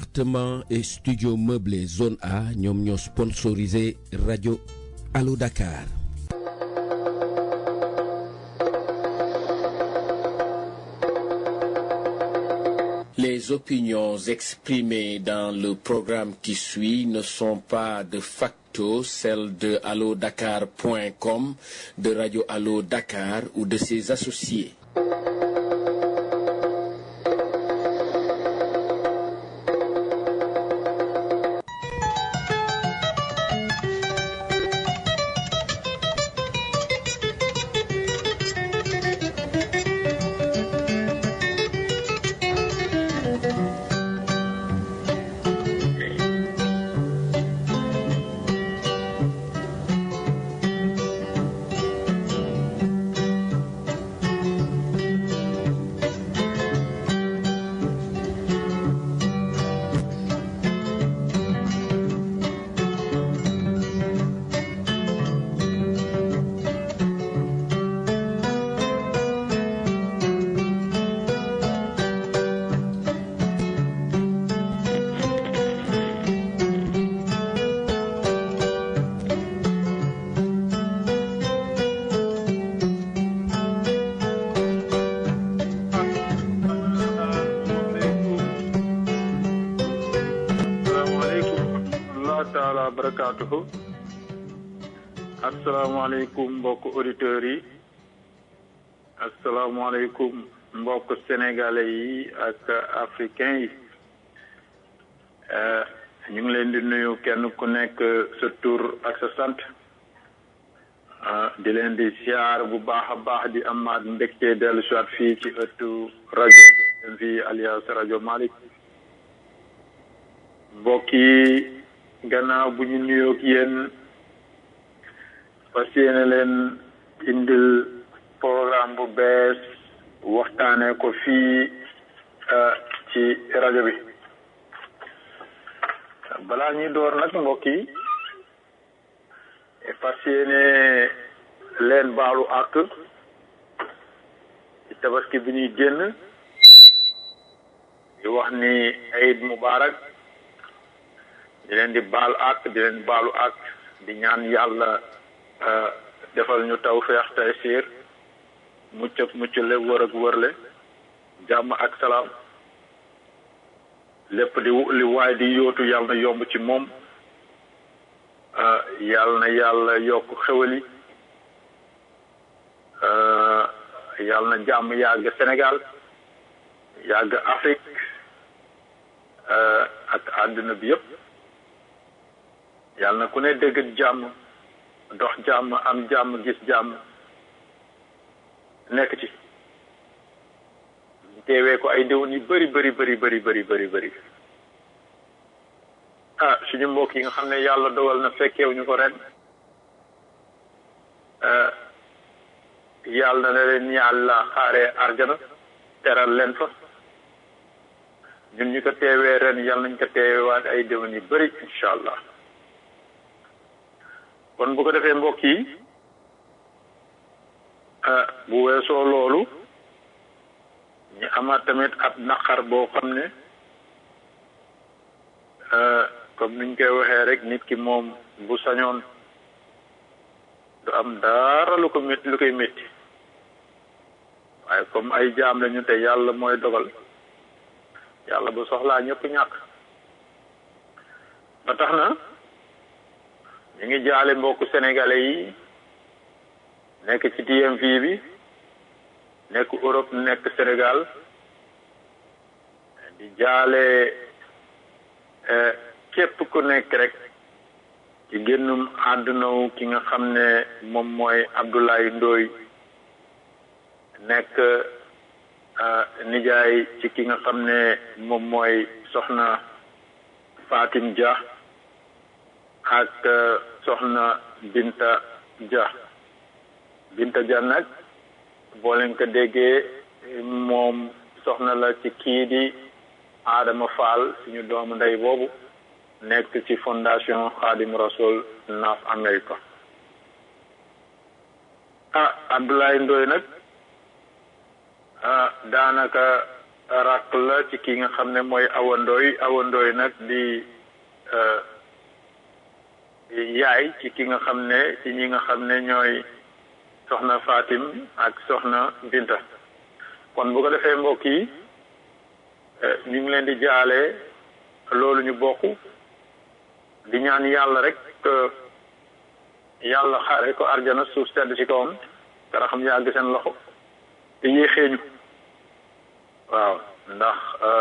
appartement et studio meublé zone A ñoom ñoo sponsorisé rajo Allo Dakar. Les opinions exprimées dans le programme qui suit ne sont pas de facto celles de allodakar.com, de Radio Allo Dakar ou de ses associés. taala barakaatuhu asalaamaaleykum mbokk auditeurs yi asalaamaaleykum mbokk sénégalais yi ak africains yi ñu ngi leen di nuyu kenn ku nekk sa tur ak sa sant di leen di siyaar bu baax a baax di amaat mbégte dellu soit fii ci ëttu rajo fii alias rajo Malick mbokk yi gannaaw bu ñu nuyoog yéen fas yéene leen indil programme bu bees waxtaanee ko fii ci rajo bi balaa ñuy door nag mbokk yi fas yéene leen baalu àq ci tabaski bi ñuy génn di wax ni Eid Mubarak di leen di baal ak di leen baalu ak di ñaan yàlla defal ñu taw feex tay siir mucc ak mucc le wër ak wërle jàmm ak salaam lépp di li waay di yóotu yàlla na yomb ci moom yàlla na yàlla yokk xewali yàlla na jàmm yàgg Sénégal yàgg Afrique ak àdduna bi yépp yàlla na ku ne dégg jàmm dox jàmm am jàmm gis jàmm nekk ci teewee ko ay déwén yu bëri bëri bëri bëri bëri bëri bëri ah suñu mbokk yi nga xam ne yàlla dogal na fekkeew ñu ko ren yàlla na leen yàlla xaaree arjana teral leen fa ñun ñu ko teewee ren yàlla nañ ko teewewaat ay déwén yu bëri incha allah kon bu ko defee mbokk yi bu weesoo loolu ñu amaat tamit ab naqar boo xam ne comme niñ koy waxee rek nit ki moom bu sañoon du am dara lu ko métti lu koy métti waaye comme ay jaam lañu te yàlla mooy dogal yàlla bu soxlaa ñëpp ñàkk ba tax na ñu ngi jaale mbokku sénégalais yi nekk ci DMV bi nekk Europe nekk Sénégal di jaale képp ku nekk rek ci génnum àddunaw ki nga xam ne moom mooy Abdoulaye Ndoye nekk nijaay ci ki nga xam ne moom mooy soxna Fatim Dia ak soxna Binta Dia Binta Dia nag boo leen ko déggee moom soxna la ci kii di Adama Fall suñu doomu ndey boobu nekk ci fondation Khadim Rasoul North America ah Abdoulaye Ndoye nag ah daanaka rakk la ci ki nga xam ne mooy awandooy awandooy nag di yaay ci ki nga xam ne ci ñi nga xam ne ñooy soxna Fatim ak soxna Binta kon bu ko defee mbokk yi ñu ngi leen di jaale loolu ñu bokk di ñaan yàlla rek yàlla xaare ko arjana suuf sedd ci kawam dara xam yàgg seen loxo te yéexeeñu waaw ndax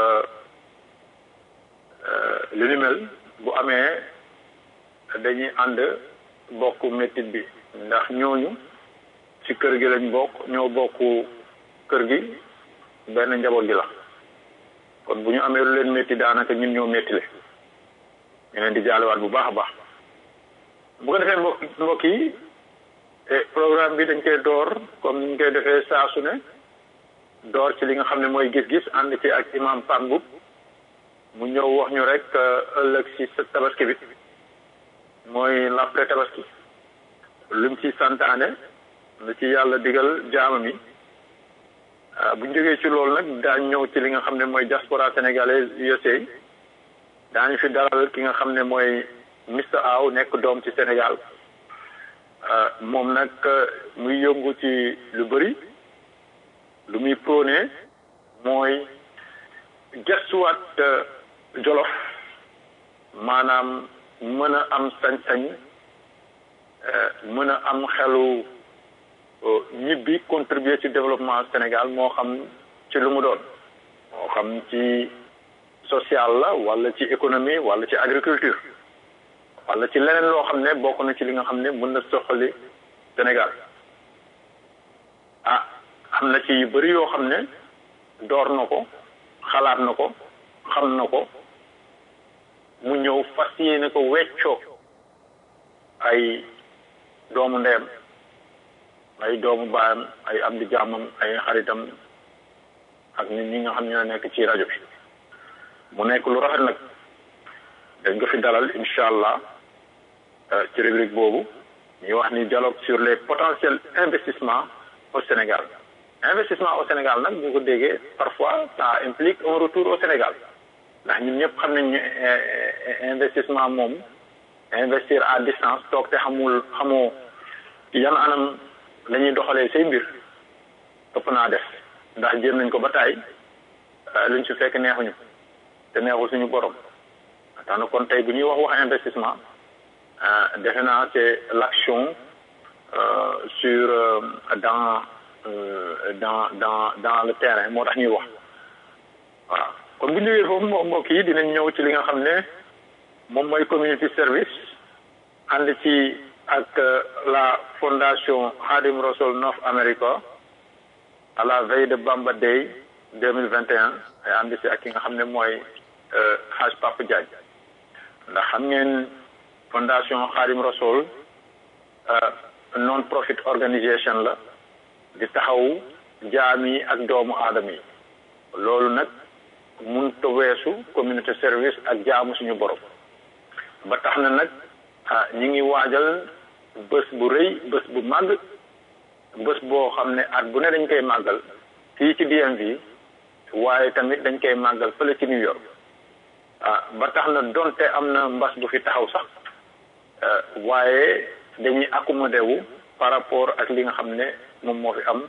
lu ni mel bu amee dañuy ànd bokk métit bi ndax ñooñu ci kër gi lañ bokk ñoo bokk kër gi benn njaboot gi la kon bu ñu amee lu leen métti daanaka ñun ñoo méttile ñu leen di jaalewaat bu baax a baax bu ko defee mbokk mbokk yi programme bi dañ koy door comme ni ñu koy defee saa su ne door ci li nga xam ne mooy gis-gis ànd ci ak imam Pambou mu ñëw wax ñu rek ëllëg si tabaski bi mooy l'après tabaski lu mu ci santaane lu ci yàlla digal jaamam yi bu ñu jógee ci loolu nag daañ ñëw ci li nga xam ne mooy diaspora sénégalaise USA daañu fi dalal ki nga xam ne mooy Mr Aw nekk doom ci Sénégal moom nag muy yëngu ci lu bëri lu muy prôné mooy gestuwaat jolof maanaam mën a am sañ-sañ mën a am xelu ñibbi contribuer ci développement Sénégal moo xam ci lu mu doon moo xam ci social la wala ci économie wala ci agriculture wala ci leneen loo xam ne bokk na ci li nga xam ne mën na soxali Sénégal ah am na ci yu bëri yoo xam ne door na ko xalaat na ko xam na ko mu ñëw fas yéene ko weccoo ay doomu ndeyam ay doomu baayam ay am di jàmmam ay xaritam ak nit ñi nga xam ñoo nekk ci rajo bi mu nekk lu rafet nag dañ ko fi dalal incha allah ci rubrique boobu ñuy wax ni dialogue sur les potentiels investissements au Sénégal investissement au Sénégal nag bu ko déggee parfois ça implique un retour au Sénégal ndax ñun ñëpp xam nañ ñu investissement moom investir à distance toog te xamul xamoo yan anam la ñuy doxalee say mbir ëpp naa def ndax jéem nañ ko ba taay luñ ci fekk neexuñu te neexul suñu borom tax na kon tey bu ñuy wax wax investissement defe naa c'est l'action sur dans dans dans dans le terrain moo tax ñuy wax waaw kon bu ñu jógee foofu mbokk yi dinañ ñëw ci li nga xam ne moom mooy community service ànd ci ak la fondation Khadim Rassoul North America à la veille de Bamba Day deux mille vingt et un ay ànd ci ak ki nga xam ne mooy Haj Papa Diagne ndax xam ngeen fondation Khadim Rassoul non profit organisation la di taxaw jaam yi ak doomu aadama yi loolu nag mun ta weesu communauté service ak jaamu suñu borom ba tax na nag ñi ngi waajal bés bu rëy bés bu màgg bés boo xam ne at bu ne dañ koy màggal fii ci DMV waaye tamit dañ koy màggal fële ci New York ah ba tax na donte am na mbas bu fi taxaw sax waaye dañuy accommodé wu par rapport ak li nga xam ne moom moo fi am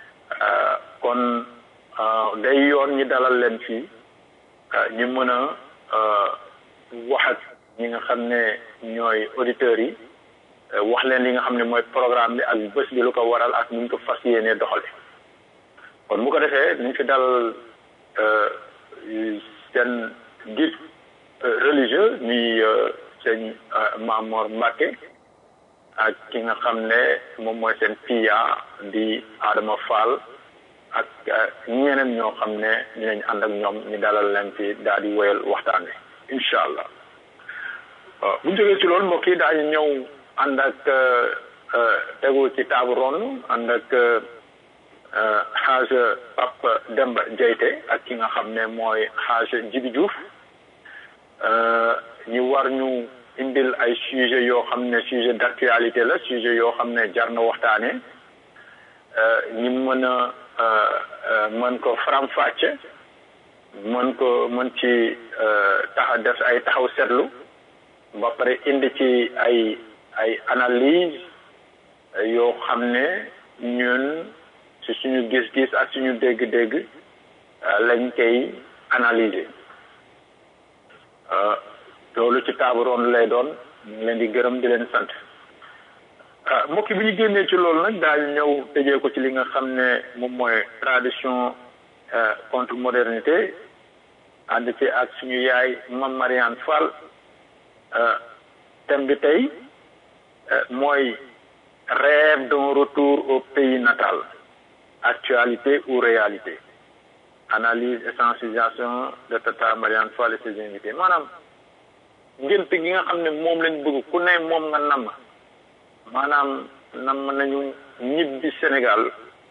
kon day yoon ñi dalal leen fii ñu mën a wax ak ñi nga xam ne ñooy auditeurs yi wax leen li nga xam ne mooy programme bi ak bés bi lu ko waral ak nu ñu ko fas yéenee doxale kon bu ko defee ñu fi dal seen guide religieux ñuy sëñ Mamor Mbacke ak ki nga xam ne moom mooy seen piya di Adama Fall ak ñeneen ñoo xam ne dinañ ànd ak ñoom ñu dalal leen fi daal di woyal waxtaan wi incha allah bu ñu jógee ci loolu mbokk yi daañu ñëw ànd ak tegu ci taabu ron ànd ak xaaj Pape Demba Diayte ak ki nga xam ne mooy xaaj Jibi Diouf ñu war ñu indil ay sujet yoo xam ne sujet d'actualité la sujet yoo xam ne jar na waxtaane ñu mën a mën ko faram-fàcce mën ko mën ci tax def ay taxaw seetlu ba pare indi ci ay ay analyse yoo xam ne ñun ci suñu gis-gis ak suñu dégg-dégg lañ koy analyser loolu ci table ronde lay doon ñu ngi leen di gërëm di leen sant mbokk bi ñu génnee ci loolu nag daañu ñëw tëjee ko ci li nga xam ne moom mooy tradition contre modernité ànd ci ak suñu yaay Mame Mariane Fall thème bi tey mooy rêve d'un retour au pays natal actualité ou réalité analyse et sensibilisation de Tata Mariane Fall et ses invités maanaam ngént gi nga xam ne moom lañ bëgg ku ne moom nga namm maanaam namm nañu ñibbi Sénégal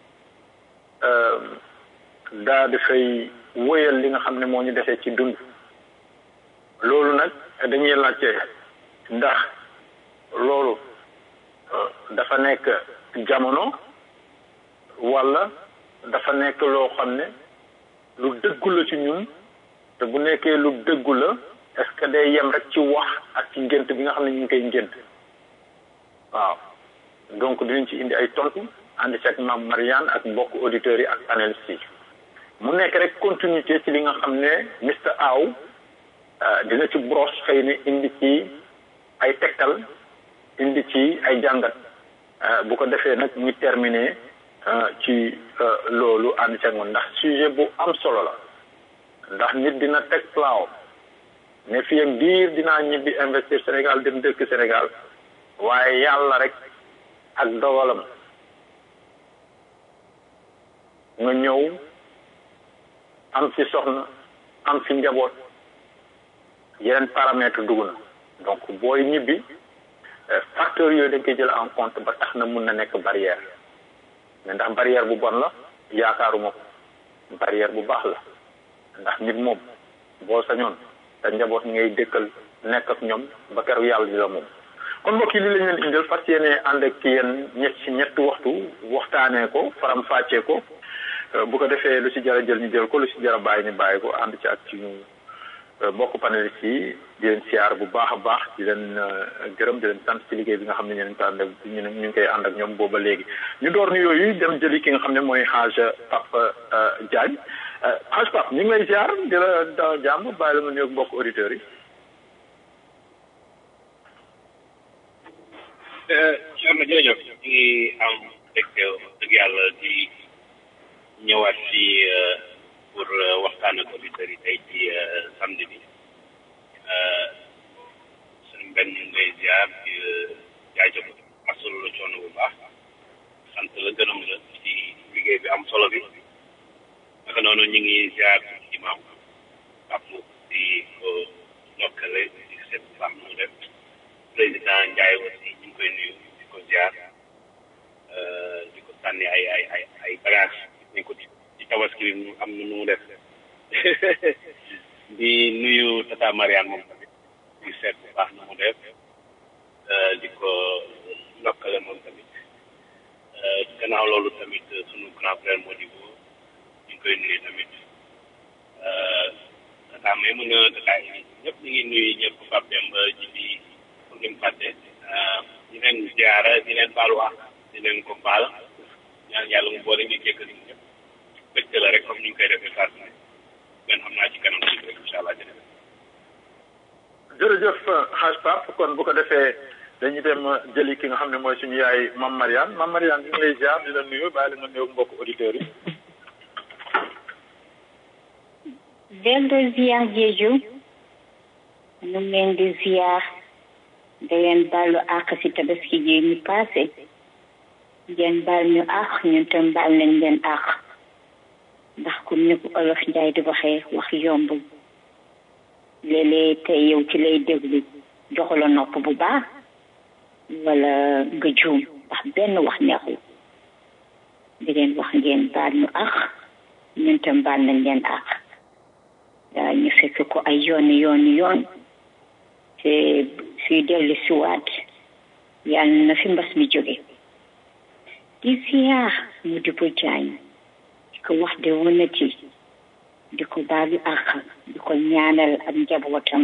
daa dafay wëyal li nga xam ne moo ñu defee ci dund loolu nag dañuy laajte ndax loolu dafa nekk jamono walla dafa nekk loo xam ne lu dëggu la ci ñun te bu nekkee lu dëggu la est-ce que day yem rek ci wax ak ci ngént bi nga xam ne ñu ngi koy ngént waaw donc dinañ ci indi ay tontu ànd ci ak Mame Mariane ak mbokk auditeurs yi ak panélistes yi mu nekk rek continuité ci li nga xam ne Mr Aw dina ci brosse xëy na indi ci ay tegtal indi ci ay jàngat bu ko defee nag ñu terminer ci loolu ànd ci ak moom ndax sujet bu am solo la ndax nit dina teg plan ne fii ak diir dinaa ñibbi investir Sénégal dem dëkk Sénégal waaye yàlla rek ak dogalam nga ñëw am fi soxna am fi njaboot yeneen paramètre dugg na donc booy ñibbi facteurs yooyu dañ koy jël en compte ba tax na mun na nekk barrière mais ndax barrière bu bon la yaakaaruma ko barrière bu baax la ndax nit moom boo sañoon te njaboot ngay dëkkal nekk ak ñoom ba keroog yàlla di la moom kon mbokk yi li lañ leen indil fas yéene ànd ak yéen ñett ci ñetti waxtu waxtaanee ko faram fàccee ko bu ko defee lu ci jar a jël ñu jël ko lu ci jar a bàyyi ñu bàyyi ko ànd ci ak ci ñu mbokk panélistes yi di leen siyaar bu baax a baax di leen gërëm di leen sant ci liggéey bi nga xam ne ñu ànd ak ñu ñu ngi koy ànd ak ñoom booba léegi ñu door ni yooyu dem jëli ki nga xam ne mooy Hadj Pape Diagne Hadj Pape ñu ngi lay siyaar di la dalal jàmm bàyyi la nga nuyoog mbokk auditeurs yi. Thierno jërëjëf ñu ngi am mbégte dëgg yàlla di ñëwaat fii pour waxtaan ak auditeurs yi tey ci samedi bi suñu benn ñu ngi lay ziar di jaajëf masalu la coono bu baax sant la gërëm la ci liggéey bi am solo bi naka noonu ñu ngi ziar imam Pape di ko ndokkale di seet baax mu def président Ndiaye aussi ñu ngi koy nuyu di ko ziar di ko sànni ay ay ay ay bagage nañ ko ci ci tabaski bi mu am na nu mu def di nuyu tata Mariane moom tamit di seet bu baax na mu def di ko ndokkale moom tamit gannaaw loolu tamit sunu grand frère Modibo ñu ngi koy nuyu tamit tata may mën a tata yi ñëpp ñu ngi nuyu ñëpp Pape Demba ji bi pour ñu fàtte di leen ziara di leen baalu wax di leen ko baal ñaan yàlla mu boole ñu jéggal ñu ñëpp bëgg la rek comme ni ñu koy defee saa su ne ngeen xam naa ci kanam tuuti rek incha allah jërëjëf. jërëjëf Hadj Pape kon bu ko defee dañuy dem jëli ki nga xam ne mooy suñu yaay Mame Mariane Mame Mariane ñu ngi lay ziar di la nuyu bàyyi la nga nuyu mbokk auditeurs yi. dellu ziar jeeju ñu ngi leen di ziar da leen baalu àq si tabaski ji ñu passé ngeen baal ñu àq ñun tam baal nañ leen àq ndax comme ni ko olof njaay di waxee wax yombul léeg-léeg tey yow ci lay déglu joxula nopp bu baax wala nga juum ndax benn wax neexul di leen wax ngeen baal ñu àq ñun tam baal nañ leen àq ñu fekk ko ay yooni yooni yoon te suy dellu siwaat yàlla na fi mbas mi jóge di ziar mu di ko jaañ ko wax de wonati di ko baalu àq di ko ñaanal ak njabootam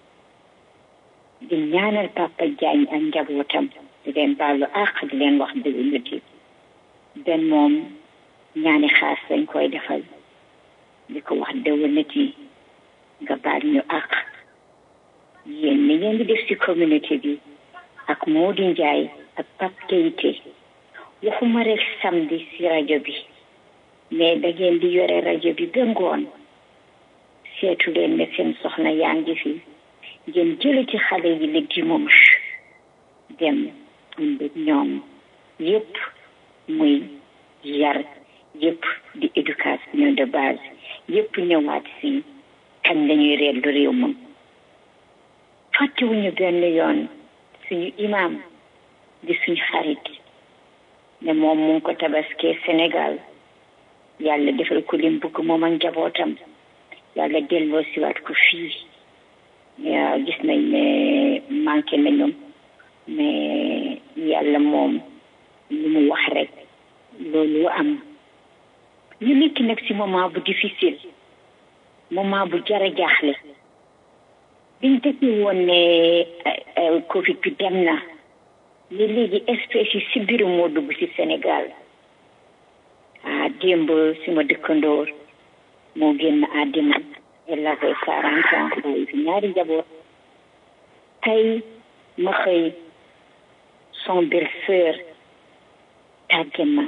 di ñaanal papa Diagne ak njabootam di leen baalu àq di leen wax déwénati benn moom ñaani xaas lañ koy defal di ko wax déwénati nga baal ñu àq yéen ni ngeen di def ci communauté bi ak Modou Ndiaye ak Pape Keïté waxuma rek samedi ci rajo bi mais da ngeen di yore rajo bi ba ngoon seetu leen ne seen soxna yaa ngi fi ngeen jële ci xale yi le dimanche dem ànd ak ñoom yépp muy yar yépp di éducation de base yépp ñëwaat si kañ lañuy reetlu réew moom fàttewuñu benn yoon suñu imam di suñu xarit ne moom mu ngi ko tabaskee Sénégal yàlla defal ko lim bëgg moom ak njabootam yàlla delloo siwaat ko fii gis nañ ne manqué nañu mais yàlla moom lu mu wax rek loolu am ñu nekk nag si moment bu difficile moment bu jara jaaxle biñ dëkkee woon ne covid bi dem na li léegi espèce yi si biir moo dugg si Sénégal ah démb suma dëkkandoor moo génn àddina elle avait quarante ans bàyyi fi ñaari njaboot tey ma xëy son belle-sœur tàgge ma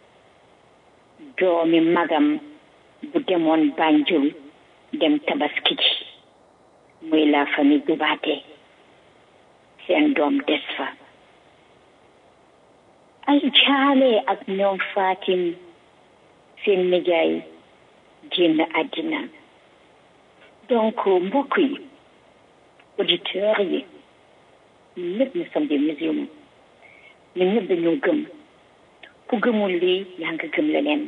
doomi magam bu demoon Banjul dem tabaski ji muy la famille Dubaate seen doom des fa ay jaale ak ñoom Fatim seen nijaay génn àddina donc mbokk yi auditeurs yi ñun ñëpp nous sommes des musulmans ñun ñëpp dañoo gëm ku gëmul lii yaa nga gëm leneen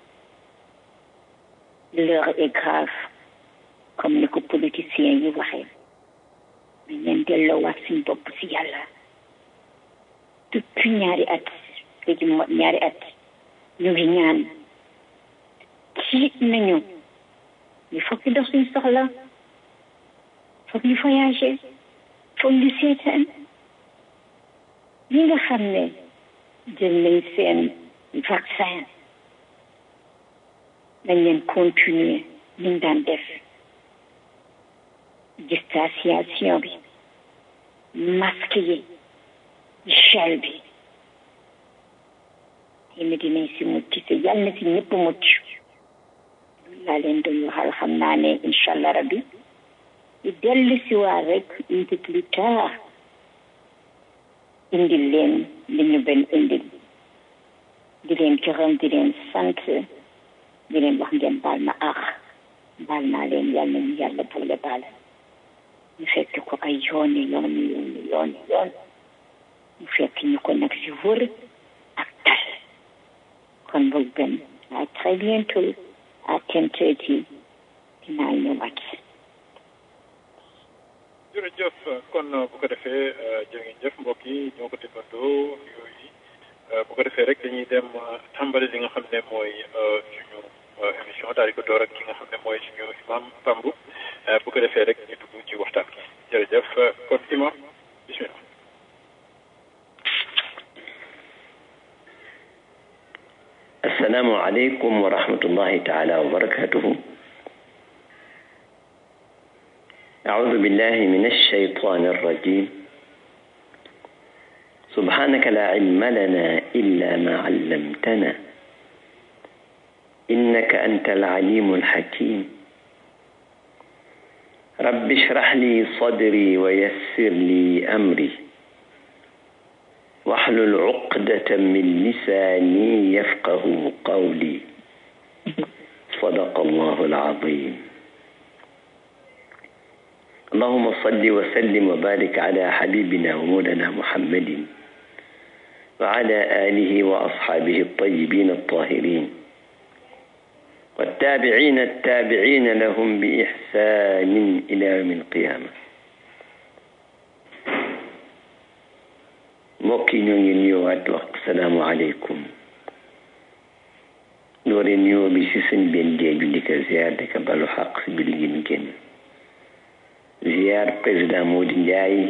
l'heure est grave comme ni ko politiciens yi waxee mais ngeen delloowaat suñ bopp si yàlla depuis ñaari at léegi mot ñaari at ñu ngi ñaan tiit nañu il faut que dox suñ soxla foog ñu voyager foog ñu seetaan ñi nga xam ne jël nañ seen vaccin nañ leen continuer ñu daan def distanciation bi masque yi gel bi yéen dinañ si mucc te yàlla na si ñëpp mucc laa leen doon waxal xam naa ne incha allah rabbi di dellu si waa rek un peu plus tard indil leen li ñu benn indil di leen gërëm di leen sant di leen wax ngeen baal ma ax baal naa leen yàlla nañu yàlla boole baal ñu fekk ko ay yooni yooni yooni yooni yoon ñu fekk ñu ko nag si wër ak tal kon boog benn à très bientôt à ten thirty dinaa ñëwaat jërëjëf kon bu ko defee jërë ngeen jëf mbokk yi ñoo ko déggandoo yooyu bu ko defee rek dañuy dem tàmbali li nga xam ne mooy suñu émission daal di ko door ak ki nga xam ne mooy suñu imam Pambu bu ko defee rek ñu dugg ci waxtaan gi jërëjëf kon imam bismillah السلام عليكم ورحمة الله تعالى وبركاته أعوذ بالله من الشيطان الرجيم سبحانك لا علم لنا إلا ما علمتنا إنك أنت العليم الحكيم رب اشرح لي صدري ويسر لي أمري واحلل عقدة من لساني يفقه قولي صدق الله العظيم اللهم صل وسلم وبارك على حبيبنا ومولانا محمد وعلى آله وأصحابه الطيبين الطاهرين والتابعين التابعين لهم بإحسان إلى يوم القيامة mbokk yi ñoo ngi nuyuwaat wax asalaamu aleykum nu dooree nuyoo bi si sëñ benn jeeju di ko ziar di ko balu xaq si julli gi ñu génn ziar président Mody Ndiaye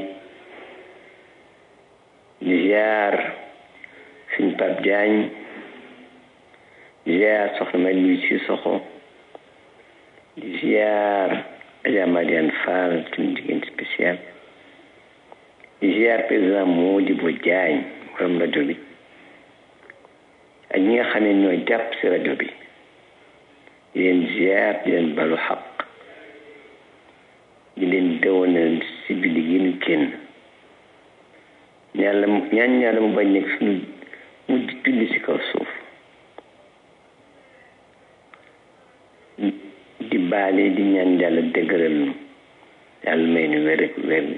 di ziar sëñ Pape Diagne di ziar soxna May Luy si soxo di ziar Adja Madiane Fall suñu jigéen spécial di ziar président Modibo Diagne borom rajo bi ak ñi nga xam ne ñooy jàpp si rajo bi di leen ziar di leen balu xaq di leen dëwanal si julli gi ñu génn ñaan la ñaan ñaan mu bañ nekk suñu mujj julli si kaw suuf di baale di ñaan yàlla dëgëral nu yàlla may nu wér ak wérle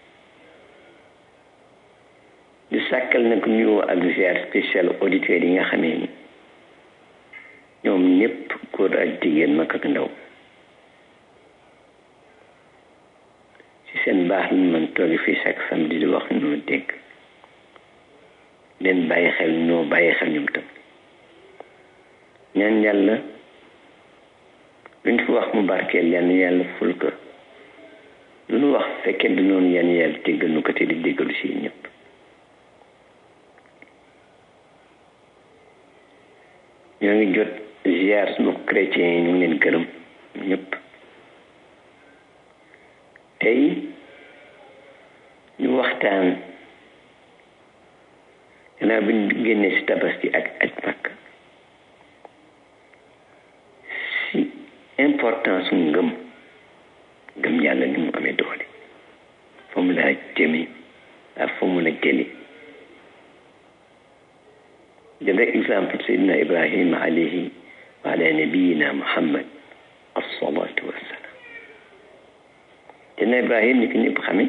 di sàkkal nag nuyoo ak ziar spécial auditeurs yi nga xamee ni ñoom ñëpp góor ak jigéen mag ak ndaw ci seen baax lañ mën toogi fii chaque samedi di wax noo dégg leen bàyyi xel ñoo bàyyi xel ñoom tam ñaan yàlla luñ fi wax mu barkeel yann yàlla ful ko lu nu wax fekkee du noonu yann yàlla déggal nu ko te di déggalu si ñëpp ñoo ngi jot ziar sunu chrétien yi ñu ngi leen gërëm ñëpp tey ñu waxtaan gannaaw bi ñu génnee si tabaski ak aj makk si importance su ngëm ngëm yàlla ni mu amee doole fa mu laa jëme ak fa mu la jëli jël rek exemple sayidina ibrahima alayhi wa ala nabiyina muhammad assalatu wassalam sayidina ibrahim ni ko ñëpp xame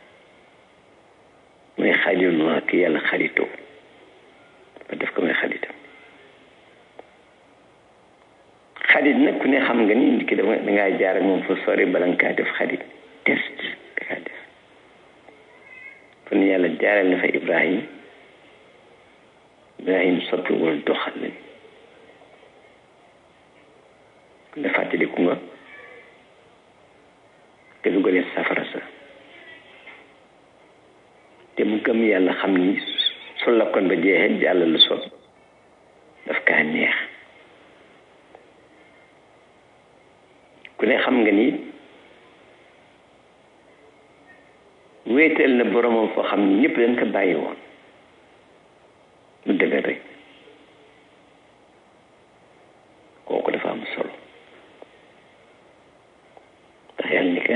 mooy xalilullah ki yàlla xaritoo ba def ko mooy xaritam xarit nag ku ne xam nga ni nit ki dafa dangaa jaar ak moom fa sori bala nga kaa def xarit test da kaa def kon yàlla jaaral na fa ibrahim ibrahim soppiwul doxal lañ da fàttaliku nga te dugalee safara sa te mu gëm yàlla xam ni su lakkoon ba jeexee jàll lu sot daf kaa neex ku ne xam nga ni wéetal na boromam foo xam ni ñëpp dañ ko bàyyi woon mu dëgër rek kooku dafa am solo ndax yàlla ni ka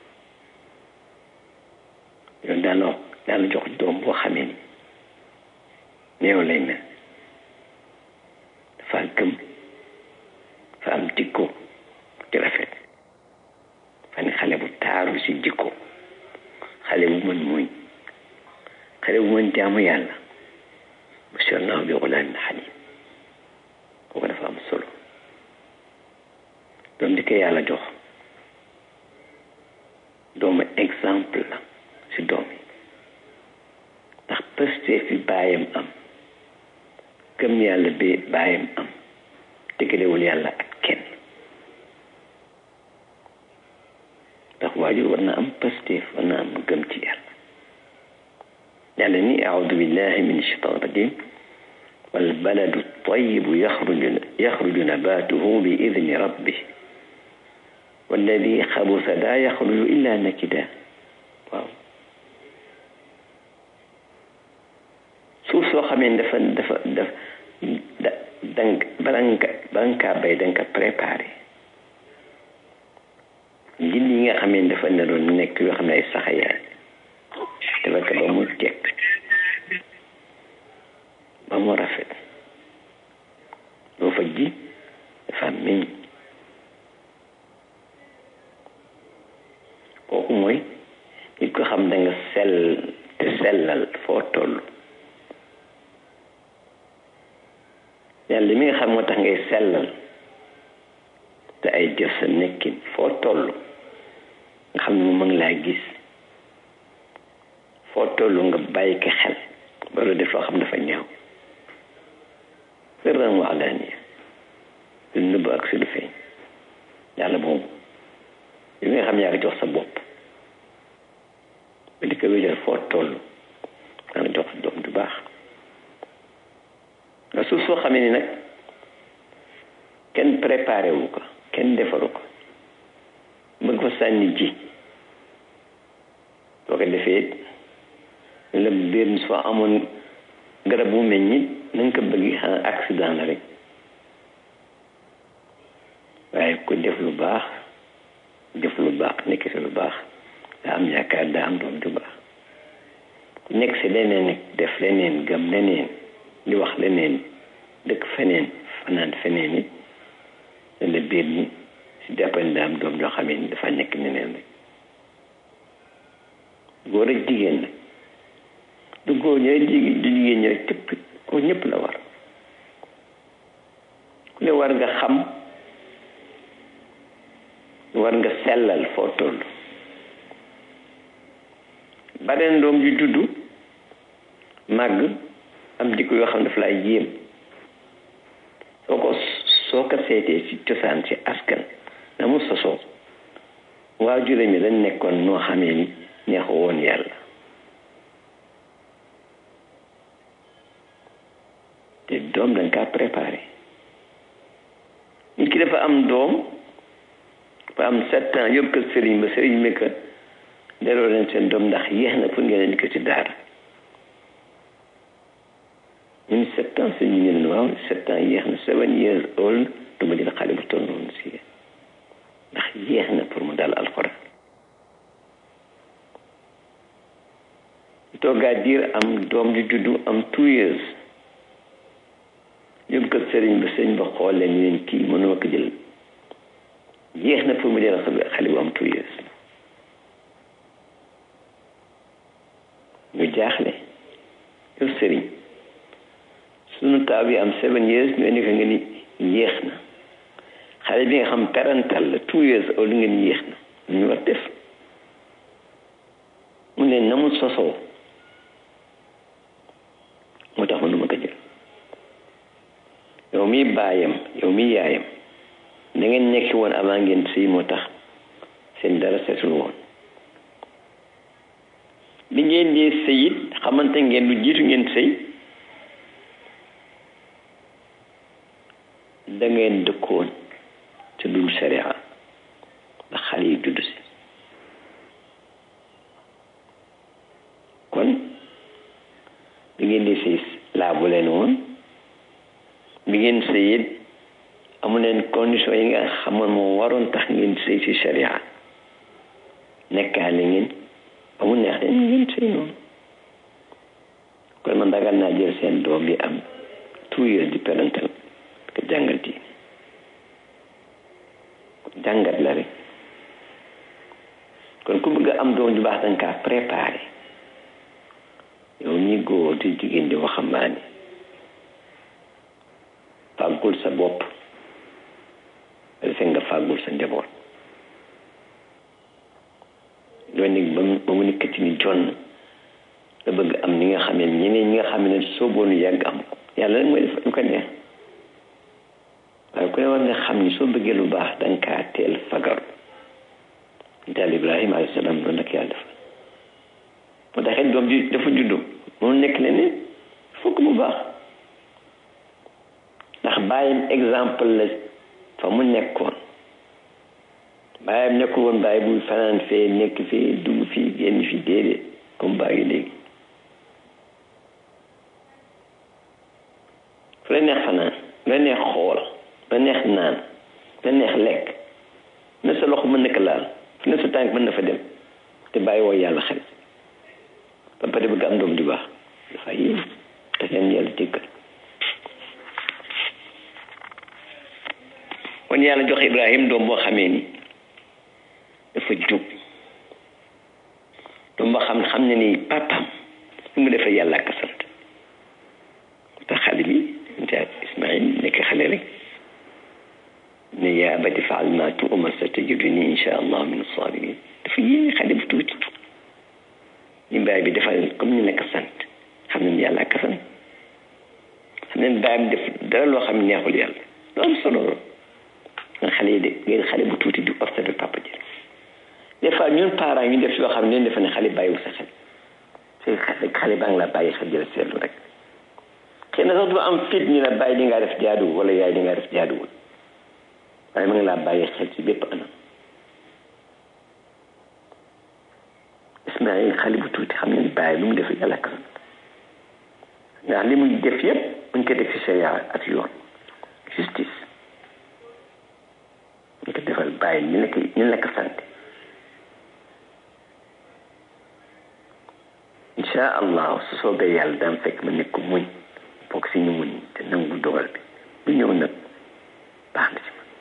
yow daal wax daal jox doom boo xamee ni néew lay mel dafa gëm dafa am jikko ci rafet fa ne xale bu taaru si jikko xale bu mën muñ xale bu mën jaamu yàlla basharnaahu bi gulaamin xaliim kooku dafa am solo doom di ko yàlla jox doomu exemple la si doom yi ndax pëstee fi baayam am gëm yàlla bi baayam am tëggalewul yàlla ak kenn ndax waajur war na am pësteef war na am gëm ci yàlla yàlla ni aoudu billahi min ashaitan rajim والبلد الطيب يخرج يخرج نباته بإذن ربه والذي خبث لا يخرج إلا نكدا waaw suuf soo xamee dafa dafa daf da dang bala nga bala nga kaa bay danga ko préparé njënd yi nga xamee dafa naroon nekk yoo xam ne ay saxayaay dafa ko ba mu jekk ba mu rafet loo fa ji dafa meññ kooku mooy nit ko xam da nga sell te sellal foo toll yàlla mi nga xam moo tax ngay sellal te ay jëf sa nekkin foo toll nga xam ne mu ngi laa gis foo toll nga bàyyi ko xel ba def loo xam dafa ñaaw sirran wa alaaniya si lu nëbb ak si lu feeñ yàlla boobu li nga xam yaa ngi jox sa bopp ba di ko wéjal foo toll yaa ngi jox sa doom du baax nga suuf soo xamee ni nag kenn préparé wu ko kenn defaru ko bëgg fa sànni ji soo ko defee la biir soo amoon garab bu meññi na nga ko bëgg xanaa accident la rek waaye ko def lu baax def lu baax nekk si lu baax daa am yaakaar daa am doom du baax ku nekk si leneen nag def leneen gëm leneen di wax leneen dëkk feneen fanaan feneen it la biir ñi si jàppale daa am doom joo xamee ni dafa nekk neneen rek góor ak jigéen nag du góor ñooy jigéen du jigéen ñooy tëpp ko ñëpp la war ku ne war nga xam war nga sellal foo toll bareen doom ju juddu màgg am jikko yoo xam ne dafa lay jéem soo ko soo ko seetee ci cosaan ci askan na mu sosoo waajure mi dañ nekkoon noo xamee ni neexu woon yàlla te doom dañ kaa préparé nit ki dafa am doom dafa am sept ans yóbbu ko sëriñ ba sëriñ bi ko delloo leen seen doom ndax yéex na pour ngeen indi ko ci daara ñun sept ans sëñ bi ñu ne waaw sept ans yéex na seven years old du ma jël xale bu toll noonu si ndax yéex na pour mu dal alxuraan toogaa diir am doom ju juddu am two years yóbbu ko sëriñ ba sëriñ ba xool leen ñu leen kii mënuma ko jël yéex na pour mu jël xale bu am two years ñu jaaxle yow sëriñ sunu taaw bi am seven years ñu indi ko nga ni yéex na xale bi nga xam parental la two years old nga ni yéex na ñu war def mu ne na mu sosoo moo tax mënuma ko jël yow mi baayam yow mi yaayam da ngeen nekki woon avant ngeen sëy moo tax seen dara setul woon bi ngeen dee sëy it xamante ngeen lu jiitu ngeen sëy da ngeen dëkkoon te dul sharia ndax xale yi judd si kon bi ngeen di sëy laabu leen woon bi ngeen sëy it amu leen condition yi nga xamoon moo waroon tax ngeen sëy si sharia nekkaale ngeen ba mu neex leen ngeen sëy noonu kon man dagal naa jël seen doom bi am two years di parental ko jàngal diine jàngat la rek kon ku bëgg am doom ju baax danga kaa préparé yow ñi góor di jigéen di waxambaane fàggul sa bopp defee nga fàggul sa njaboot doo nekk ba mu ba mu nekkati ni jonn nga bëgg am ni nga xam ne ñeneen ñi nga xam ne sooboonu yàgg am ko yàlla rek mooy def lu ko neex waaye ku ne war nga xam ni soo bëggee lu baax danga kaa teel fagaru daal ibrahima alayhi salaam loolu nag yàlla def moo taxit doom ji dafa juddu moom nekk leneen fokk mu baax ndax bàyyam exemple la fa mu nekkoon bàyyam nekkul woon bàyyi buy fanaan fee nekk fee dugg fii génn fii déedéet comme bàyyi léegi fu la neex fanaan la neex xool la neex naan la neex lekk na sa loxo mën na ko laal fu ne sa tànk mën na fa dem te bàyyi woo yàlla xel ba pare bëgg am doom di baax dafa yéen te leen yàlla jéggal kon yàlla jox ibrahim doom boo xamee ni dafa jub doom boo xam xam ne ni papam lu mu defee yàlla ak sant te xale bi nta ismail nekk xale rek ne yaa abati faal ma tu'mar satajiduni insha allah min as-sabirin dafa yéene xale bu tuuti ñu baay bi dafa comme ñu nekk sant xam ne yàlla ak sant xam ne baay bi def dara loo xam ne neexul yàlla lu am solo la nga xale yi de ngeen xale bu tuuti di observé papa ji des fois ñun parents ñu def yoo xam ne defe ne xale bàyyiwul sa xel c'est xale baa ngi la bàyyi xel jël seetlu rek xëy na sax du am fit ñu la bàyyi li ngaa def jaaduwul wala yaay li ngaa def jaaduwul waaye ma ngi laa bàyyi xel ci bépp anam Ismaïl xale bu tuuti xam ne bàyyi lu mu def yàlla ka ndax li muy def yëpp mu ngi ko def ci sharia ak yoon justice ñu ko defal bàyyi ñu nekk ñu nekk sant incha allah su soobee yàlla daan fekk ma nekk muñ bokk si ñu muñ te nangu dogal bi bu ñëw nag baax na ci man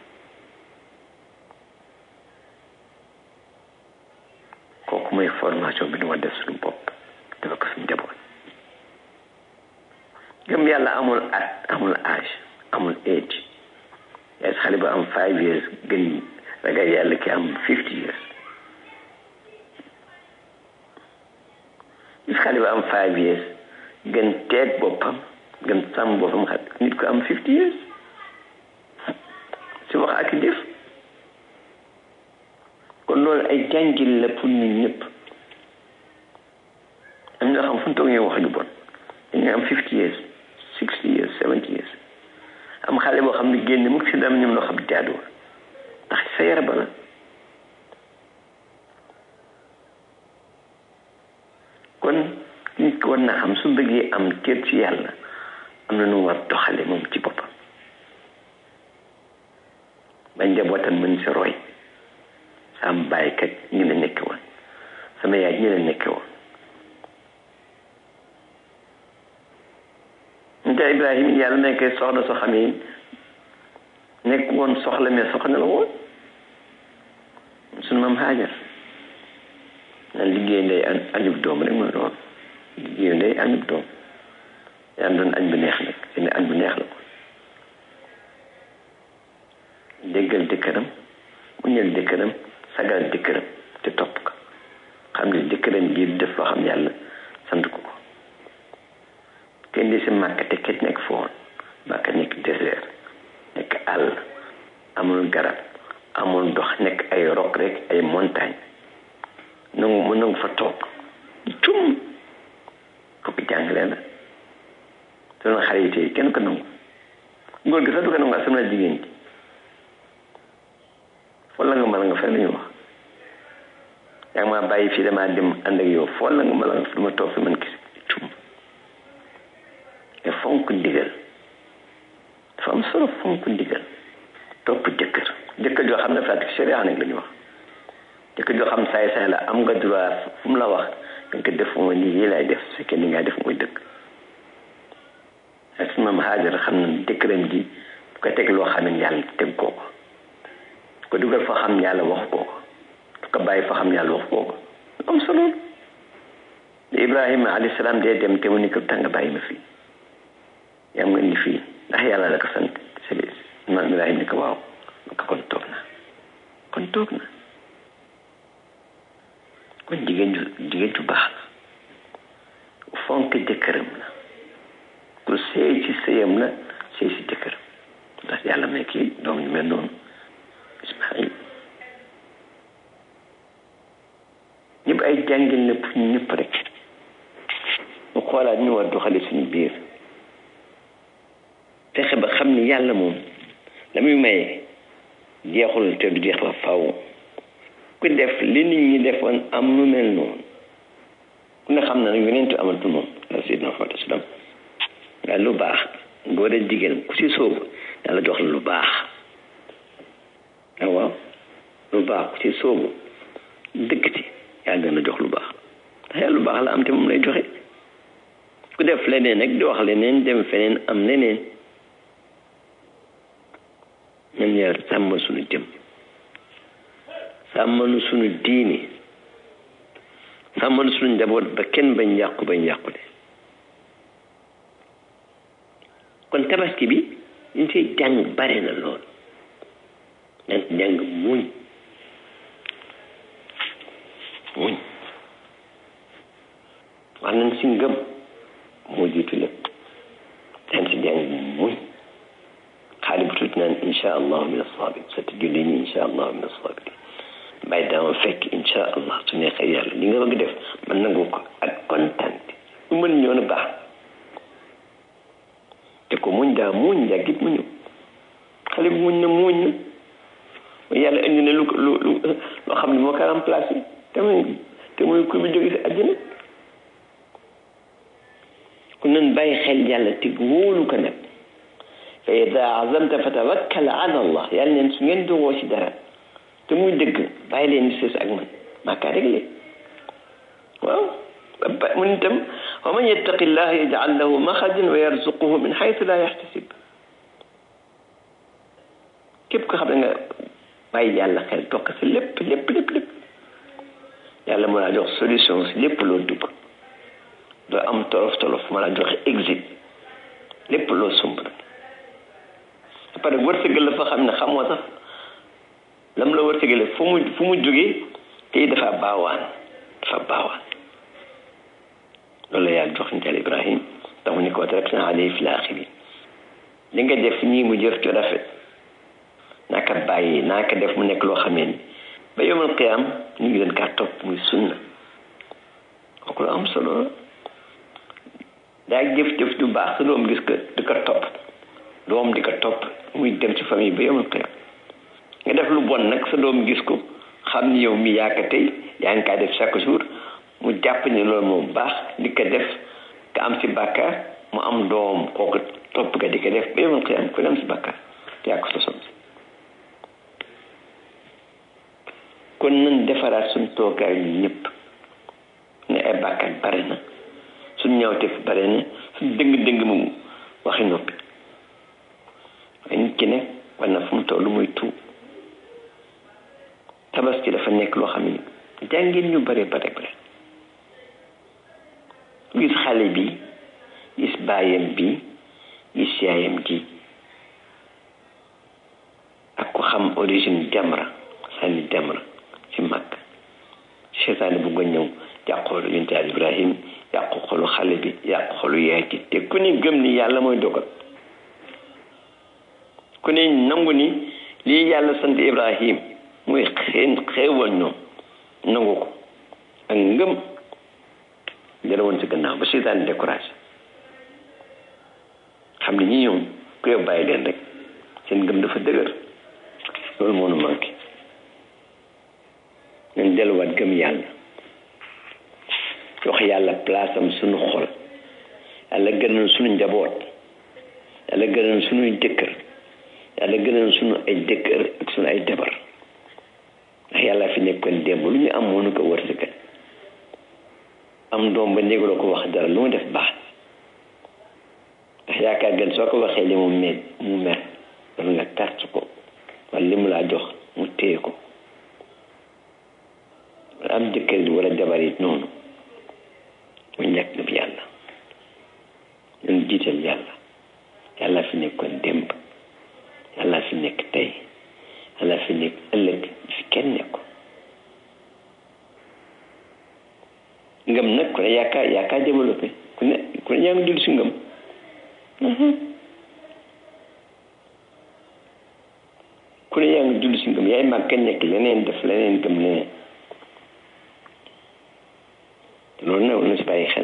kooku mooy formation bi nu war def suñu bopp dafa ko suñu njaboot gëm yàlla amul at amul âge amul age yaay xale bu am five years gën ragal yàlla ki am fifty years gis xale bu am five years gën teeg boppam gën sàmm boppam xam nit ko am fifty years si wax ak jëf kon loolu ay jàngil la pour ñun ñëpp am ñoo xam fu ñu toog ñuy wax ju bon dañuy am fifty years sixty years seventy years am xale boo xam ne génn mukk si dam ñoom loo xam jaaduwul ndax sa yara ba la kon nit ko war na xam su bëggee am cër ci yàlla am na nu war doxale moom ci boppam ba njabootam mën si roy sam bàyyi kat ñi la nekk woon sama yaay ñi la nekk woon nte ibrahim yàlla may koy soxna soo xam ne nekk woon soxla mais soxna la woon sunu maam xaajar na liggéey ndey añub doom rek mooy doon liggéey ndey añub doom yaa doon añ bu neex nag seen añ bu neex la ko déggal jëkkëram mu ñël jëkkëram sagal jëkkëram te topp ko xam ne jëkkëram ji def loo xam yàlla sant ko ko kenn di si màkk te ket nekk foon màkk nekk désert nekk àll amul garab amul ndox nekk ay roc rek ay montagne nangu mu nangu fa toog cum kooku jàngale la sunu xale yi tey kenn ko nangu góor gi sax du ko nangu asam na jigéen ji foo la nga mën nga fay la ñu wax yaa ngi maa bàyyi fii damaa dem ànd ak yow foo la nga mën nga dama toog fi man gis cum te fonk ndigal dafa am solo fonk ndigal topp jëkkër jëkkër joo xam ne pratique sharia nag la ñu wax jëkkër joo xam saay saay la am nga droit fu mu la wax nga ko def mooy lii lay def su fekkee ni nga def mooy dëkk ak maam Hajar xam na jëkkëram ji bu ko teg loo xam ne yàlla teg koo ko ko dugal foo xam yàlla wax koo ko du ko bàyyi foo xam yàlla wax koo ko am solo Ibrahima alayhi salaam dee dem te mu ni ko tàng bàyyi ma fii yam nga ni fii ndax yàlla la ko sant c'est man Ibrahima ni ko waaw ko kon toog na kon toog na kon jigéen ju jigéen ju baax la fonk jëkkëram la ku seey ci sëyam la seey ci jëkkëram ndax yàlla may kii doom ñu mel noonu Ismaïl ñëpp ay jàngil la pour ñëpp rek ñu xoolaat ñu war doxale suñu biir fexe ba xam ni yàlla moom la muy maye jeexul te du jeex ba faw ku def li nit ñi defoon am nu mel noonu ku ne xam na nag yonentu amatul moom la sayyidina Muhammad sallam waaye lu baax góor a jigéen ku si sóobu yàlla jox la lu baax waaw lu baax ku si sóobu dëkk ci yàlla gën a jox lu baax ndax yàlla lu baax la am te moom lay joxe ku def leneen rek di wax leneen dem feneen am leneen ñun yàlla sàmm suñu jëm sàmmal suñu diini sàmmal suñu njaboot ba kenn bañ yàqu bañ yàqule kon tabaski bi ñu see jàng bare na lool dañ ci jàng muñ muñ wax nañ si ngëm moo jiitu lépp dañ si jàng muñ xaali bu tuuti naan insha allahu min asabir sa te julli ñi insha allah min asabir mbay dama fekk insha allah su neexee yàlla li nga bëgg def man nangu ko ak kontaan lu mën ñoo na baax te ko muñ daa muñ yàggit muñu xale bi muñ na muñ na yàlla indi na lu lu lu loo xam ne moo ko remplacé te muy te muy ku bi jóge si àjjana ku nan bàyyi xel yàlla te wóolu ko nag fa ida azamta fa tawakkal ala allah yàlla neen su ngeen dogoo si dara te muy dëgg bàyyi leen di sës ak man maa kaa réglé waaw mu ne itam wa man yattaqi llaha yaj'al lahu maxrajan wa yarzuquhu min xaytu la yaxtasib képp ko xam ne nga bàyyi yàlla xel toog si lépp lépp lépp lépp yàlla mën laa jox solution si lépp loo dugg doo am tolof tolof mën laa joxe exit lépp loo sumb après wërsëgal la fa xam ne xamoo sax lam la wërsëgale fu mu fu mu jógee te dafa baawaan dafa baawaan loolu la yàlla jox ntel ibrahim tax mu ni ko tarakna alayhi fi laaxirin li nga def ñii mu jëf ci rafet naa ko bàyyi naa ko def mu nekk loo xamee ni ba yomal qiyaam ñu ngi leen kaa topp muy sunna kooku lu am solo la daa jëf-jëf du baax sa doom gis ko di ko topp doom di ko topp muy dem ci famille ba yomal qiyaam nga def lu bon nag sa doom gis ko xam ni yow mi yaa ko tey yaa ngi kaa def chaque jour mu jàpp ni loolu moom baax di ko def ka am si bàkkaar mu am doom kooku topp ka di ko def ba yomal qiyaam ku ne am si bàkkaar te yaa ko sosoon kon nan defaraat suñ toogaay ñu ñëpp ne ay bàkkaat bare na suñ ñaawteef bare na suñ dëng-dëng mu waxi noppi waaye nit ki ne war na fu mu toll muy tuub tabaski dafa nekk loo xam ne jàngeen ñu bare bare bare gis xale bi gis baayam bi gis yaayam ji ak ko xam origine jamra sànni jamra ci mag seytaane bu nga ñëw yàqu xolu yonent Yàlla Ibrahim yàqu xolu xale bi yàqu xolu yaay ji te ku ne gëm ni yàlla mooy dogal ku ne nangu ni lii yàlla sant Ibrahim muy xeen xeewal ñoom nangu ko ak ngëm jëla woon ci gannaaw ba seytaane découragé xam ne ñi ñoom ku yow bàyyi leen rek seen ngëm dafa dëgër loolu moo nu manqué nañ delluwaat gëm yàlla jox yàlla place am suñu xol yàlla gënal suñu njaboot yàlla gënal suñuy jëkkër yàlla gënal suñu ay jëkkër ak suñu ay jabar ndax yàlla fi nekkoon démb lu ñu am mënu ko wërsëgal am doom ba néeguloo ko wax dara lu mu def baax ndax yaakaar gën soo ko waxee li mu mer mu mer wala nga tàcc ko wala li mu laa jox mu téye ko am jëkkër ji wala jabar yi noonu mu ñàkk na bi yàlla ñun jiital yàlla yàlla fi nekkoon démb yàlla fi nekk tey yàlla fi nekk ëllëg fi kenn nekko ngëm nag ku ne yaakaar yaakaar développé ku ne ku ne yaa ngi dund si ngëm ku ne yaa ngi dund si ngëm yaay mag kenn nekk leneen def leneen gëm leneen loolu nag na si bàyyi xel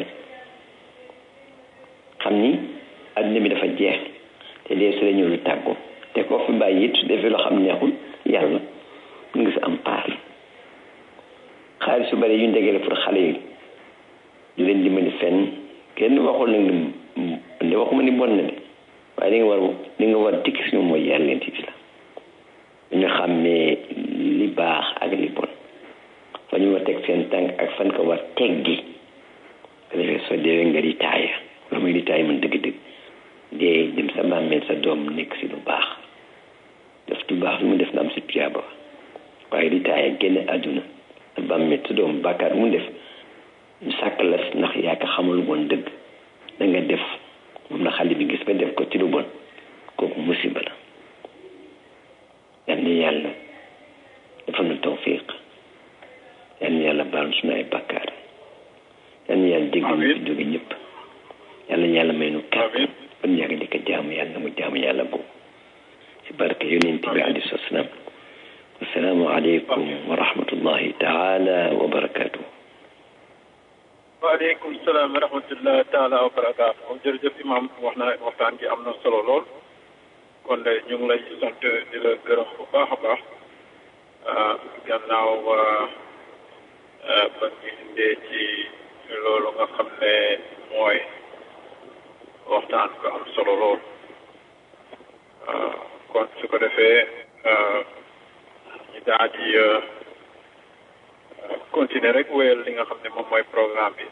xam ni adduna bi dafa jeex te dee su la ñëw lu tàggoo te koo fi bàyyi it su defee loo xam neexul yàlla mu ngi si am paar xaalis su bari yu ndegele pour xale yi di leen dimbali fenn kenn waxul nag ni waxuma ni bon na de waaye li nga war li nga war dikk si ñoom mooy yàlla leen ci islam dañu xàmmee li baax ak li bon fa ñu war teg seen tànk ak fan ko war teggi ko defee soo deewee nga di taaya wala muy di taaya man dëgg-dëgg dee dem sa bàmmeel sa doom nekk si lu baax def lu baax lu mu def na am si tuyaaba waaye di taaya génn àdduna sa bàmmeel sa doom bàkkaar mu def ñu sàkk la ndax yaa ko xamul woon dëgg da nga def moom la xale bi gis ba def ko ci lu bon kooku musiba la yal na yàlla dafa nu tawfiq yal na yàlla baal suñu ay bakkaar yal na yàlla dégg ñu fi jóge ñëpp yal na yàlla may nu kàttan ban yàgg di ko jaamu yàlla mu jaamu yàlla boobu si barke yonent bi alayhi salaam islam assalaamu aleykum wa rahmatullahi taala wa barakatuh waaleykum salaam wa rahmatullah taala wa barakaatu moom jërëjëf imam wax na waxtaan gi am na solo lool kon de ñu ngi lay sant di la gërëm bu baax a baax gannaaw ba ñu indee ci loolu nga xam ne mooy waxtaan ko am solo lool kon su ko defee ñu daal di continuer rek wéyal li nga xam ne moom mooy programme bi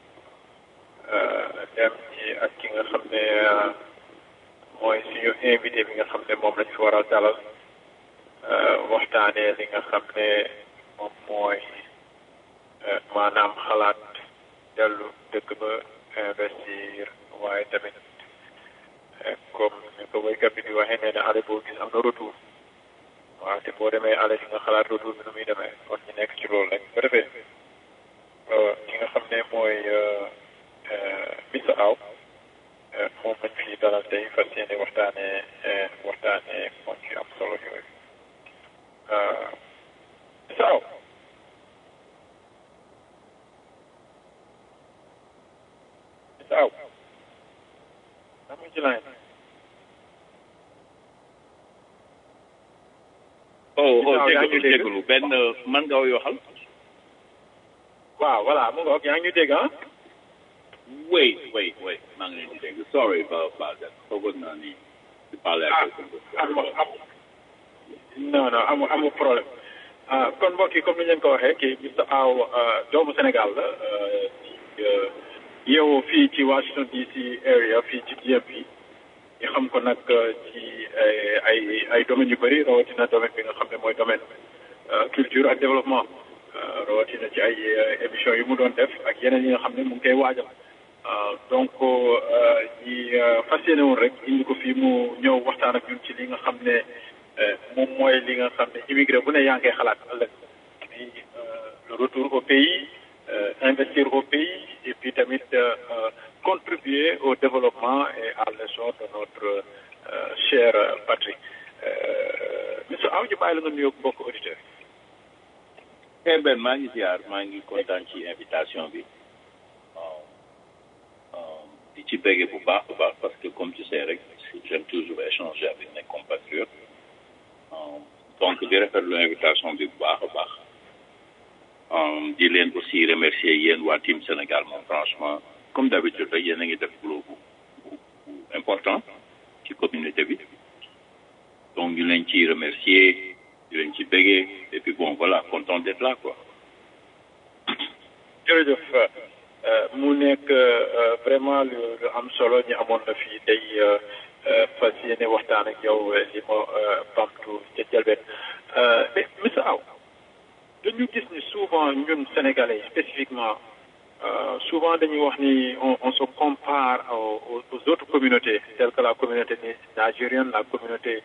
dem ci ak ki nga xam ne mooy suñu invité bi nga xam ne moom lañ fi war a dalal waxtaanee li nga xam ne moom mooy maanaam xalaat dellu dëkk ba investir waaye tamit comme ni ko woykat bi di waxee nee na ale boo gis am na retour waaw te boo demee ale di nga xalaat retour bi nu muy demee kon ñu nekk ci loolu rek ba defee ki nga xam ne mooy Missa Aw moom lañ fi dalal tey fas yéene waxtaanee waxtaanee moom ci am solo yooyu Missa Aw Missa Aw daa muy ci line oh oh Ginnaaw yaa ngi jégalu dégg? jégalu benn man nga waxal waaw voilà mu ngoog yaa ngi ñu dégg ah wait wait wait maa ngi leen di dégg sorry ba ba da foogoon naa ni di parler ah ak am am non non amu amu problème ah kon mbokk yi comme ni ñu leen ko waxee kii Mr Aw doomu Sénégal la yow fii ci Washington DC area fii ci DMV ñu xam ko nag ci ay ay domaines yu bëri rawatina domaine bi nga xam ne mooy domaine culture ak développement rawatina ci ay émissions yu mu doon def ak yeneen yi nga xam ne mu ngi koy waajal donc ñi fas yéene woon rek indi ko fii mu ñëw waxtaan ak ñun ci li nga xam ne moom mooy li nga xam ne immigré bu ne yaa ngi koy xalaat ëllëg di le retour au pays investir au pays et puis tamit contribuer au développement et à l'essor de notre chère patrie monsieur Aw ñu bàyyi la nga nuyoo bokk auditeurs eh ben maa ngi ziar maa ngi kontaan ci invitation bi waaw waaw di ci béggee bu baax bu baax parce que comme tu sais rek j'aime toujours échanger avec mes compatriotes waaw donc di rafetlu invitation bi bu baax a baax Um, di leen aussi remercier yéen waa team Sénégal moom franchement comme d'habitude rek yéen a ngi def boulot bu bu bu important ci communauté bi donc ñu leen ciy remercier di leen ci béggee et puis bon voilà content d'être là quoi jërëjëf mu nekk vraiment lu lu am solo ñu amoon na fii tey fas yéene waxtaan ak yow li ma bamtu ca jalbeen mais monsieur Aw dañu gis ni souvent ñun sénégalais spécifiquement souvent dañuy wax ni on on se compare aux, aux autres communautés telles que la communauté nigérienne la communauté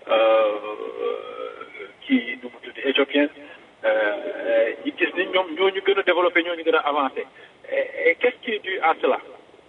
kii nu mu tudd éthiopienne ñu gis ni ñoom ñoo ñu gën a développé ñoo ñu gën a avancé et qu'est-ce qui est dû à cela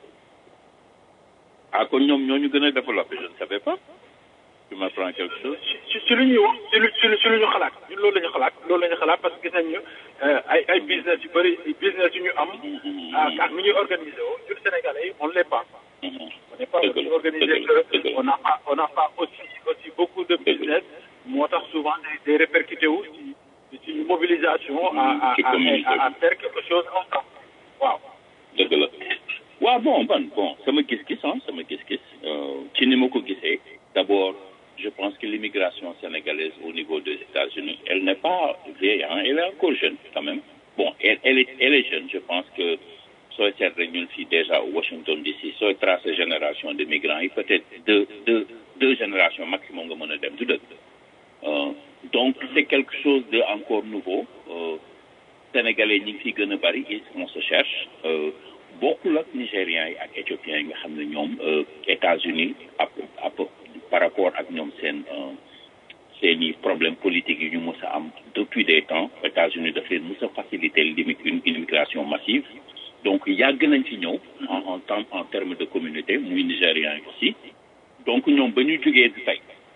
ah kon ñoom ñoo ñu gën a développé je ne savais pas tu m'apprends quelque chose ci ci lu ñuy wax ci lu ci lu ci lu ñu xalaat ñun loolu la ñu xalaat loolu la ñu xalaat parce que gis nañ ñu ay ay business yu bëri business yu ñu am ak ak nu ñuy organisé woo ñun sénégalais yi on ne l'est pas on n'est pas aussi organisé que on n'a pas on n'a pas aussi aussi beaucoup de business moo tax souvent day day répercuté wu ci ci mobilisation à à à à faire quelque chose ensemble waaw dëgg la waaw bon ban bon sama gis-gis ah sama gis-gis ci ni ma ko gisee d'abord je pense que l'immigration sénégalaise au niveau des États-Unis elle n'est pas vieille hein elle est encore jeune quand même bon elle elle est elle est jeune je pense que sooy seet rek ñun fii déjà au Washington DC sooy tracer génération de migrants yi peut-être deux deux deux générations maximum nga mën a dem du dëgg donc c'est quelque chose de encore nouveau sénégalais ñi ngi fi gën a bari on se cherche bokkul ak nigériens yi ak éthiopiens yi nga xam ne ñoom États-Unis ap ap par rapport ak ñoom seen seen i problème politique yi ñu mës a am depuis des temps États-Unis daf leen mës a faciliter une immigration massive donc yàgg nañ ci ñëw en en temps en termes de communauté muy nigériens yi aussi donc ñoom ba ñu jógee di tey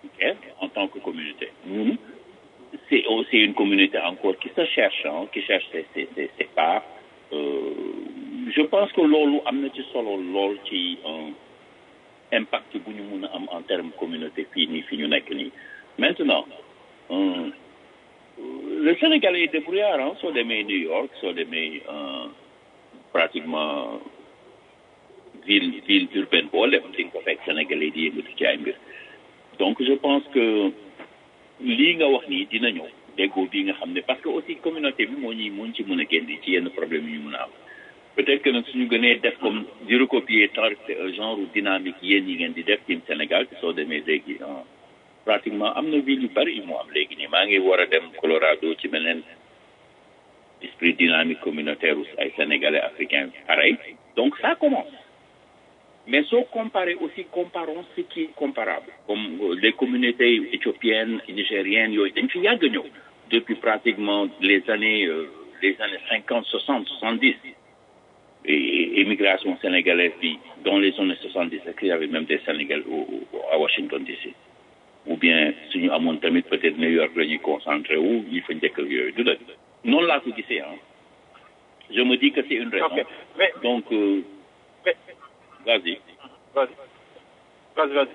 ok, en tant que communauté. Nous, c'est aussi une communauté encore qui se cherche, hein, qui cherche ses, ses, ses, ses parts. Euh, je pense que loolu am na ci solo lool ci impact bu ñu mun a am en termes communauté fii nii fi ñu nekk nii maintenant euh, le Sénégalais est débrouillard hein, soo demee New York soo demee euh, pratiquement ville ville urbaine boo dem di nga ko fekk Sénégalais di yëngatu ci ay mbir donc je pense que lii nga wax nii dina ñëw déggoo bii nga xam ne parce que aussi communauté bi moo ñuy moo ci mën a génne ci yenn problème yu ñu mën a am peut-être que nag suñu gënee def comme di recopier genre dynamique yéen yi ngeen di def ci Sénégal soo demee léegi pratiquement am na ville yu bari yu mu am léegi nii maa ngi war a dem Colorado ci beneen esprit dynamique communautaire ay Sénégalais africains pareil donc ça commence mais soo comparé aussi comparons ce qui est comparable comme les communautés éthiopiennes nigériennes yooyu dañ fi yàgg ñëw depuis pratiquement les années euh, les années cinquante soixante soixante dix et immigration sénégalaise bi dans les années soixante dix il y avait même des Sénégalais à Washington DC ou bien suñu amoon tamit peut-être New York la ñuy concentré wu ñi fa njëkk yooyu du la noonu laa ko gisee ah je me dis que c'est une raison Ok, mais- donc euh, mais vas-y vas-y vas-y vas-y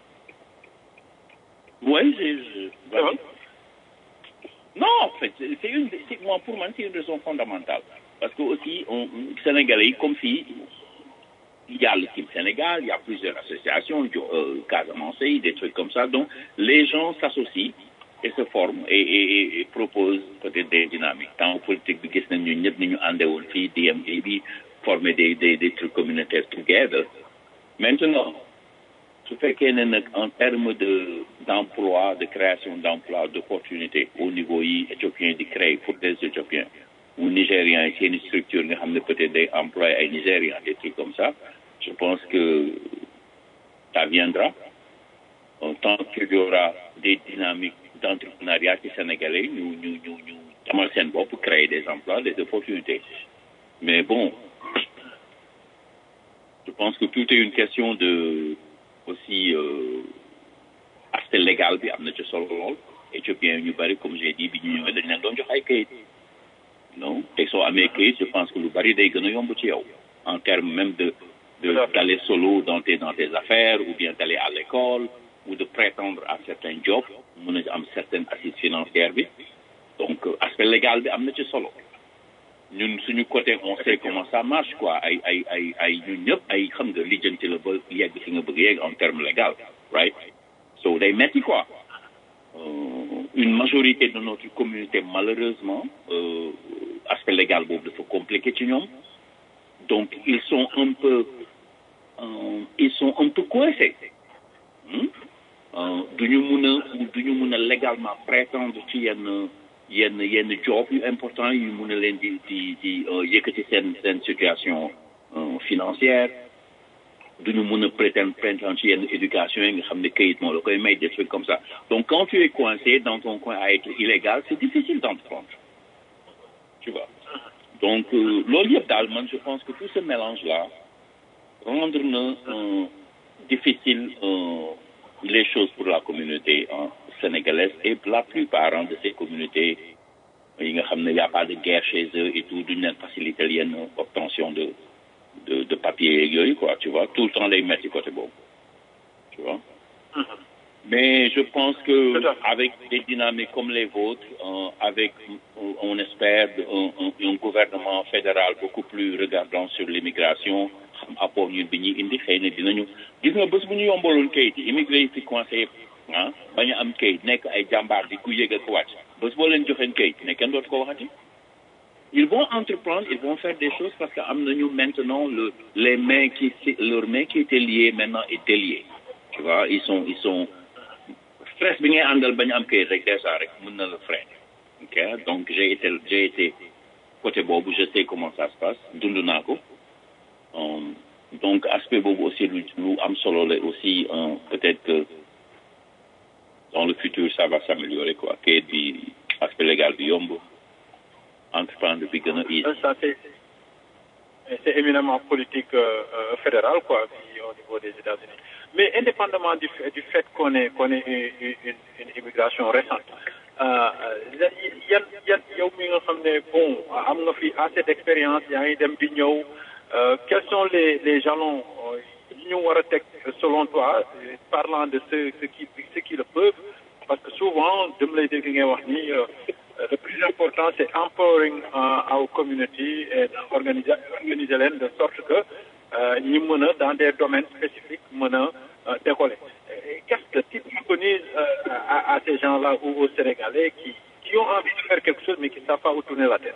Oui, je, je- Ça va vas-y. Non, en fait, c'est c'est une, c'est- moi, pour moi, c'est une raison fondamentale. Parce que aussi, on, Sénégalais, comme si, il y a le Team Sénégal, il y a plusieurs associations, euh, Casamance, des trucs comme ça. Donc, les gens s'associent et se forment et, et, et- et proposent peut-être des dynamiques. Tant politique, bi gis nañ ñu ñëpp ni ñu àndee woon fii DMD bi former des, des, des trucs communautaires together. Maintenant, su fekkee ne nag en termes de d'emploi de création d'emploi d'opportunités au niveau yi éthiopiens di créer pour des éthiopiens ou nigériens yi seen structure nga xam ne peut-être day employer ay nigériens des trucs comme ça je pense que ça viendra en tant qu'il y aura des dynamiques d'entrepreneuriat ci sénégalais ñu ñu ñu ñu amal seen bopp créer des emplois des opportunités mais bon je pense que tout est une question de aussi euh, aspect légal bi am na ci solo lool éthiopien ñu bari comme j'ai dit bi ñu ñëwee dañ leen doon jox ay kayit non te soo amee kayit je pense que lu bari day gën a yomb ci yow en termes même de de d'aller solo dans tes dans tes affaires ou bien d'aller à l'école ou de prétendre à certains jobs mun a am certaine assise financière bi donc euh, aspect légal bi am na ci solo ñun suñu côté on sait comment ça marche quoi ay ay ay ay ñun ñëpp ay xam nga lijjanti la ba yegg fi nga bëgg yegg en terme légal right so day metti quoi Euh, une majorité de notre communauté malheureusement euh, aspect légal boobu dafa compliqué ci ñoom donc ils sont un peu euh, ils sont un peu coincés hmm? euh, duñu mun a duñu mun a légalement prétendre ci yenn yenn yenn job yu important yu mun a leen di di di euh, yëkkati seen seen situation euh, financière duñu mun a prétendre prétendre ci yenn éducation yi nga xam ne kayit moo la koy may des trucs comme ça donc quand tu es coincé dans ton coin à être illégal c'est difficile d'entreprendre tu vois donc euh, loolu yëpp daal man je pense que tout ce mélange là rendre na euh, difficile euh, les choses pour la communauté euh, sénégalaise et la plupart hein, de ces communautés yi nga xam ne y a pas de guerre chez eux et tout duñu leen faciliter yenn obtention de de de papier yeeg yooyu quoi tu vois tout le temps lay mettre ci côté boobu tu vois mais je pense que Tout à fait. avec des dynamiques comme les vôtres euh, avec euh, on espère un, un, un gouvernement fédéral beaucoup plus regardant sur l'immigration xam apport ñun bi ñuy indi xëy na dinañu gis nga bés bu ñu yombaloon kayit yi immigré yi fi coincé yëpp ah bañu am kayit nekk ay jàmbaar di ku yëg ak wàcc bés boo leen joxeen kayit ne kenn dootu ko waxati ils vont entreprendre, ils vont faire des choses parce que maintenant le, les mains qui leurs mains qui étaient liées maintenant est déliée. Tu vois, ils sont ils sont stress bi ngay àndal bañ am kay rek déjà rek mën na le freiner. OK donc j'ai été j'ai été côté boobu je sais comment ça se passe dund naa ko. Um, donc aspect boobu aussi lu lu am solo la aussi um, peut-être que dans le futur ça va s'améliorer quoi kayit bi aspect légal bi yomb entreprendre bi gën a easy. Ça, c'est, c'est éminemment politique euh, euh, fédérale, quoi, puis au niveau des États-Unis. mais indépendamment du fait, du fait qu'on ait, qu'on ait une, une, une immigration récente, yan yan yow mi nga xam ne bon am nga fi assez d'expérience yaa ngi dem di ñëw quels sont les les jalons yi ñu war a teg selon toi parlant de ceux ceux qui ceux qui le peuvent parce que souvent dem lay dégg ngay wax ni le plus important c'est empowering our community et organiser organiser leen de sorte que ñi mën a dans des domaines spécifiques mën a décoller qu'est-ce que tu préconises à, à ces gens-là ou aux Sénégalais qui, qui ont envie de faire quelque chose mais qui ne savent pas où tourner la tête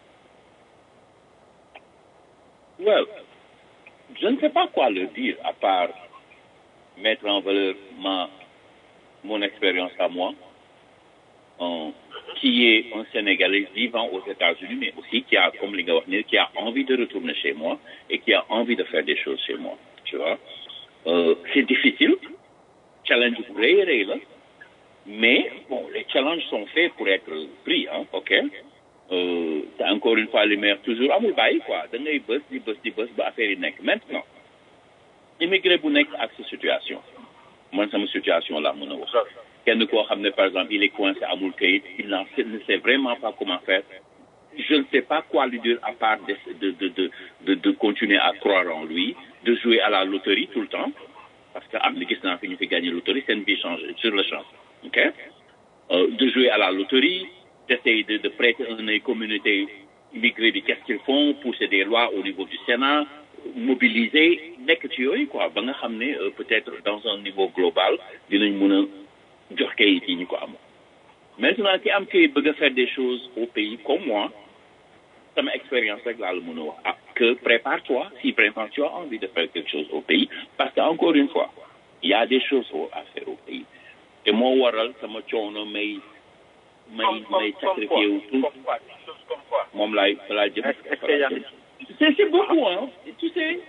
Well, je ne sais pas quoi leur dire à part mettre en valeur ma, mon expérience à moi, euh, qui est un Sénégalais vivant aux États-Unis, mais aussi qui a, comme Linga qui a envie de retourner chez moi et qui a envie de faire des choses chez moi. Tu vois, euh, c'est difficile, challenge rëy rëy la mais bon les challenges sont faits pour être pris hein ok euh, encore une fois li maire toujours amul bàyyi quoi da ngay bës di bës di bës ba affaire yi nekk maintenant immigré bu nekk ak sa situation man sama situation la mën a wax kenn koo xam ne par exemple il est coincé amul kayit il n'en ne sait vraiment pas comment faire je ne sais pas quoi lui dire à part de de de de de, de continuer à croire en lui de jouer à la loterie tout le temps parce que am na gis naa fi ñu fi gagné loterie seen vie change sur le champ ok euh, de jouer à la loterie d'essayer de, de prêter un œil communauté immigrée bi qu'est-ce qu'ils font pousser des lois au niveau du Sénat mobiliser nekk ci yooyu quoi ba nga xam ne peut-être dans un niveau global dinañ mën a jox kayit yi ñu ko am maintenant ki am kayit bëgg a faire des choses au pays comme moi sama expérience rek laa la mën a wax ah que prépare-toi si vraiment tu as envie de faire quelque chose au pays parce que encore une fois il y a des choses à faire au pays te moo waral sama coono may may may sacrifié wu tout moom laay laay jëm c'est c'est beaucoup hein tu sais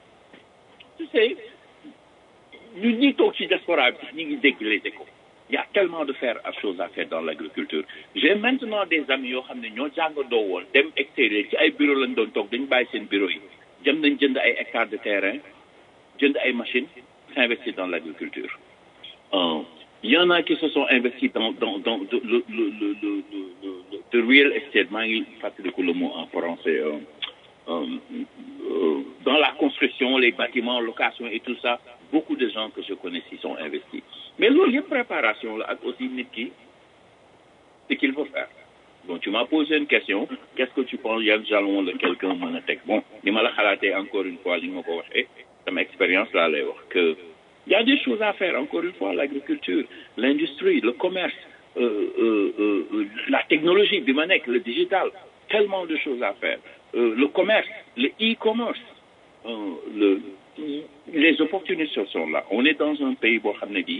tu sais ñun ñi toog ci diaspora bi ñu ngi dégg les échos il y a tellement de faire à choses à faire dans l'agriculture j'ai maintenant des amis yoo xam ne ñoo jàngandoo woon dem extérieur ci ay bureau lañ doon toog dañu bàyyi seen bureau yi jëm nañ jënd ay hectares de terrain jënd ay machines s'investir dans l'agriculture euh, il y en a qui se sont investis dans dans dans le le le le le le le real estate maa ngi fàttaliku le mot en français euh, euh, euh, dans la construction les bâtiments location et tout ça beaucoup de gens que je connais s'y sont investis mais loolu yëpp préparation la ak aussi nit ki ce qu'il faut faire donc tu m'as posé une question qu'est-ce que tu penses yan jalon la quelqu'un mën a teg bon ni ma la xalaatee encore une fois li nga ma ko waxee sama expérience laa lay wax que il y a des choses à faire encore une fois l'agriculture l'industrie le commerce euh, euh, euh, la technologie bi ma nekk le digital tellement de choses à faire le commerce le e-commerce le les opportunités sont là on est dans un pays boo xam ne bii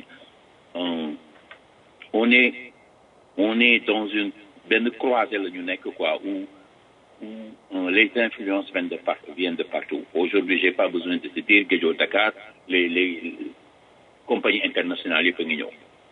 on est on est dans une benn croisée la ñu nekk quoi où où les influences viennent de par viennent de partout aujourd'hui j'ai pas besoin de se dire Guédio Dakar les les compagnies internationales yëpp a ngi ñëw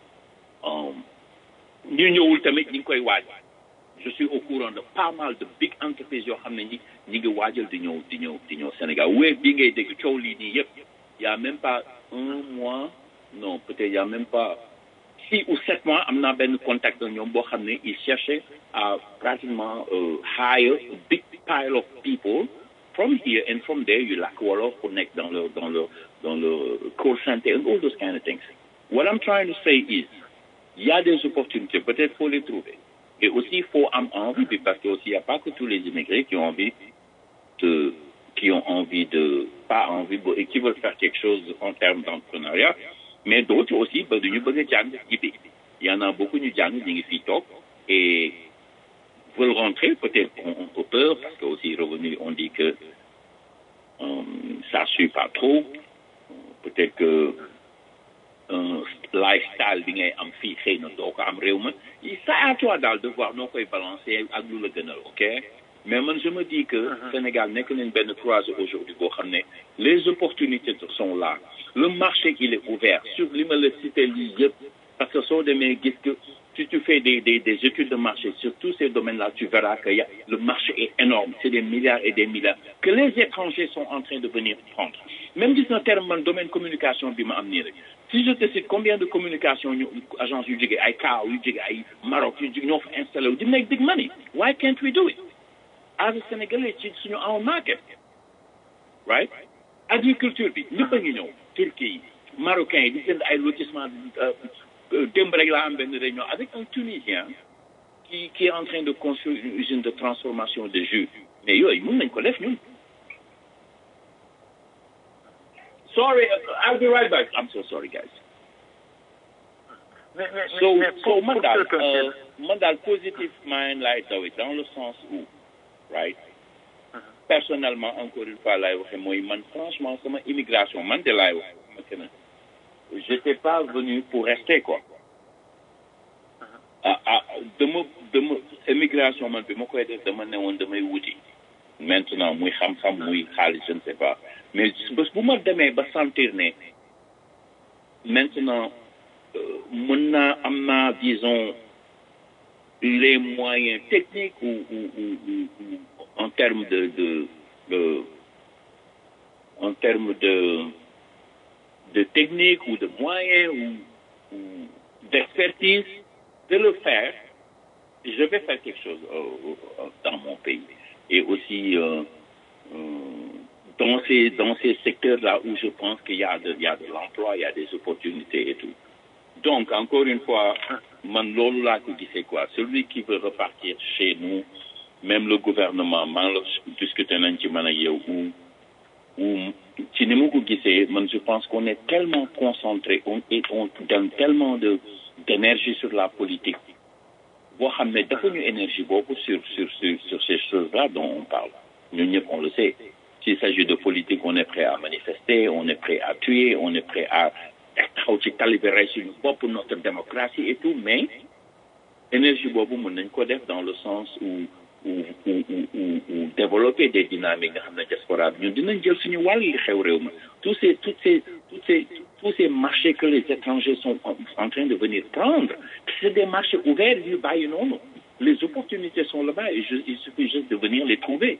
ñu ñëwul tamit ñi ngi koy waaj je suis au courant de pas mal de big entreprises yoo xam ne ñi ñi ngi waajal di ñëw di ñëw di ñëw Sénégal wéeb bii ngay dégg coow lii nii yëpp y a même pas un mois non peut-être y a même pas six ou sept mois am naa benn contact ak ñoom boo xam ne ils cherchaient à pratiquement uh, hire a big pile of people from here and from there you lack wolof pour nekk dans le dans le dans le call center and all those kind of things what I'm trying to say is il y a des opportunités peut-être faut les trouver et aussi il faut am envie puis parce que aussi il n'y a pas que tous les immigrés qui ont envie de qui ont envie de pas envie et qui veulent faire quelque chose en termes d'entrepreneuriat mais d'autres aussi ba duñu bëgg a jàng jibi il y en a beaucoup ñu jàng ñu ngi fii toog et veulent rentrer peut-être ont, ont peur parce que aussi revenu on dit que euh, ça suit pas trop peut-être que un lifestyle bi ngay am fii xëy na doo ko am réew ma ça à toi daal de voir noo koy balancer ak lu la gënal ok mais man je me dis que Sénégal nekk nañ benn croisée aujourd'hui boo xam ne les opportunités sont là le marché il est ouvert sur li ma la cité lii yëpp parce que soo demee gis que si tu fais des, des, des études de marché sur tous ces domaines-là, tu verras que y a, le marché est énorme. C'est des milliards et des milliards que les étrangers sont en train de venir prendre. Même si c'est un terme, dans le domaine communication, bi ma am nii rek. si je te cite combien de communication ñu agence yu jóge ay Kaaw yu jóge ay Maroc yu jóge ñoo fa installé wu di make big money why can't we do it as a Sénégalais ci suñu own market right agriculture bi ñëpp a ngi ñëw Turquie yi Marocains yi di jënd ay lotissement démb rek laa am benn réunion avec un Tunisien qui qui est en train de construire une usine de transformation de jus mais yooyu mun nañ ko def ñun sorry I'll be right back I'm so sorry guys mais mais so mais so pour man pour daal quelqu'un euh, qui man daal positive mind laay dawe dans le sens où right personnellement encore une fois laay waxe mooy man franchement sama immigration man de laay wax ma que ne j'étais pas venu pour rester quoi ah ah dama dama immigration man bi ma koy def dama ne woon damay wuti maintenant muy xam-xam muy xaalis je ne sais pas mais bés bu ma demee ba sentir ne maintenant euh, mën naa am naa disons les moyens techniques ou, ou, ou, ou- ou en termes de, de, de en termes de de technique ou de moyens ou, ou d'expertise de le faire, je vais faire quelque chose euh, euh, dans mon pays. Et aussi euh, euh, dans ces dans ces secteurs-là où je pense qu'il y a de il y a de l'emploi, il y a des opportunités et tout. Donc encore une fois, man loolu laa ko gisee quoi. Celui qui veut repartir chez nous, même le gouvernement, man la discuter nañ ci man ak yow ou ou ci ni ma ko gisee man je pense qu'on est tellement concentré on et on donne tellement de d'énergie sur la politique boo xam ne dafa ñu énergie boobu sur sur sur sur ces choses-là dont on parle ñun ñëpp on le sait s'il s'agit de politique on est prêt à manifester on est prêt à tuer on est prêt à taxaw ci tali bi rey suñu bopp notre démocratie et tout mais énergie boobu mën nañ ko def dans le sens où où où où où où développer des dynamiques nga xam ne diaspora bi ñun dinañ jël suñu wàll li xew réew ma tous ces toutes ces toutes ces tous ces marchés que les étrangers sont en, en train de venir prendre c'est des marchés ouverts yu bàyyi noonu les opportunités sont là-bas et je, il suffit juste de venir les trouver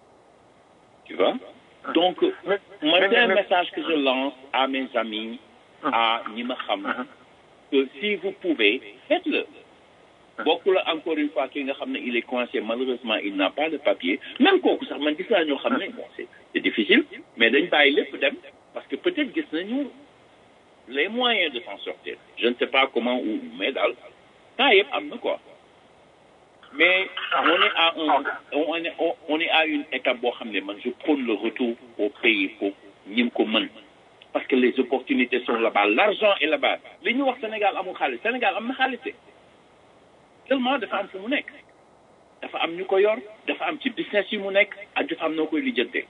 tu vois donc moi c'est un message que je lance à mes amis à ñi ma xam que si vous pouvez faites-le bokkul encore une fois ki nga xam ne il est coincé malheureusement il n'a pas de papier même kooku sax man gis naa ñoo xam ne bon c'est c'est difficile mais dañ bàyyi lépp dem parce que peut-être gis nañu les moyens de s'en sortir je ne sais pas comment ou mais daal temps yëpp am na quoi mais on est à un on est on, on est à une étape boo xam ne man je prône le retour au pays pour ñim ko mën parce que les opportunités sont là-bas l'argent est là-bas li ñu wax Sénégal amul xaalis Sénégal am na xaalis de tellement dafa am fu mu nekk dafa am ñu ko yor dafa am ci business yi mu nekk ak dafa am noo koy lijjante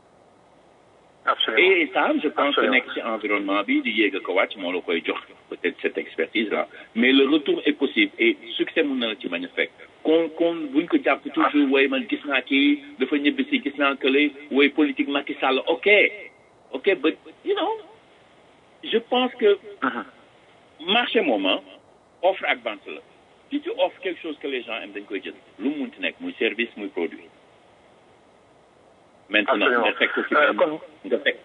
absolument et ça je pense que Absolument. nekk ci environnement bi di yéeg a ko wàcc moo la koy jox peut-être cette expertise là mais le retour est possible et succès mun na la ci bañ a fekk kon kon buñ ko jàpp toujours woy man gis naa kii dafa ñibbi si gis naa kële woy politique Macky Sall ok ok but you know je pense que marché moment offre ak vente la si tu offres quelque chose que les gens aiment dañ koy jël lu mu munti nekk muy service muy produit maintenant Absolument. nga fekk ko ci Euh, benn kon- nga fekk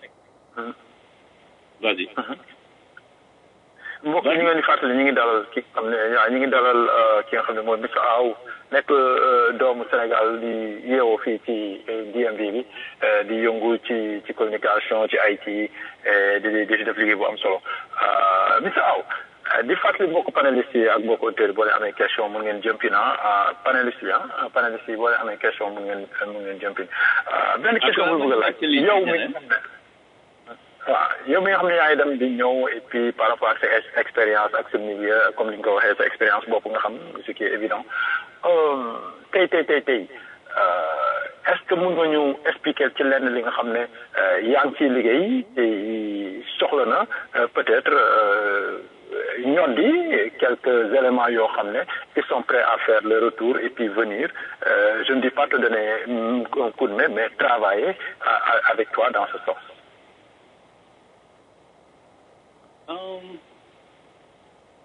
vas-y mbokk ñu ngi leen di fàttali ñu ngi dalal ki nga xam ne waaw ñu ngi dalal euh, ki nga xam ne mooy Mr Aw nekk euh, doomu Sénégal di yeewoo fii ci euh, DMV bi euh, di yëngu ci ci communication ci IT euh, di di di def liggéey bu am solo Euh, Mr Aw euh, di fàttali mbokk panélistes yi ak mbokk auditeurs yi boo leen amee question mun ngeen jëmpin ah panélistes yi ah panélistes yi boo leen amee question mun ngeen mun ngeen jëmpin Euh, benn question bu bëgg a laaj yow mi waaw yow mi nga xam ne yaa ngi dem di ñëw et puis par rapport ak sa ex- expérience ak sa milieu comme ni nga ko waxee sa expérience bopp nga xam ce qui est évident Euh, tey tey tey tey euh, est-ce que mun nga ñu expliquer ci lenn li nga xam ne euh, yaa ngi ciy liggéey te soxla na euh, peut-être euh, ñoddi quelques éléments yoo xam ne ils sont prêts à faire le retour et puis venir euh, je ne dis pas te donner mm, un coup de main mais travailler à- à- avec toi dans ce sens Um,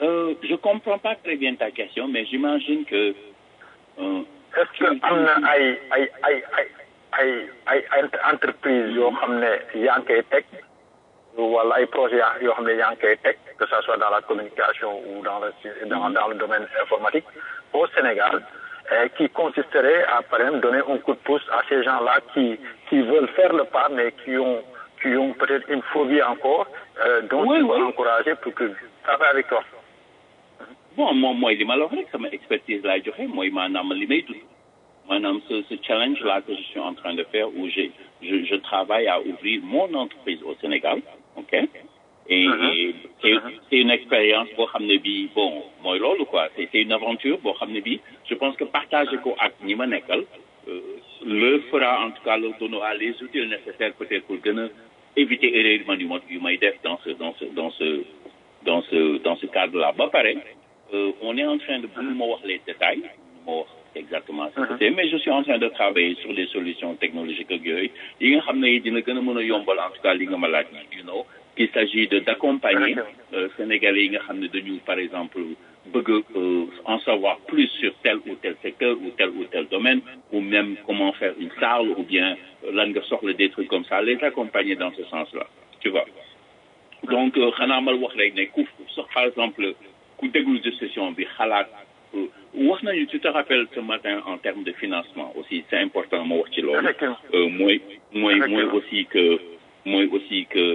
euh, je comprends pas très bien ta question, mais j'imagine que. Euh, est-ce que am na ay ay ay ay ay ay ay entreprise yoo xam ne yaa ngi koy teg wala ay projet yoo xam ne yaa ngi koy teg que ça soit dans la communication ou dans le dans, dans le domaine informatique au Sénégal euh, qui consisterait à par exemple donner un coup de pouce à ces gens-là qui qui veulent faire le pas mais qui ont qui ont peut-être une phobie encore euh, donc Oui, il faut oui. encourager pour que ça va avec toi. bon moom mooy li ma la wax rek sama expertise laay joxe mooy maanaam li may dund maanaam ce ce challenge là que je suis en train de faire où j'ai je je travaille à ouvrir mon entreprise au Sénégal ok et, et c'est c'est une expérience boo xam ne bii bon mooy loolu quoi c'est c'est une aventure boo xam ne bii je pense que partager ko ak ñi ma nekkal euh, leur fera en tout cas leur donnera les outils nécessaires peut-être pour gën a éviter erreur man yu ma yu may def dans ce dans ce dans ce dans ce dans ce cadre là ba pare euh, on est en train de mënu ma wax les détails mënu ma wax exactement ce que c'est mais je suis en train de travailler sur des solutions technologiques ak yooyu yi nga xam ne dina gën a mën a yombal en tout cas li nga ma laaj you know qu'il s'agit de d'accompagner euh, sénégalais yi nga xam ne dañu par exemple bëgg euh, en savoir plus sur tel ou tel secteur ou tel ou tel domaine ou même comment faire une salle ou bien euh, lan nga soxla des trucs comme ça les accompagner dans ce sens-là tu vois donc euh, xanaa mal wax rek ne ku sax par exemple ku déglu de session bi xalaat euh, wax nañu tu te rappelles ce matin en termes de financement aussi c'est important ma wax ci loolu Effectivement. euh, mooy mooy mooy Effectivement. aussi que mooy aussi que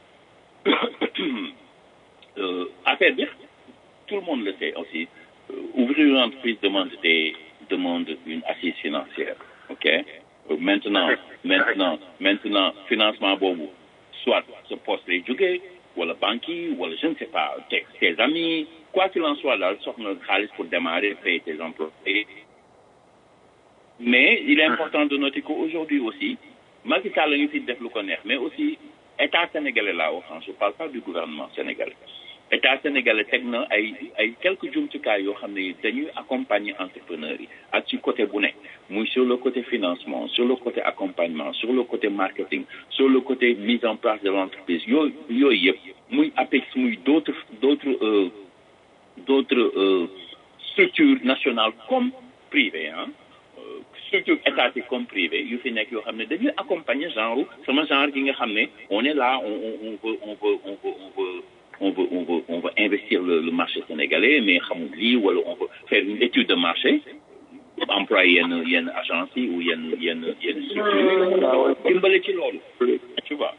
euh, affaire bi tout le monde le sait aussi euh, ouvrir une entreprise demande des demande une assise financière ok Euh, maintenant maintenant maintenant financement boobu soit ce poste lay jógee wala banque yi wala je ne sais pas tes tes amis quoi qu'il en soit daal soxna xaalis pour démarrer payer tes employés mais il est important de noter qu'aujourd'hui aussi Macky Sall la ngi fi def lu ko neex mais aussi état sénégalais laa wax je parle pas du gouvernement sénégalais état sénégalais teg na ay ay quelques jumtukaay yoo xam ne dañuy accompagner entrepreneurs yi ak ci côté bu nekk muy sur le côté financement sur le côté accompagnement sur le côté marketing sur le côté mise en place de l'entreprise yooyu yooyu yëpp muy APEX muy d'autres d'autres euh, d'autres euh, structures nationales comme privées hein euh, structures étatiques comme privées yu fi nekk yoo xam ne dañuy accompagner genre sama genre gi nga xam ne on est là on on on veut on veut on veut on veut on veut on veut on veut investir le, le marché sénégalais mais xamul lii wala on veut faire une étude de marché employé yenn yenn agence yi ou yenn yenn yenn structure dimbale ci loolu tu vois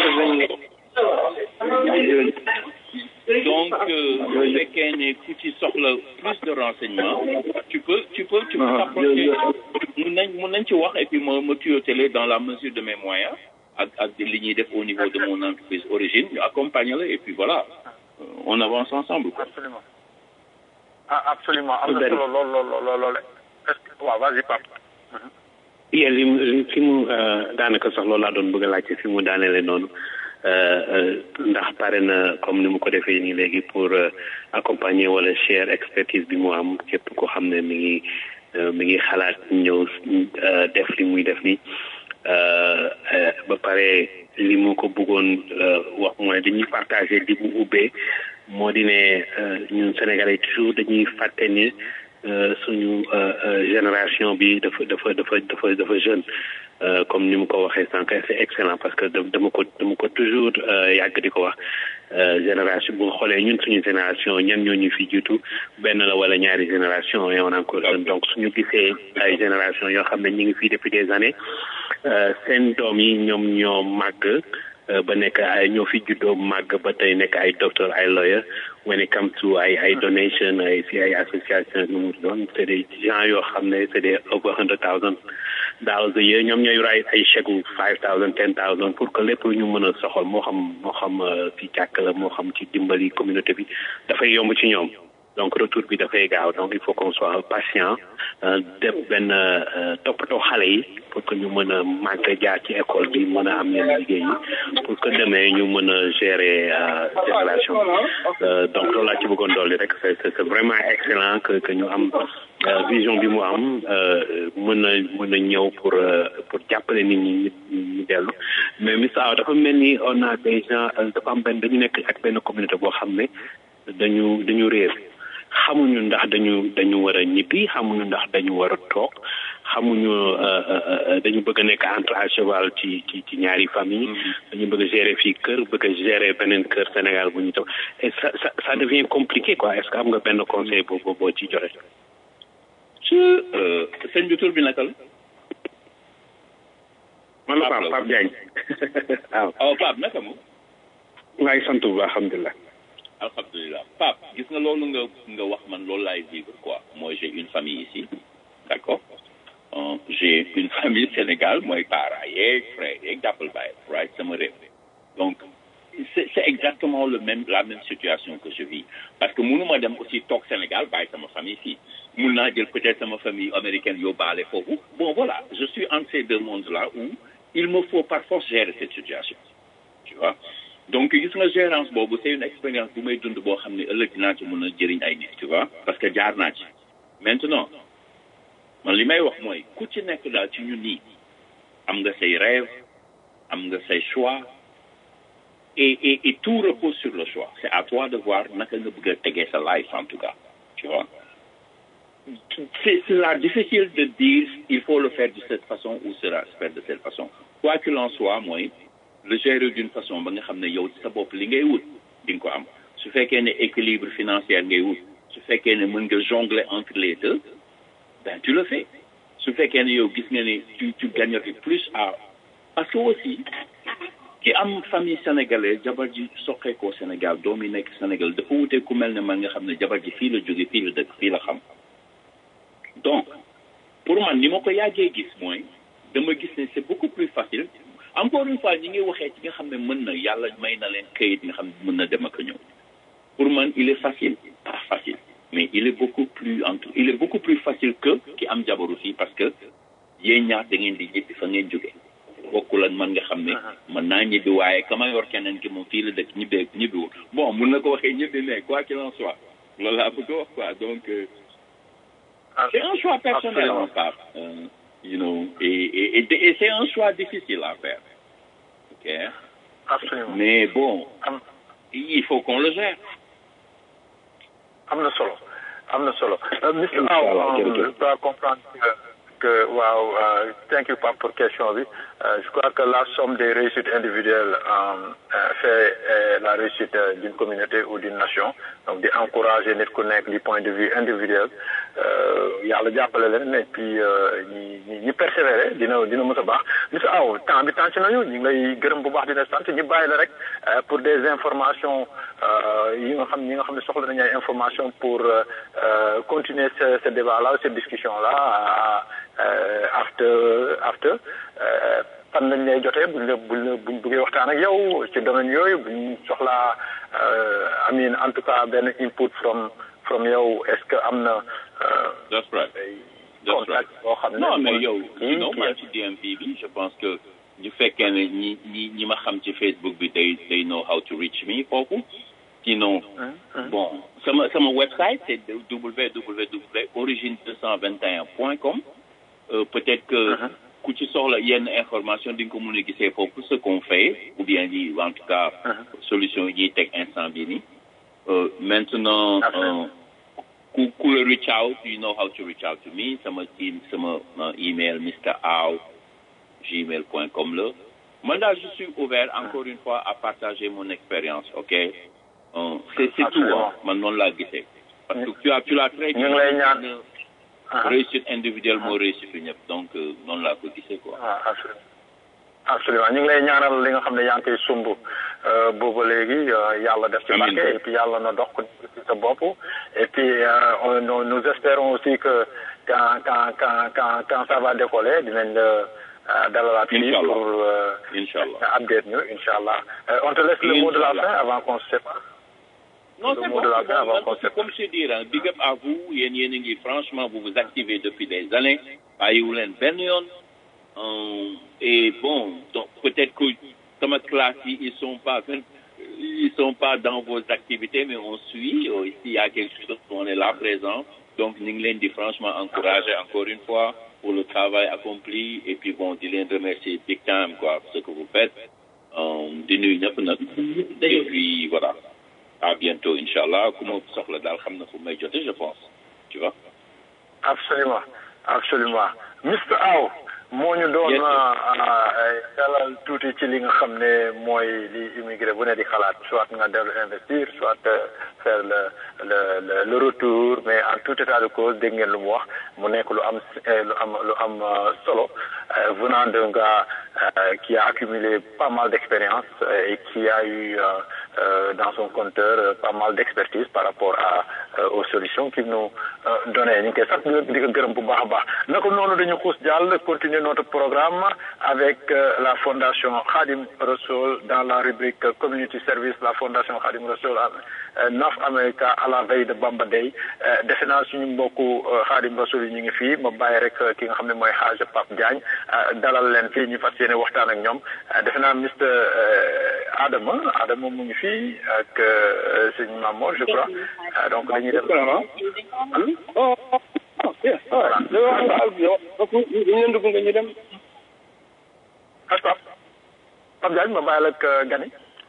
donc bu fekkee ne ku ci soxla plus de renseignements tu peux tu peux tu peux t'approcher mun nañ mun nañ ci wax et puis ma ma tuyauteler dans la mesure de mes moyens ak ak li ñuy def au niveau de mon entreprise origine ñu accompagner la et puis voilà Euh, on avance ensemble quoi. absolument ah absolument am na solo lool lool lool lool est-ce que waaw vas-y Pape yee li mu li fi mu daanaka sax loolu laa doon bëgg a laajte fi mu daaneele noonu ndax pare na comme ni mu ko defee nii léegi pour accompagner wala share expertise bi mu am képp ko xam ne mi ngi mi ngi xalaat ñëw def li muy def nii ba pare li mu ko bëggoon wax mooy dañuy partager di mu ubbee moo di ne ñun Sénégalais toujours dañuy fàtte ni suñu génération bi dafa dafa dafa dafa dafa jeune comme ni mu ko waxee sànq c'est excellent parce que dama ko dama ko toujours yàgg di ko wax génération bu nga xoolee ñun suñu génération ñan ñoo ñu fi jiitu benn la wala ñaari génération et on est encore jeune donc suñu gisee ay génération yoo xam ne ñu ngi fii depuis des années seen doom yi ñoom ñoo màgg ba nekk ay ñoo fi juddoo màgg ba tey nekk ay docteur ay lawyer when it comes to ay ay donation ay si ay association nu mu doon c'est des gens yoo xam ne c'est des over hundred thousand dollars a year ñoom ñooy ray ay chèque five thousand ten thousand pour que lépp ñu mën a soxal moo xam moo xam ci jàkk la moo xam ci dimbali communauté bi dafay yomb ci ñoom donc retour bi dafay gaaw donc il faut qu'on soit patient def benn toppatoo xale yi pour que ñu mën a màgg jaar ci école bi mën a am yenn liggéey yi pour que demee ñu mën a gérer génération donc loolu laa ci bëggoon dolli rek c'est c'est vraiment excellent que que ñu am vision bi mu am mën a mën a ñëw pour pour jàppale nit ñi ñu dellu mais Miss Awa dafa mel ni on a des gens dafa am benn dañu nekk ak benn communauté boo xam ne dañu dañu réer xamuñu ndax dañu dañu war a ñibbi xamuñu ndax dañu war a toog xamuñu dañu bëgg a nekk entre à cheval ci ci ci ñaari famille dañu bëgg a gérer fii kër bëgg a gérer beneen kër Sénégal bu ñu toog et ça ça ça devient compliqué quoi est-ce que am nga benn conseil boobu boo ci joxe. ci sëñ bi tur bi naka la. man la Pape Pape Diagne. waaw waaw Pape naka mu. maa ngi sant bu baax alhamdulilah. alhamdulilah Pape gis nga loolu nga nga wax man loolu laay vivre quoi moi j'ai une famille ici d'accord euh, j'ai une famille Sénégal mooy parents yeeg frère yeeg jàppal bàyyi right sama réew donc c'est c'est exactement le même la même situation que je vis parce que mënuma dem aussi toog Sénégal bàyyi sama famille fii mun naa jël peut-être sama famille américaine yóbbaale foofu bon voilà je suis entre ces deux mondes là où il me faut par force gérer cette situation tu vois donc gis nga gérance boobu c'est une expérience bu may dund boo xam ne ëllëg dinaa ci mën a jëriñ ay nit tu vois parce que jaar naa ci maintenant man li may wax mooy ku ci nekk daal ci ñun nii am nga say rêve am nga say choix et et et tout repose sur le choix c'est à toi de voir naka nga bëgg a tegee sa life en tout cas tu vois c'est c'est là difficile de dire il faut le faire de cette façon ou sera faire de cette façon quoi qu'il en soit mooy le gérer d'une façon ba nga xam ne yow sa bopp li ngay wut di nga ko am su fekkee ne équilibre financier ngay wut su fekkee ne mën nga jongler entre les deux ben tu le fais su fekkee ne yow gis nga ne tu tu gagnerais plus à parce que aussi ki am famille sénégalaise jabar ji soqeekoo Sénégal doom yi nekk Sénégal dafa wutee ku mel ne man nga xam ne jabar ji fii la jóge fii la dëkk fii la xam donc pour man ni ma ko yàggee gis mooy dama gis ne c'est beaucoup plus facile encore une fois ñi ngi waxee ci nga xam ne mën na yàlla may na leen këyit nga xam ne mën na dem ak ñëw pour man il est facile pas facile mais il est beaucoup plus entre il est beaucoup plus facile que ki am jabaru fii parce que yéen ñaar da ngeen di ñibbi fa ngeen jóge bokkul ak man nga xam ne mën naa ñibbi waaye ka ma yor keneen ki moom fii la dëkk ñibbee ñibbiwul bon mun na ko waxee ñibbi mais quoi qu'il en soit loolu laa bëgg a wax quoi donc c'est un choix personnel en part euh, you know et et et, et c'est un choix difficile à faire ok absolument mais bon il faut qu'on le gère am na solo am na solo monsieur Aw je dois comprendre que que waaw thank you Pape pour question bi je crois que la somme des réussites individuelles fait la réussite d'une communauté ou d'une nation donc di encourager nit ku nekk du point de vue individuel yàlla jàppale leen et puis ñi ñi ñi persévérer dina dina mës a baax monsieur Aw temps bi tànc nañu ñu ngi lay gërëm bu baax dina sant ñu bàyyi la rek pour des informations yi nga xam ñi nga xam ne soxla nañu ay informations pour continuer ce ce débat là cette discussion là after after fan lañ lay jotee buñ la buñ la buñ bëggee waxtaan ak yow ci domaine yooyu buñ soxlaa amin en tout cas benn input from from yow est-ce que am na. that's right that's right boo xam ne non mais yow non maa ci DMV bi je pense que ñu fekkee ne ñi ñi ñi ma xam ci Facebook bi they they know how to reach me foofu sinon bon sama sama website c'est www.origine221.com euh, peut-être que ku ci soxla yenn information di nga ko mën a gisee foofu ce qu'on fait ou bien yi en tout cas solution yi ñuy teg instant bi ni maintenant ku ku la reach out you know how to reach out to me sama team sama email mr aw gmail point com la man daal je suis ouvert encore une fois à partager mon expérience ok euh, c'est c'est tout hein man noonu laa gisee parce que tu as tu l'as très ñu ngi lay ñaan réussite individuelle moo réussite ñëpp donc noonu laa ko gisee quoi. ah absolument absolument ñu ngi lay ñaanal li nga xam ne yaa ngi koy sumb booba léegi yàlla def ci barke et puis yàlla na dox ko ci sa bopp et puis on nous espérons aussi que quand quand quand quand quand ça va décoller dinañ la dalalaat fii pour inchallah update ñu inchallah on te laisse le mot de la fin avant qu'on se sépare Non, c'est bon, bon, bon, comme je dis, hein, big up à vous, yen yen yen, franchement, vous vous activez depuis des années, à Youlen Benyon, euh, et bon, donc peut-être que dans ma classe, ils sont pas, ils sont pas dans vos activités, mais on suit, euh, ici, il y a quelque chose, on est là présent, donc Ninglen dit franchement encourager encore une fois pour le travail accompli, et puis bon, Dylan remercier big time, quoi, pour ce que vous faites, euh, de nous, et puis voilà. à bientôt inchallah ku ma soxla daal xam na fu may jote je pense tu vois absolument absolument Mr Aw moo ñu doon dalal tuuti ci li nga xam ne mooy li immigré bu ne di xalaat soit nga dellu investir soit faire le le le le retour mais en tout état de cause dégg ngeen lu mu wax mu nekk lu am lu am lu am solo venant d'un gars qui a accumulé pas mal d'expérience et qui a eu dans son compteur pas mal d'expertise par rapport à aux solutions qu'il nous donnait ñu ngi koy sax di ko gërëm bu baax a baax naka noonu dañu xuus jàll continuer notre programme avec la fondation Khadim Rassoul dans la rubrique community service la fondation Khadim Rassoul North America à la veille de Bamba Day defe naa suñu mbokku Khadim Rassoul yi ñu ngi fii ma bàyyi rek ki nga xam ne mooy Hadj Pape Diagne dalal leen fii ñu fas yéene waxtaan ak ñoom defe naa Mr Adama Adama mu ngi fii ak sëñ Mamour je crois donc dañuy dem oh oh yes voilà ñu leen dugg nga ñu dem Hadj Pape Pape Diagne ma bàyyi la ak Gani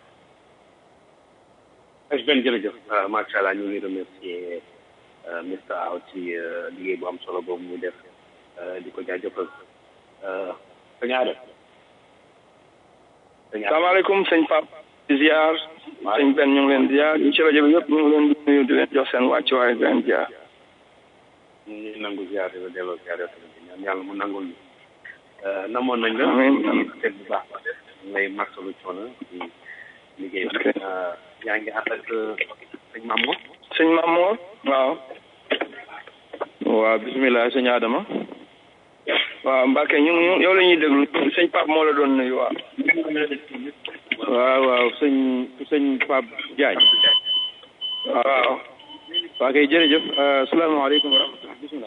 ben jërëjëf macha allah ñu ngi remercier Mr Aw ci liggéey bu am solo boobu mu def di ko jaajëfal sëñ Adama salaamaaleykum sëñ Pape di ziar sëñ Ben ñu ngi leen ziar ñu ci rajo bi yëpp ñu ngi leen di nuyu di leen jox seen wàccuwaay di leen ziar ñu ngi nangu ziar di la delloo ziar yow tamit ñaan yàlla mu nangul ñu namoon nañ la teg bu baax ba def ngay marsalu coono ci liggéey bi yaa ngi ànd ak sëñ Mamour sëñ Mamour waaw waaw bisimilah sëñ Adama waaw Mbacke ñu ñu yow la ñuy déglu sëñ Pape moo la doon nuyu waaw waaw waaw sëñ sëñ Pape Diagne waaw waa kay jërëjëf asalaamaaleykum wa rahmatulah bisimilah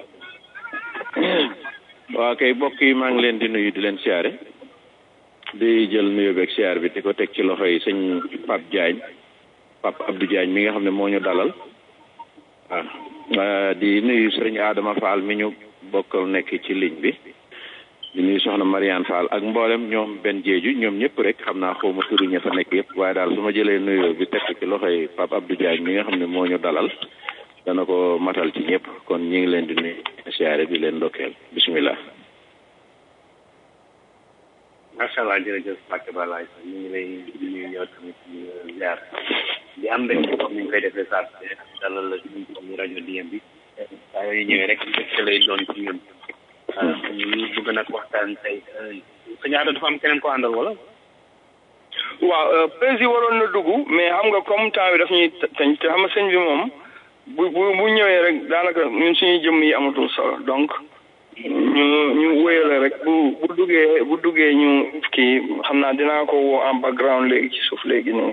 waa kay mbokk yi maa ngi leen di nuyu di leen siyaare di jël nuyu beeg siyaar bi di ko teg ci loxo yi sëñ Pape Diagne Pape Abdou Diagne mi nga xam ne moo ñu dalal waaw di nuyu sëriñ Adama Fall mi ñu bokkal nekk ci ligne bi di nuyu soxna Mariane Fall ak mboolem ñoom benn jeeju ñoom ñëpp rek xam naa xaw ma turi ña fa nekk yëpp waaye daal su ma jëlee nuyoo bi teg ci loxoy Pape Abdou Diagne mi nga xam ne moo ñu dalal dana ko matal ci ñëpp kon ñi ngi leen di nuyu siyaare di leen ndokkeel bisimilah. macha allah jërëjëf Mbacke Balaye ñu ngi lay nuyu yow tamit di ziar di am rek comme ni ñu koy defee saa dalal la ci ñu rajo DM bi saa yooyu ñëwee rek mbégte lay doon ci ñun ñu bëgg nag waxtaan tey sa ñaata dafa am keneen ko àndal wala waaw président waroon na dugg mais xam nga comme temps bi daf ñuy teñ te xam nga sëñ bi moom bu bu bu ñëwee rek daanaka ñun suñuy jëmm yi amatul solo donc ñu ñu wéyale rek bu bu duggee bu duggee ñu kii xam naa dinaa ko woo en background léegi ci suuf léegi nii.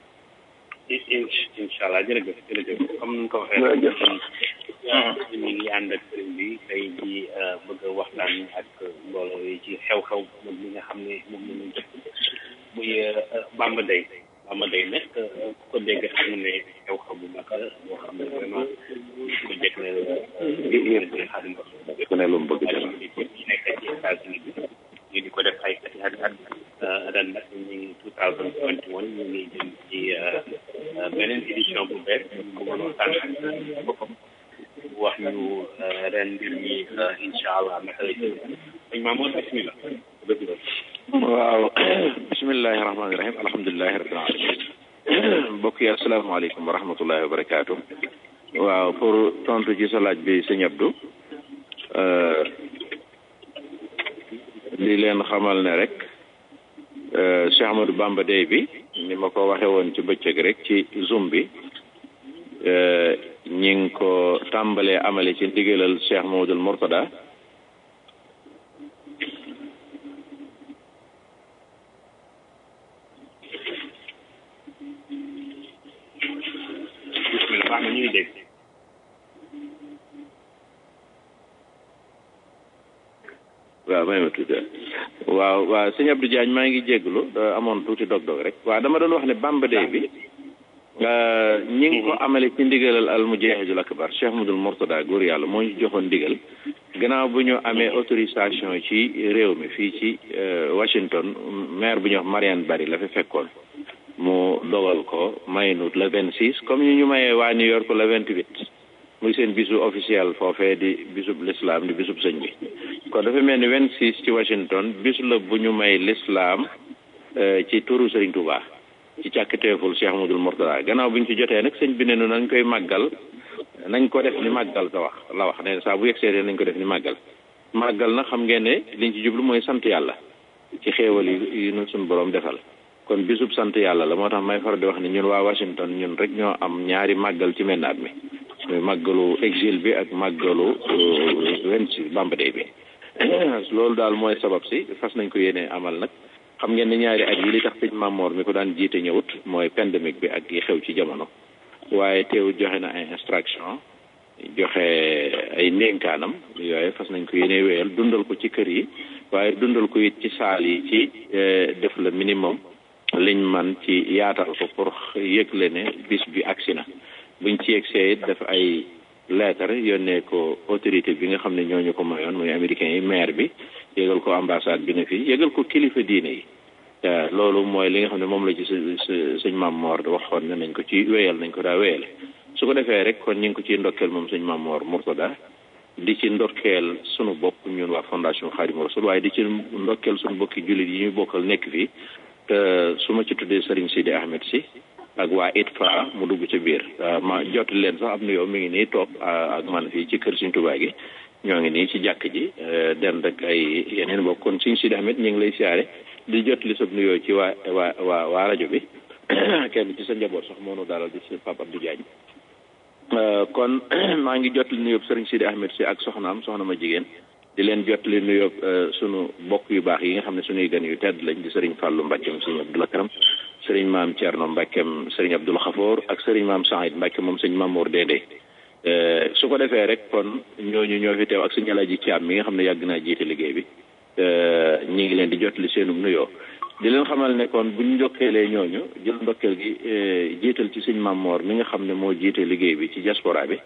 incha allah jërëjëf jërëjëf comme ni nga ko waxee. jërëjëf. ñu ngi ànd ak sëriñ bi tey ji bëgg a waxtaan ak mbooloo yi ci xew-xew moom mi nga xam ne moom la ñu def muy Bamba Day Bamba Day nag ku ko dégg xam ne xew-xew bu mag la boo xam ne vraiment ko jëkk ne la xaadim ko ku ne lu mu bëgg xaadim bi ñu nekk ci États-Unis bi ñu di ko def ay ati at at ren nag ñu ngi 2021 ñu ngi jëm ci beneen édition bu bees bu mën waxtaan ak boppam wax ñu ren mbir mi incha allah naka la jëm sëñ Mamour bismillah dëgg la waaw bismillahi rahmaani rahim alhamdulilahi rabbil alamin mbokk yi asalaamaaleykum wa rahmatullahi wa barakaatu waaw pour tontu ci sa laaj bi sëñ Abdou li leen xamal ne rek Cheikh Ahmadou Bamba Day bi ni ma ko waxe woon ci bëccëg rek ci zoom bi ñi ngi ko tàmbalee amale ci ndigalal Cheikh Mamadou Mourtada bismillah baax na ñu ngi dégg waaw may ma tuuti waaw waaw sëñ Abdou Diagne maa ngi jégalu da amoon tuuti dog-dog rek waaw dama doon wax ne Bamba Day bi ñi ngi ko amale ci ndigalal al mujahidul akbar Cheikh Mudul Mourtada góor yàlla moo ñu joxoon ndigal gannaaw bu ñu amee autorisation ci réew mi fii ci Washington maire bu ñuy wax Marianne Barry la fi fekkoon mu dogal ko maynu le vingt six comme ñu ñu mayee waa New York le vingt huit muy seen bisu officiel foofee di bisub l'islam di bisub sëñ bi kon dafa mel ni vingt six ci Washington bisu la bu ñu may l'islam ci turu Sëriñ Touba ci càkkiteeful Cheikh Amadou Mourtada gannaaw bi ñu ci jotee nag sëñ bi ne nu nañ koy màggal nañ ko def ni màggal sa wax la wax ne saa bu yegsee nañ ko def ni màggal màggal na xam ngeen ne liñ ci jublu mooy sant yàlla ci xéewal yi yi nu suñu borom defal kon bisub sant yàlla la moo tax may far di wax ne ñun waa Washington ñun rek ñoo am ñaari màggal ci menn at mi muy màggalu exil bi ak màggalu vingt six Bamba Day bi loolu daal mooy sabab si fas nañ ko yéene amal nag xam ngeen ne ñaari at yi li tax sëñ Mamor mi ko daan jiite ñëwut mooy pandémique bi ak yi xew ci jamono waaye teewul joxe na ay instruction joxe ay ndénkaanam yooyu fas nañ ko yéene wéyal dundal ko ci kër yi waaye dundal ko it ci saal yi ci def le minimum liñ man ci yaatal ko pour yëgle ne bis bi agsi na buñ ci yegsee it def ay lettre yónnee ko autorité bi nga xam ne ñooñu ko mayoon muy américain yi maire bi yëgal ko ambassade bi ne fii yëgal ko kilifa diine yi loolu mooy li nga xam ne moom la ci sëñ Maam Moor waxoon ne nañ ko ci wéyal nañ ko daa wéyale su ko defee rek kon ñu ngi ko ciy ndokkeel moom sëñ Maam Moor Murtada di ci ndokkeel sunu bopp ñun waa fondation Xaadimu Rasul waaye di ci ndokkeel sunu bokki jullit yi ñu bokkal nekk fii te su ma ci tuddee Serigne Sidi Ahmed si ak waa ITFA mu dugg ci biir ma jot leen sax am nuyoo mi ngi nii toog ak man fii ci kër Sëñ Tuubaa gi ñoo ngi nii ci jàkk ji den rek ay yeneen bokk kon Sëñ Sidi Ahmed ñu ngi lay siyaare di jot li sab nuyoo ci waa waa waa waa rajo bi kenn ci sa njaboot sax moo nu dalal di si Pape Abdou Diagne kon maa ngi jot li nuyoo Serigne Sidi Ahmed si ak soxnaam soxna ma jigéen di leen jot li nuyoo sunu bokk yu baax yi nga xam ne sunuy gan yu tedd lañ di Serigne Fallou Mbackeem Serigne Abdoul Karam Serigne maam Thierno Mbackeem Serigne Abdoul Khafour ak Serigne maam Saïd Mbacke moom Serigne Mamour Dende su ko defee rek kon ñooñu ñoo fi teew ak Serigne Alaaji Thiam mi nga xam ne yàgg naa jiite liggéey bi ñi ngi leen di jot li seenum nuyoo di leen xamal ne kon buñ njokkeelee ñooñu jël ndokkeel gi jiital ci Serigne Mamour mi nga xam ne moo jiite liggéey bi ci diaspora bi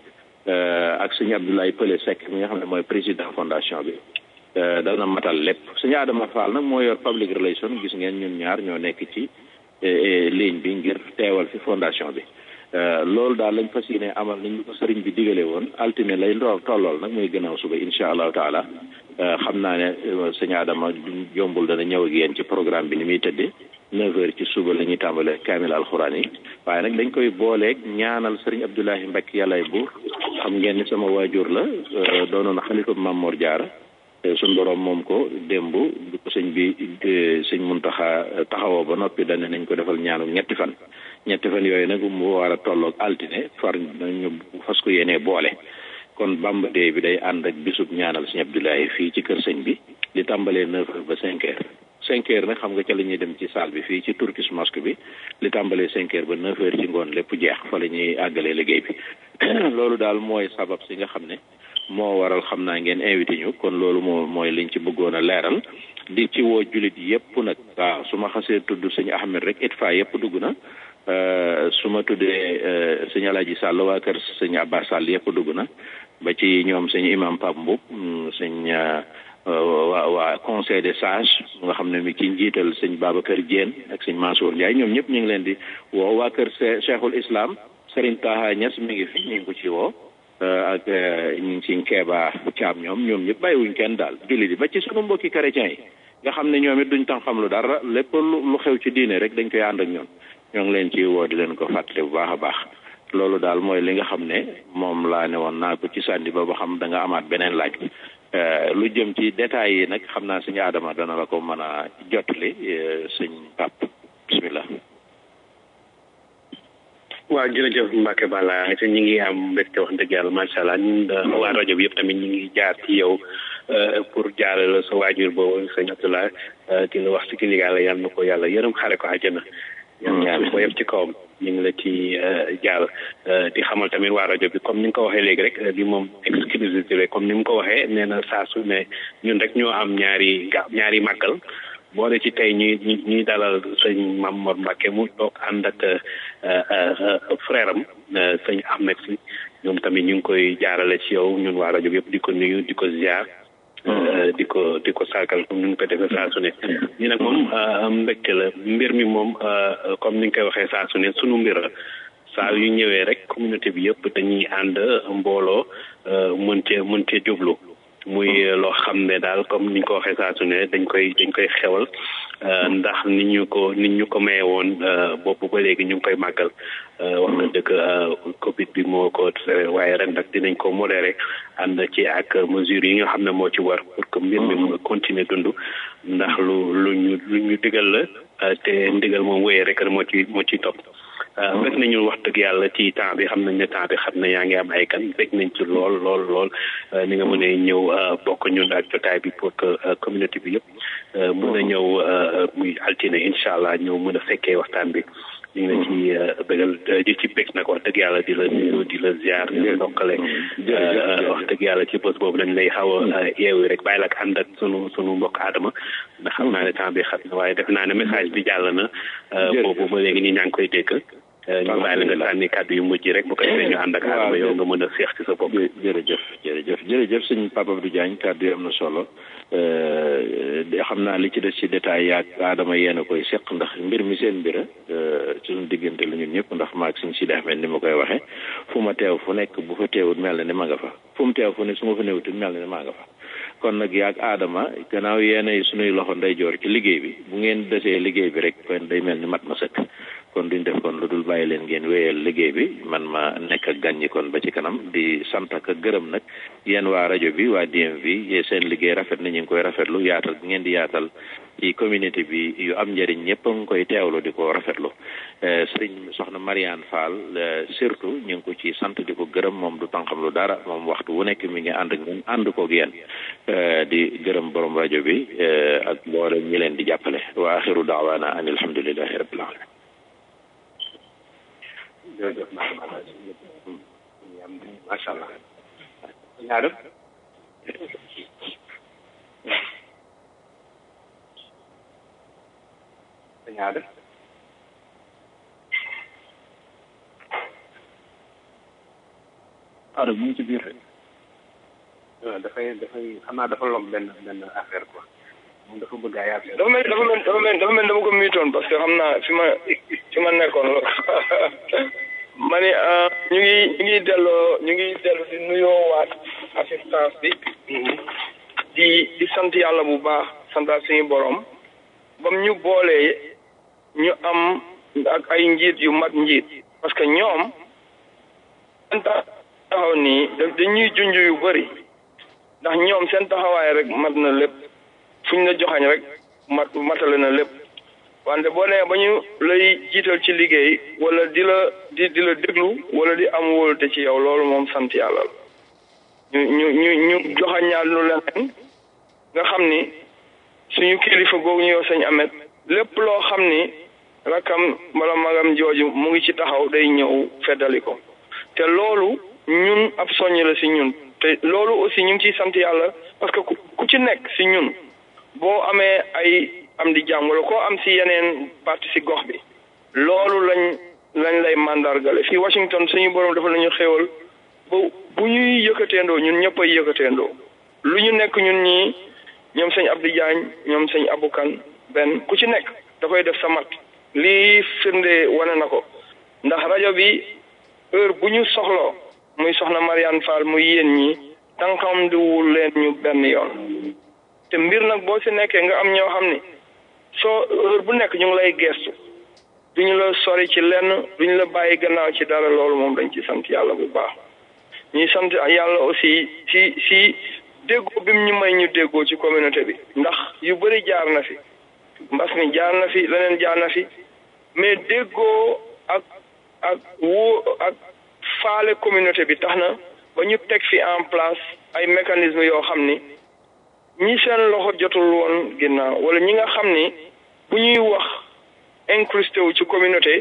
ak sëñ Abdoulaye Pële Seck mi nga xam ne mooy président fondation bi dana matal lépp sëñ Adama Fall nag moo yor public relation gis ngeen ñun ñaar ñoo nekk ci ligne bi ngir teewal fi fondation bi loolu daal lañ fas yéene amal ni ñu ko sëriñ bi digale woon altine lay ndoor tollool nag muy gënaaw suba incha allahu taala xam naa ne sëñ Adama jombul dana ñëw ak yéen ci programme bi ni muy tëddee neuf heures ci suba la ñuy tàmbale kaamil alxuraan yi waaye nag dañ koy booleeg ñaanal sëriñ Abdoulahi Mbacke yàllaay buur xam ngeen ni sama waajur la doonoon xalifa Maam Mor Jaara suñ borom moom ko démb du ko sëñ bi sëñ Muntaxa taxawoo ba noppi dane nañ ko defal ñaanu ñetti fan ñetti fan yooyu nag mu war a tolloog altine far ñu fas ko yéenee boole kon Bamba Day bi day ànd ak bisub ñaanal sëñ Abdoulahi fii ci kër sëñ bi li tàmbalee neuf heures ba cinq heures cinq heures nag xam nga ca la ñuy dem ci salle bi fii ci Turkish Mosque bi li tàmbalee cinq heures ba neuf heures ci ngoon lépp jeex fa la ñuy àggalee liggéey bi loolu daal mooy sabab si nga xam ne moo waral xam naa ngeen invité ñu kon loolu moo mooy liñ ci bëggoon a leeral di ci woo jullit yépp nag waaw su ma xasee tudd sëñ Ahmed rek itfa yépp dugg na su ma tuddee sëñ Alaaji Sall waa kër sëñ Abbas Sall yépp dugg na ba ci ñoom sëñ imam Pape Mboup sëñ waa waa conseil des sages nga xam ne mi ci njiital sëñ Babacar Diène ak sëñ Mansour Ndiaye ñoom ñëpp ñu ngi leen di woo waa kër Cheikhul Islam Serigne Taha Niass mi ngi fi ñu ngi ko ci woo ak ñu ngi ci Keeba Caam ñoom ñoom ñëpp bàyyiwuñ kenn daal jullit yi ba ci sunu mbokki chrétiens yi nga xam ne ñoom it duñ tan xam lu dara lépp lu xew ci diine rek dañ koy ànd ak ñoom ñoo ngi leen ci woo di leen ko fàttali bu baax a baax loolu daal mooy li nga xam ne moom laa ne woon naa ko ci sànni ba ba xam da nga amaat beneen laaj lu jëm ci détails yi nag xam naa suñu aadama dana la ko mën a jotali sëñ pap bismillah waaw jërëjëf Mbacke Balla te ñu ngi am mbégte wax dëgg yàlla macha allah ñun waa rajo bi yëpp tamit ñu ngi jaar ci yow pour jaarale la sa waajur boobu sëñ Abdoulaye di la wax si ki yàlla yal na ko yàlla yërëm xare ko àjjana. yàlla ko yëpp ci kawam ñu ngi la ci jaar di xamal tamit waa rajo bi comme ni nga ko waxee léegi rek li moom exclusivité comme ni mu ko waxee nee na saa su ne ñun rek ñoo am ñaari ga ñaari màggal. boole ci tey ñuy ñuy dalal sëñ Mamor Mbacke mu toog ànd ak frère am sëñ Ahmed si ñoom tamit ñu ngi koy jaarale ci yow ñun waa rajo bi yëpp di ko nuyu di ko ziar di ko di ko sargal comme ni ñu ko defee saa su ne ñi nag moom mbégte la mbir mi moom comme ni nga koy waxee saa su ne sunu mbir la saa yu ñëwee rek communauté bi yëpp dañuy ànd mbooloo mën cee mën cee jublu muy loo xam ne daal comme ni ñu ko waxee saa su ne dañ koy dañ koy xewal ndax nit ñu ko nit ñu ko maye woon boobu ba léegi ñu ngi koy màggal wax na dëgg Covid bi moo ko waaye ren nag dinañ ko modéré ànd ci ak mesures yi nga xam ne moo ci war pour que mbir mi mu continuer dund ndax lu lu ñu lu ñu digal la te ndigal moom wéyee rek moo ci moo ciy topp fekk nañu wax dëgg yàlla ci temps bi xam nañ ne temps bi xam ne yaa ngi am ay kan fekk nañ ci lool lool lool ni nga mën a ñëw bokk ñun ak jotaay bi pour que communauté bi yëpp mën a ñëw muy altine incha allah ñëw mën a fekkee waxtaan bi ñu ngi la ci bëggal di ci bëgg nag wax dëgg yàlla di la nuyu di la ziar di la ndokkale wax dëgg yàlla ci bés boobu dañ lay xaw a yeewu rek bàyyi la ak ànd ak sunu sunu mbokk aadama ndax xam naa ne temps bi xam na waaye def naa ne message bi jàll na boobu ba léegi nii ñaa ngi koy dégg ñu bàyyi la nga sànni kàddu yu mujj rek bu ko defee ñu ànd ak aadama yow nga mën a seex ci sa bopp jërëjëf jërëjëf jërëjëf sëñ Papa Abdou Diagne kàddu yi am na solo xam naa li ci des ci détail yaag aadama yéen a koy seq ndax mbir mi seen mbira suñu diggante la ñun ñëpp ndax maag suñ si Ahmed ni ma koy waxee fu ma teew fu nekk bu fa teewut mel na ni ma nga fa fu mu teew fu ne su ma fa newut mel na ni maa nga fa kon nag yaag aadama gannaaw yéenay suñuy loxo ndeyjoor ci liggéey bi bu ngeen desee liggéey bi rek kon day mel ni mat ma sëkk kon duñ def kon lu dul bàyyi leen ngeen wéyal liggéey bi man ma nekk ak gàññi kon ba ci kanam di sant ak gërëm nag yéen waa rajo bi waa DMV seen liggéey rafet na ñu ngi koy rafetlu yaatal bi ngeen di yaatal ci communauté bi yu am njëriñ ñëpp a ngi koy teewlu di ko rafetlu sëriñ soxna Mariane Fall surtout ñu ngi ko ci sant di ko gërëm moom du tànqam lu dara moom waxtu wu nekk mi ngi ànd ak ñun ànd koog yéen di gërëm borom rajo bi ak mboolem ñi leen di jàppale wa axiru daawaana an alhamdulillahi rabbil alamin jërëjëf macha allah ñaar ñaar Ada mu ngi ci biir rek. dafay dafay xam naa dafa lom benn benn affaire quoi moom dafa bëgg ay affaire dafa mel dafa mel dafa mel dafa mel dama ko miitoon parce que xam naa fi ma fi ma nekkoon la ma ni ñu ngi ñu ngi delloo ñu ngi dellu di nuyoo waat assistance bi di di sant yàlla bu baax santaat suñu borom bam ñu boolee ñu am ak ay njiit yu mat njiit parce que ñoom seen taxaw nii dañuy junj yu bëri ndax ñoom seen taxawaay rek mat na lépp fu ñu la joxañ rek mat matale na lépp wante boo nee ba ñu lay jiital ci liggéey wala di la di di la déglu wala di am wóolute ci yow loolu moom sant yàlla la ñu ñu ñu ñu joxañaal lu leneen nga xam ni suñu kilifa googu ñu yow sëñ Amet lépp loo xam ni rakam wala magam jooju mu ngi ci taxaw day ñëw feddali ko te loolu ñun ab soññ la si ñun te loolu aussi ñu ngi ciy sant yàlla parce que ku ci nekk si ñun boo amee ay am di jàmm wala koo am si yeneen parti si gox bi loolu lañ lañ lay mandargale fii Washington suñu borom dafa lañu xéewal ba bu ñuy yëkkateendoo ñun ñëpp ay yëkkateendoo lu ñu nekk ñun ñii ñoom sëñ Abdou Diagne ñoom sëñ Aboukan benn ku ci nekk dafay def sa mat lii firnde wane na ko ndax rajo bi heure bu ñu soxloo muy soxna Mariane Fall muy yéen ñi tànkam diwul leen ñu benn yoon te mbir nag boo si nekkee nga am ñoo xam ni soo heure bu nekk ñu ngi lay gestu duñu la sori ci lenn duñu la bàyyi gannaaw ci dara loolu moom dañ ci sant yàlla bu baax ñuy sant yàlla aussi ci ci déggoo bi mu ñu may ñu déggoo ci communauté bi ndax yu bëri jaar na fi mbas mi jaar na fi leneen jaar na fi mais déggoo ak ak woo ak faale communauté bi tax na ba ñu teg fi en place ay mécanismes yoo xam ni ñi seen loxo jotul woon ginnaaw wala ñi nga xam ni bu ñuy wax incrusté wu ci communauté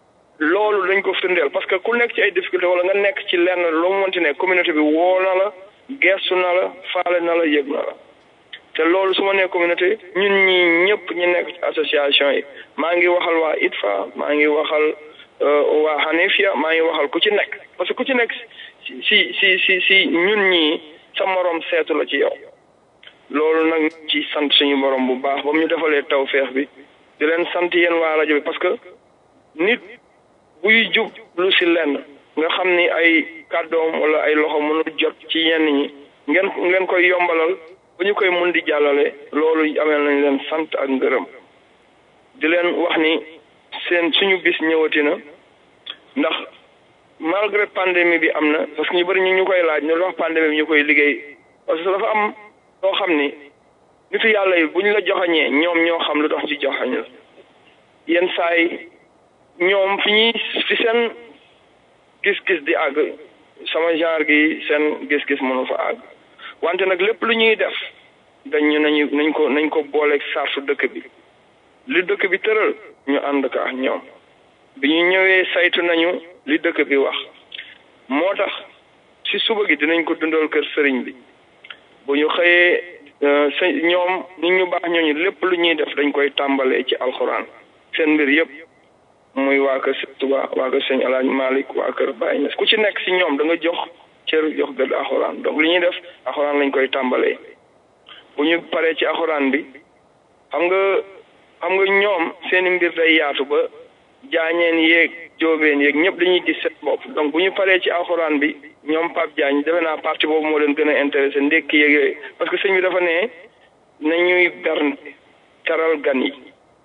loolu dañ ko firndeel parce que ku nekk ci ay difficulté wala nga nekk ci lenn loo mënti ne communauté bi woo na la gestu na la faale na la yëg na la te loolu su ma nee communauté ñun ñi ñëpp ñu nekk ci association yi maa ngi waxal waa ITFA maa ngi waxal waa Hanifia maa ngi waxal ku ci nekk parce que ku ci nekk si si si si si ñun ñii sa morom seetu la ci yow loolu nag ci sant suñu borom bu baax ba mu ñu defalee tawféex bi di leen sant yéen waa rajo bi parce que nit buy jub lu si lenn nga xam ni ay kàddoom wala ay loxo mënul jot ci yenn ñi ngeen ngeen koy yombalal bu ñu koy mun di jàllale loolu ameel nañ leen sant ak ngërëm di leen wax ni seen suñu bis ñëwati na ndax malgré pandémie bi am na parce que ñu bëri ñu ñu koy laaj ñu wax pandémie bi ñu koy liggéey parce que dafa am loo xam ni nitu yàlla yi bu ñu la joxañee ñoom ñoo xam lu tax ci joxañ la yenn saay ñoom fi ñuy fi seen gis-gis di àgg sama genre gi seen gis-gis mënu fa àgg wante nag lépp lu ñuy def dañ ñu nañu nañ ko nañ ko booleeg sartu dëkk bi li dëkk bi tëral ñu ànd ka ak ñoom bi ñu ñëwee saytu nañu li dëkk bi wax moo tax ci suba gi dinañ ko dundal kër sëriñ bi bu ñu xëyee sa ñoom nit ñu baax ñooñu lépp lu ñuy def dañ koy tàmbalee ci alxuraan seen mbir yëpp muy waa kër sëñ Tuba waa kër sëñ Alaaj Malik waa kër Baye Niass ku ci nekk ci ñoom da nga jox cër jox gëdd alxuraan donc li ñuy def alxuraan lañ koy tàmbalee bu ñu paree ci alxuraan bi xam nga xam nga ñoom seeni mbir day yaatu ba jaañeen yeeg joobeen yeeg ñëpp dañuy gis seen bopp donc bu ñu paree ci alxuraan bi ñoom Pape Diagne defe naa parti boobu moo leen gën a intéressé ndekki yeeg yooyu parce que sëñ bi dafa ne nañuy berne teral gan yi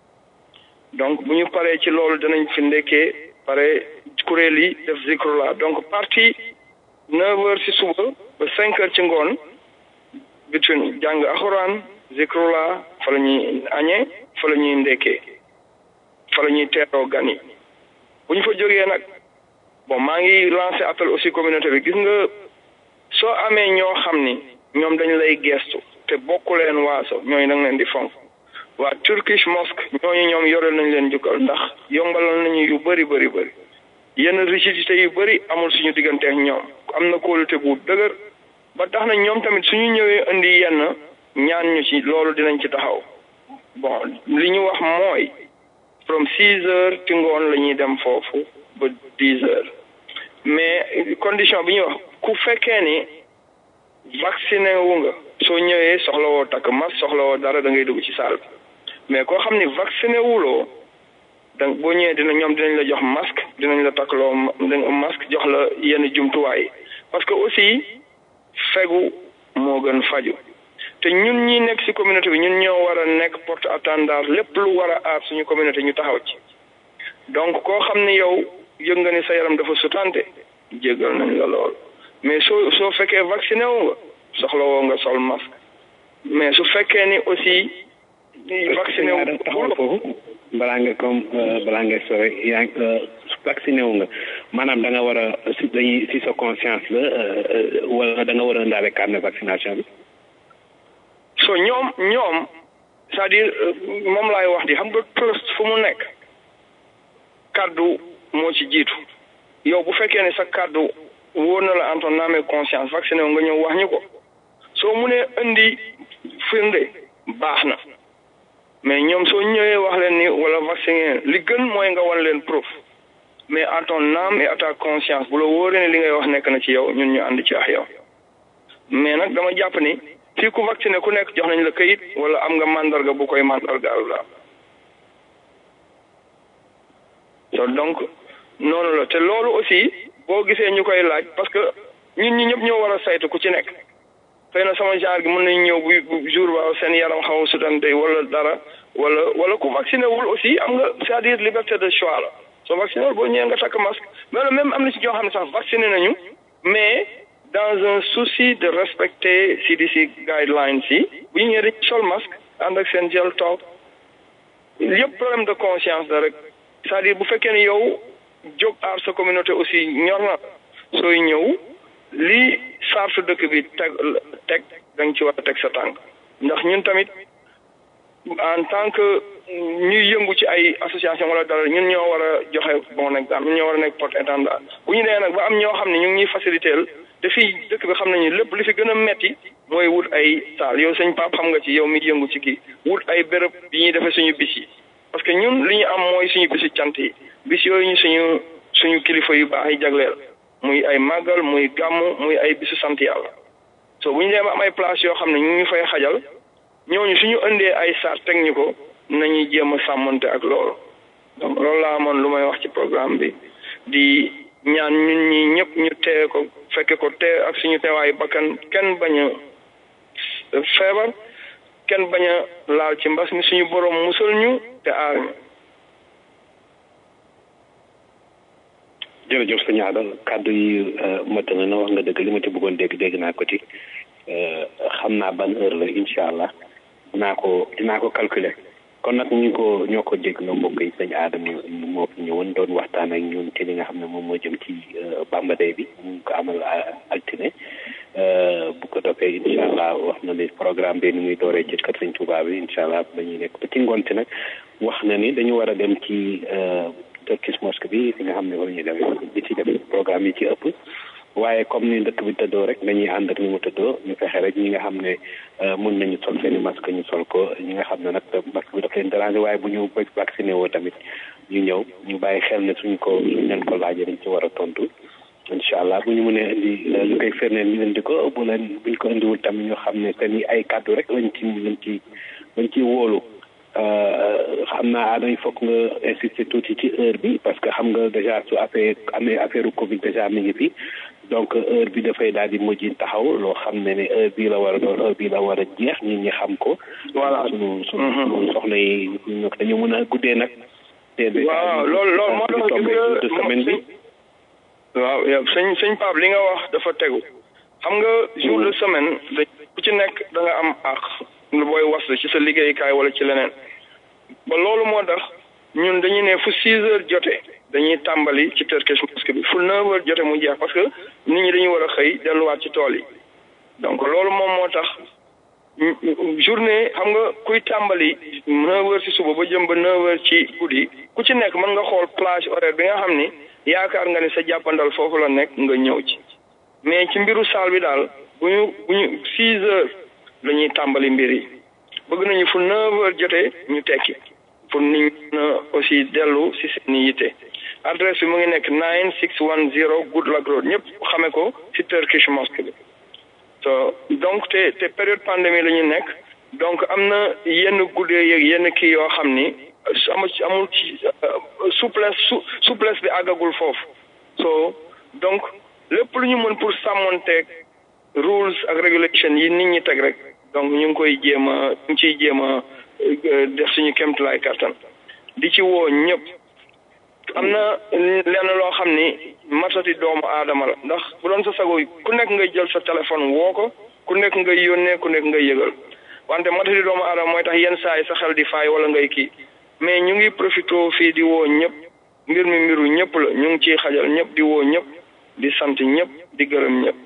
donc bu ñu paree ci loolu danañ fi ndekkee pare kuréel yi def zikrullah donc parti neuf heures ci suba ba cinq heures ci ngoon between jàng alxuraan zikrullah fa la ñuy añee fa la ñuy ndekkee fa la ñuy teeroo gan yi bu ñu fa jógee nag bon maa ngi lancé appel aussi communauté bi gis nga soo amee ñoo xam ni ñoom dañ lay gestu te bokku leen waaso ñooñu da nga leen di fonk waa Turkish mosque ñooñu ñoom yoreel nañ leen jukkal ndax yombalal nañu yu bëri bëri bëri yenn rigidité yu bëri amul suñu digganteek ñoom am na kóolute bu dëgër ba tax na ñoom tamit suñu ñëwee indi yenn ñaan ñu ci loolu dinañ ci taxaw bon li ñu wax mooy from six heures ci ngoon la ñuy dem foofu ba dix heures mais condition bi ñuy wax ku fekkee ni vacciné wu nga soo ñëwee soxla woo takk masque soxla woo dara da ngay dugg ci salle bi mais koo xam ni vacciné wuloo donc boo ñëwee dina ñoom dinañ la jox masque dinañ la takkloo masque jox la yenn jumtuwaay parce que aussi fegu moo gën faju te ñun ñi nekk ci communauté bi ñun ñoo war a nekk porte attendant lépp lu war a aar suñu communauté ñu taxaw ci donc koo xam ne yow yëg nga ni sa yaram dafa sutante jéggal nañ la lool mais soo soo fekkee vacciné wu nga soxla woo nga sol masque mais su fekkee ni aussi vacciné wu taxawal foofu balaa nga comme balaa nga sore yaa ngi vacciné wu nga maanaam da nga war a si dañuy si sa conscience la wala da nga war a indaale carnet vaccination bi so ñoom ñoom c'est-à-dire moom laay wax di xam nga trust fu mu nekk kaddu moo ci jiitu yow bu fekkee ne sa kaddu wóor na la en ton âme et conscience vacciné wu nga ñëw wax ñu ko soo munee indi firnde baax na mais ñoom soo ñëwee wax leen ni wala vacciné li gën mooy nga wan leen proof mais à ton âme et à ta conscience bu la wóoree ne li ngay wax nekk na ci yow ñun ñu ànd ci ak yow mais nag dama jàpp ni fii ku vacciné ku nekk jox nañ la kayit wala am nga mandarga bu koy mandargaal la so donc noonu la te loolu aussi boo gisee ñu koy laaj parce que ñun ñi ñëpp ñoo war a saytu ku ci nekk xëy na sama genre gi mën nañ ñëw bu jour ba seen yaram xaw a sutante wala dara wala wala ku vacciné wul aussi am nga c'est-à-dire liberté de choix la soo vacciné wul boo ñëwee nga takk masque mais même am na ci ñoo xam ne sax vacciné nañu mais dans un souci de respecter CDC guidelines yi bu ñu ñëwee dañuy sol masque ànd ak seen gel toog yëpp problème de conscience la rek c'est-à-dire bu fekkee ne yow jóg aar sa communauté aussi ñor na sooy ñëw lii sartu dëkk bi teg teg da nga ci war a teg sa tànk ndax ñun tamit en tant que ñuy yëngu ci ay association wala dara ñun ñoo war a joxe bon exemple ñun ñoo war a nekk porte étendard bu ñu nee nag ba am ñoo xam ne ñu ngi ñuy faciliter te fii dëkk bi xam nañu lépp li fi gën a metti mooy wut ay saal yow sëñ Pape xam nga ci yow mi yëngu ci kii wut ay béréb yi ñuy defee suñu bis yi parce que ñun li ñu am mooy suñu bisi cant yi bis yooyu ñu suñu suñu kilifa yu baax yi jagleel muy ay màggal muy gàmm muy ay bisu sant yàlla so bu ñu demee am ay place yoo xam ne ñu ngi fay xajal ñooñu suñu indee ay sart teg ñu ko nañuy jéem a sàmmante ak loolu donc loolu laa amoon lu may wax ci programme bi di ñaan ñun ñi ñëpp ñu tee ko fekke ko tee ak suñu teewaayu bakkan kenn bañ a feebar kenn bañ a laal ci mbas mi suñu borom musal ñu te aar ñu jërëjëf sëñ Ada kàddu yi mot na na wax nga dëgg li ma ci bëggoon dégg dégg naa ko ci xam naa ban heure la incha allah dinaa ko dinaa ko calculer kon nag ñu ko ñoo ko dégg na mbokk yi sëñ Adama moo fi ñëwoon doon waxtaan ak ñun ci li nga xam ne moom moo jëm ci Bamba Day bi ñu ko amal altine bu ko toppee incha allah wax na ni programme bi ni muy dooree ci kër sëñ Touba bi incha allah ba ñuy nekk ba ci ngoonte nag wax na ni dañu war a dem ci Turkish mosque bi fi nga xam ne war ñuy demee di ci def programme yi ci ëpp waaye comme ni dëkk bi tëddoo rek dañuy ànd ak ni mu tëddoo ñu fexe rek ñi nga xam ne mun nañu sol seen i masque ñu sol ko ñi nga xam ne nag masque bi daf leen déranger waaye bu ñu vacciné woo tamit ñu ñëw ñu bàyyi xel ne suñ ko suñ leen ko laajee dañ ci war a tontu incha allah bu ñu mënee indi lu koy firndeel ñu indi ko bu leen buñ ko indiwul tamit ñu xam ne seen i ay kàddu rek lañ ci lañ ci lañ ciy wóolu xam naa dañ foog nga insister tuuti ci heure bi parce que xam nga déjà su affaire amee affaire Covid déjà mi ngi fi donc heure bi dafay daal di mujj taxaw loo xam ne ne heure bii la war a doon heure bii la war a jeex nit ñi xam ko. voilà sunu sunu soxna yi dañu mën a guddee nag. waaw loolu loolu moo tax gis nga semaine bi. waaw yow sëñ sëñ Pape li nga wax dafa tegu xam nga jour de semaine da ku ci nekk da nga am àq booy waslu ci sa liggéeykaay wala ci leneen ba loolu moo tax ñun dañuy ne fu six heures jotee dañuy tàmbali ci Turkish mosque bi fu neuf heures jotee mu jeex parce que nit ñi dañuy war a xëy delluwaat ci tool yi donc loolu moom moo tax journée xam nga kuy tàmbali neuf heures ci suba ba jëm ba neuf heures ci guddi ku ci nekk mën nga xool plage horaire bi nga xam ni yaakaar nga ni sa jàppandal foofu la nekk nga ñëw ci mais ci mbiru saal bi daal bu ñu bu ñu six heures la ñuy tàmbali mbir yi bëgg nañu fu neuf heures jotee ñu tekki pour nit ñi aussi dellu si seen i yitte adresse bi mu ngi nekk nine six one zero Goodluck Road ñëpp xame ko si Turkish mosque bi so donc te te période pandémie la ñu nekk donc am na yenn guddee yeeg yenn kii yoo xam ni amul ci amul ci souplesse su souplesse bi àggagul foofu so donc lépp lu ñu mën pour sàmmonteeg rules ak regulation yi nit ñi teg rek donc ñu ngi koy jéem a ñu ngi ciy jéem a def suñu kéemtulaay kattan di ci woo ñëpp am na lenn loo xam ni matati doomu aadama la ndax bu doon sa sago ku nekk ngay jël sa téléphone woo ko ku nekk ngay yónnee ku nekk ngay yëgal wante matati doomu aadama mooy tax yenn saa yi sa xel di faay wala ngay kii mais ñu ngi profité fii di woo ñëpp mbir mi mbiru ñëpp la ñu ngi ciy xajal ñëpp di woo ñëpp di sant ñëpp di gërëm ñëpp.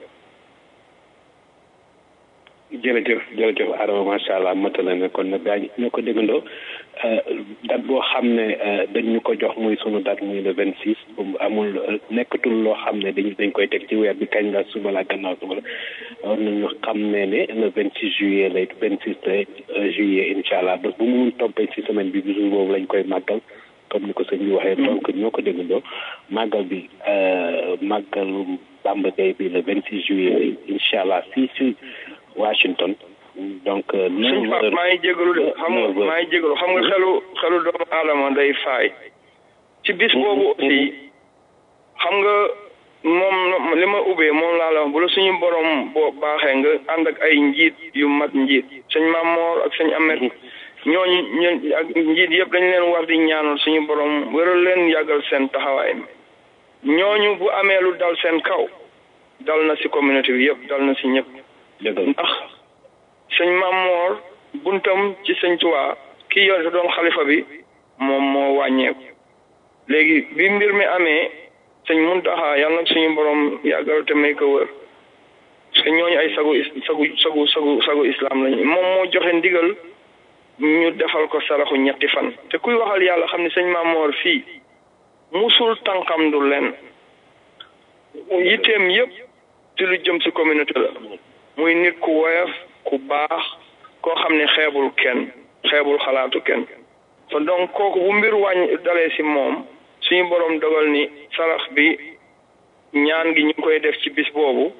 jërëjëf jërëjëf Adama macha allah matala na kon nag daañu ñoo ko déggandoo date boo xam ne dañ ñu ko jox muy sunu date muy le vingt six amul nekkatul loo xam ne dañ dañ koy teg ci weer bi kañ la suba la gannaaw suba la war nañu xam ne ne le vingt six juillet lay vingt six juillet incha allah bés bu mu mun toppee ci semaine bi bisu boobu lañ koy màggal comme ni ko sëñ bi waxee donc ñoo ko déggandoo màggal bi màggalu Bamba Day bi le vingt six juillet lay incha allah fii si Washington donc. suñ Pape maa ngi jégalu de xam nga maa ngi jégalu xam nga xelu xelu doomu aadama day faay. ci bis boobu aussi xam nga moom li ma ubbee moom laa la wax bu la suñu borom boo baaxee nga ànd ak ay njiit yu mat njiit sëñ Mamor ak sëñ Amet ñooñu ñooñu ak njiit yëpp dañu leen war di ñaanal suñu borom wëral leen yàggal seen taxawaay ñooñu bu amee lu dal seen kaw dal na si communauté bi yëpp dal na si ñëpp. ndax sëñ Mamor buntam ci sëñ Tuubaa kii yor doon xalifa bi moom moo wàññeeku léegi bi mbir mi amee sëñ Muntaxa yàlla nag suñu borom yàggal te may ko wër parce que ñooñu ay sagu sagu sagu sagu sagu islam lañu moom moo joxe ndigal ñu defal ko saraxu ñetti fan te kuy waxal yàlla xam ne sëñ Mamor fii musul tànkam du leen yitteem yëpp ci lu jëm ci communauté la muy nit ku woyof ku baax koo xam ne xeebul kenn xeebul xalaatu kenn so donc kooku bu mbir wàññ dalee ci moom suñu borom dogal ni sarax bi ñaan gi ñu ngi koy def ci bis boobu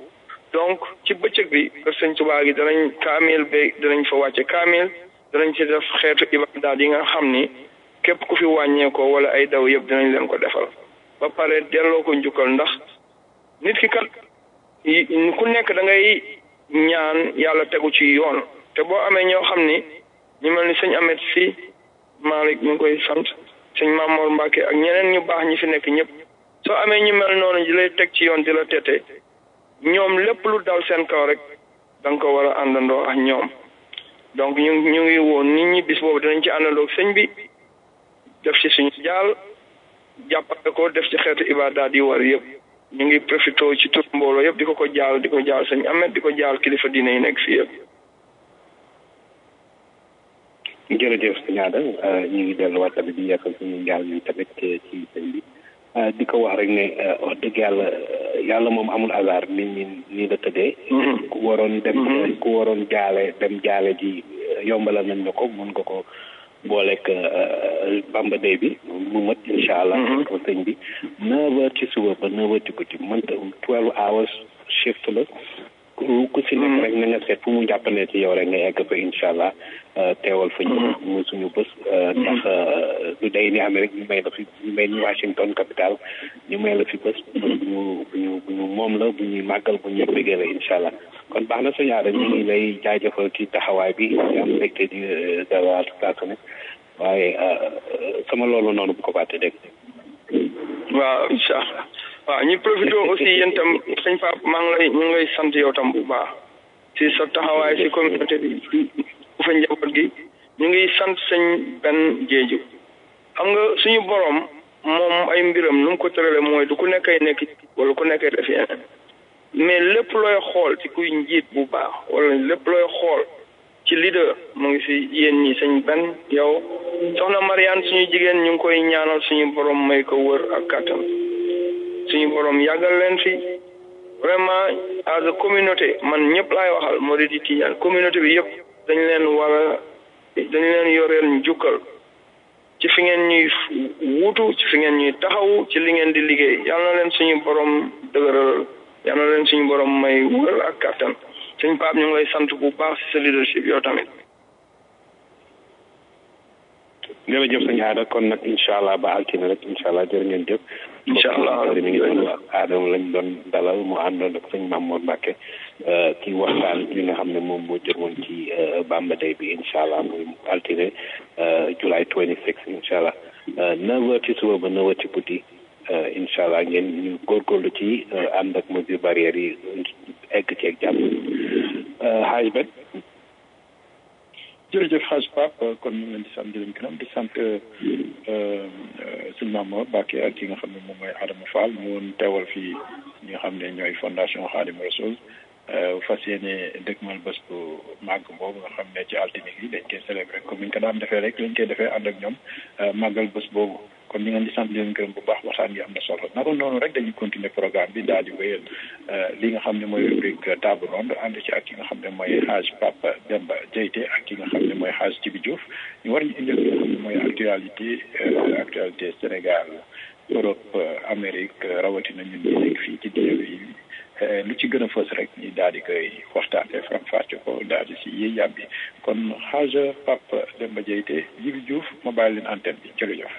donc ci bëccëg bi kër sëñ Tuubaa gi danañ kaamil be danañ fa wàcce kaamil danañ ci def xeetu ibaadaat yi nga xam ni képp ku fi wàññeekoo wala ay daw yëpp dinañ leen ko defal ba pare delloo ko njukkal ndax nit ki kat ku nekk da ngay ñaan yàlla tegu ci yoon te boo amee ñoo xam ni ñu mel ni sëñ Amet si Malick ñu ngi koy sant sëñ Mamour Mbacke ak ñeneen ñu baax ñi fi nekk ñëpp soo amee ñu mel noonu di lay teg ci yoon di la tete ñoom lépp lu dal seen kaw rek da nga ko war a àndandoo ak ñoom donc ñu ñu ngi woon nit ñi bis boobu dinañ ci àndandoo ak sëñ bi def ci suñu jaal jàppale ko def ci xeetu ibaadaat yi war yëpp ñu ngi profité ci tur mbooloo yëpp di ko ko jaal di ko jaal sëñ Amet di ko jaal kilifa diine yi nekk fii yëpp. jërëjëf sëñ Aada ñu ngi delluwaat tamit di yeesal suñu njaal yi tamit ci sëñ bi di ko wax rek ne wax dëgg yàlla yàlla moom amul hasard nit ñi nii la tëddee. ku waroon dem ku waroon jaale dem jaale ji yombalal nañ la ko mun nga ko booleeg Bamba Day bi mu mat incha allah. ko sëñ bi neuf heures ci suba ba neuf heures ci guddi mënta twelve hours shift la. ku si nekk rek na nga seet fu mu jàppandee ci yow rek nga egg fa incha allah teewal fa ñu muy suñu bés ndax du day ni amee rek ñu may la fi ñu may ni Washington capital ñu may la fi bés bu ñu bu ñu bu ñu moom la bu ñuy màggal bu ñuy bégee la incha allah kon baax na suñu aada ñu ngi lay jaajëfal ci taxawaay bi am mbégte di dawaat saa su ne waaye sama loolu noonu bu ko fàtte dégg waaw incha allah waaw ñu profité aussi yéen tam sëñ Pape maa ngi lay ñu ngi lay sant yow tam bu baax si sa taxawaay si communauté bi bu fa njaboot gi ñu ngi sant sëñ benn jeeju xam nga suñu borom moom ay mbiram nu mu ko tërale mooy du ku nekkay nekk wala ku nekkay def yeneen mais lépp looy xool ci kuy njiit bu baax wala lépp looy xool ci leader mu ngi si yéen ñi sëñ benn yow soxna Mariane suñu jigéen ñu ngi koy ñaanal suñu borom may ko wër ak kàttan suñu borom yàggal leen fi vraiment as a communauté man ñëpp laay waxal moo di di tiñaan communauté bi yëpp dañ leen war a dañ leen yoreel njukkal ci fi ngeen ñuy wuutu ci fi ngeen ñuy taxaw ci li ngeen di liggéey yal na leen suñu borom dëgëral yal na leen suñu borom may wër ak kàttan suñ Pape ñu ngi lay sant bu baax si sa leadership yow tamit jërëjëf sëñ Aada kon nag incha allah ba altine rek incha allah jërë ngeen jëf. incha allah mi ngi doon Adama lañ doon dalal mu àndoon ak sëñ Mamour Mbacke ci waxtaan li nga xam ne moom moo jëmoon ci Bamba Day bi incha allah muy altine July 26 incha allah neuf heures ci suba ba neuf heures ci guddi incha allah ngeen ñu góorgóorlu ci ànd ak mesure barrière yi egg ci ak jàmm xaaj bet jërëjëf xaaj Pape kon ñu ngi leen di sant di leen gërëm di sant suñu maam Mbacke ak ki nga xam ne moom mooy Adama Fall mu woon teewal fii ñi nga xam ne ñooy fondation Khadim Rasoul fas yéene dëgmal bés bu màgg boobu nga xam ne ci altine gi dañ koy célébré comme ni ñu ko daan defee rek lañ koy defee ànd ak ñoom màggal bés boobu kon ñu ngeen di sant di leen gërëm bu baax waxtaan gi am na solo naka noonu rek dañuy continuer programme bi daal di wéyal li nga xam ne mooy rubrique table ronde ànd ci ak ki nga xam ne mooy xaaj Papa Demba Diayte ak ki nga xam ne mooy xaaj Tibi Diouf ñu war ñu indil li nga xam ne mooy actualité actualité Sénégal Europe Amérique rawatina ñun ñu nekk fii ci diine bi lu ci gën a fës rek ñu daal di koy waxtaanee faram fàcce ko daal di si yiy yàbbi kon xaaj Papa Demba Diayte Jibi Diouf ma bàyyi leen antenne bi jërëjëf.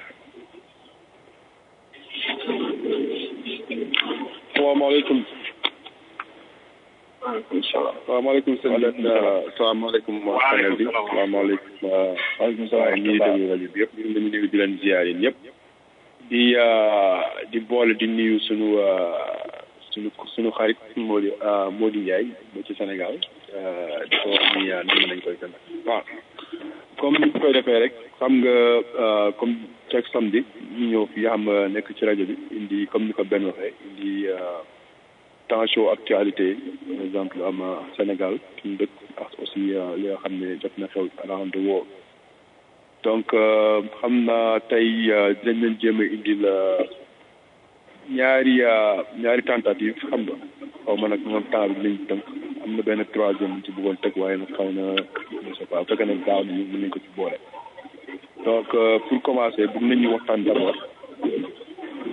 salaamaaleykum waaleykum salaam salaamaaleykum sëñ bi salaamaaleykum waa panel bi salaamaaleykum waaleykum salaam ñi déglu rajo bi yëpp ñu ngi leen di nuyu di leen ziar yéen ñëpp di di boole di nuyu sunu sunu sunu xarit Mody Mody Ndiaye ba ci Sénégal di ko wax ni nan nañ koy tamit waaw comme ni ñu koy defee rek xam nga comme chaque samedi ñu ñëw fii xam nekk ci rajo bi indi comme ni ko benn waxee indi temps chaud actualité par exemple am Sénégal suñu dëkk ak aussi li nga xam ne jot na xew around the world donc xam naa tey dinañ leen jéem a indi la ñaari ñaari tentative xam nga xaw ma nag moom temps bi lañ tënk am na benn troisième ci bëggoon teg waaye nag xaw na je sais pas fekk na gaaw nañu mën nañ ko ci boole donc pour commencer bëgg nañu waxtaan d'abord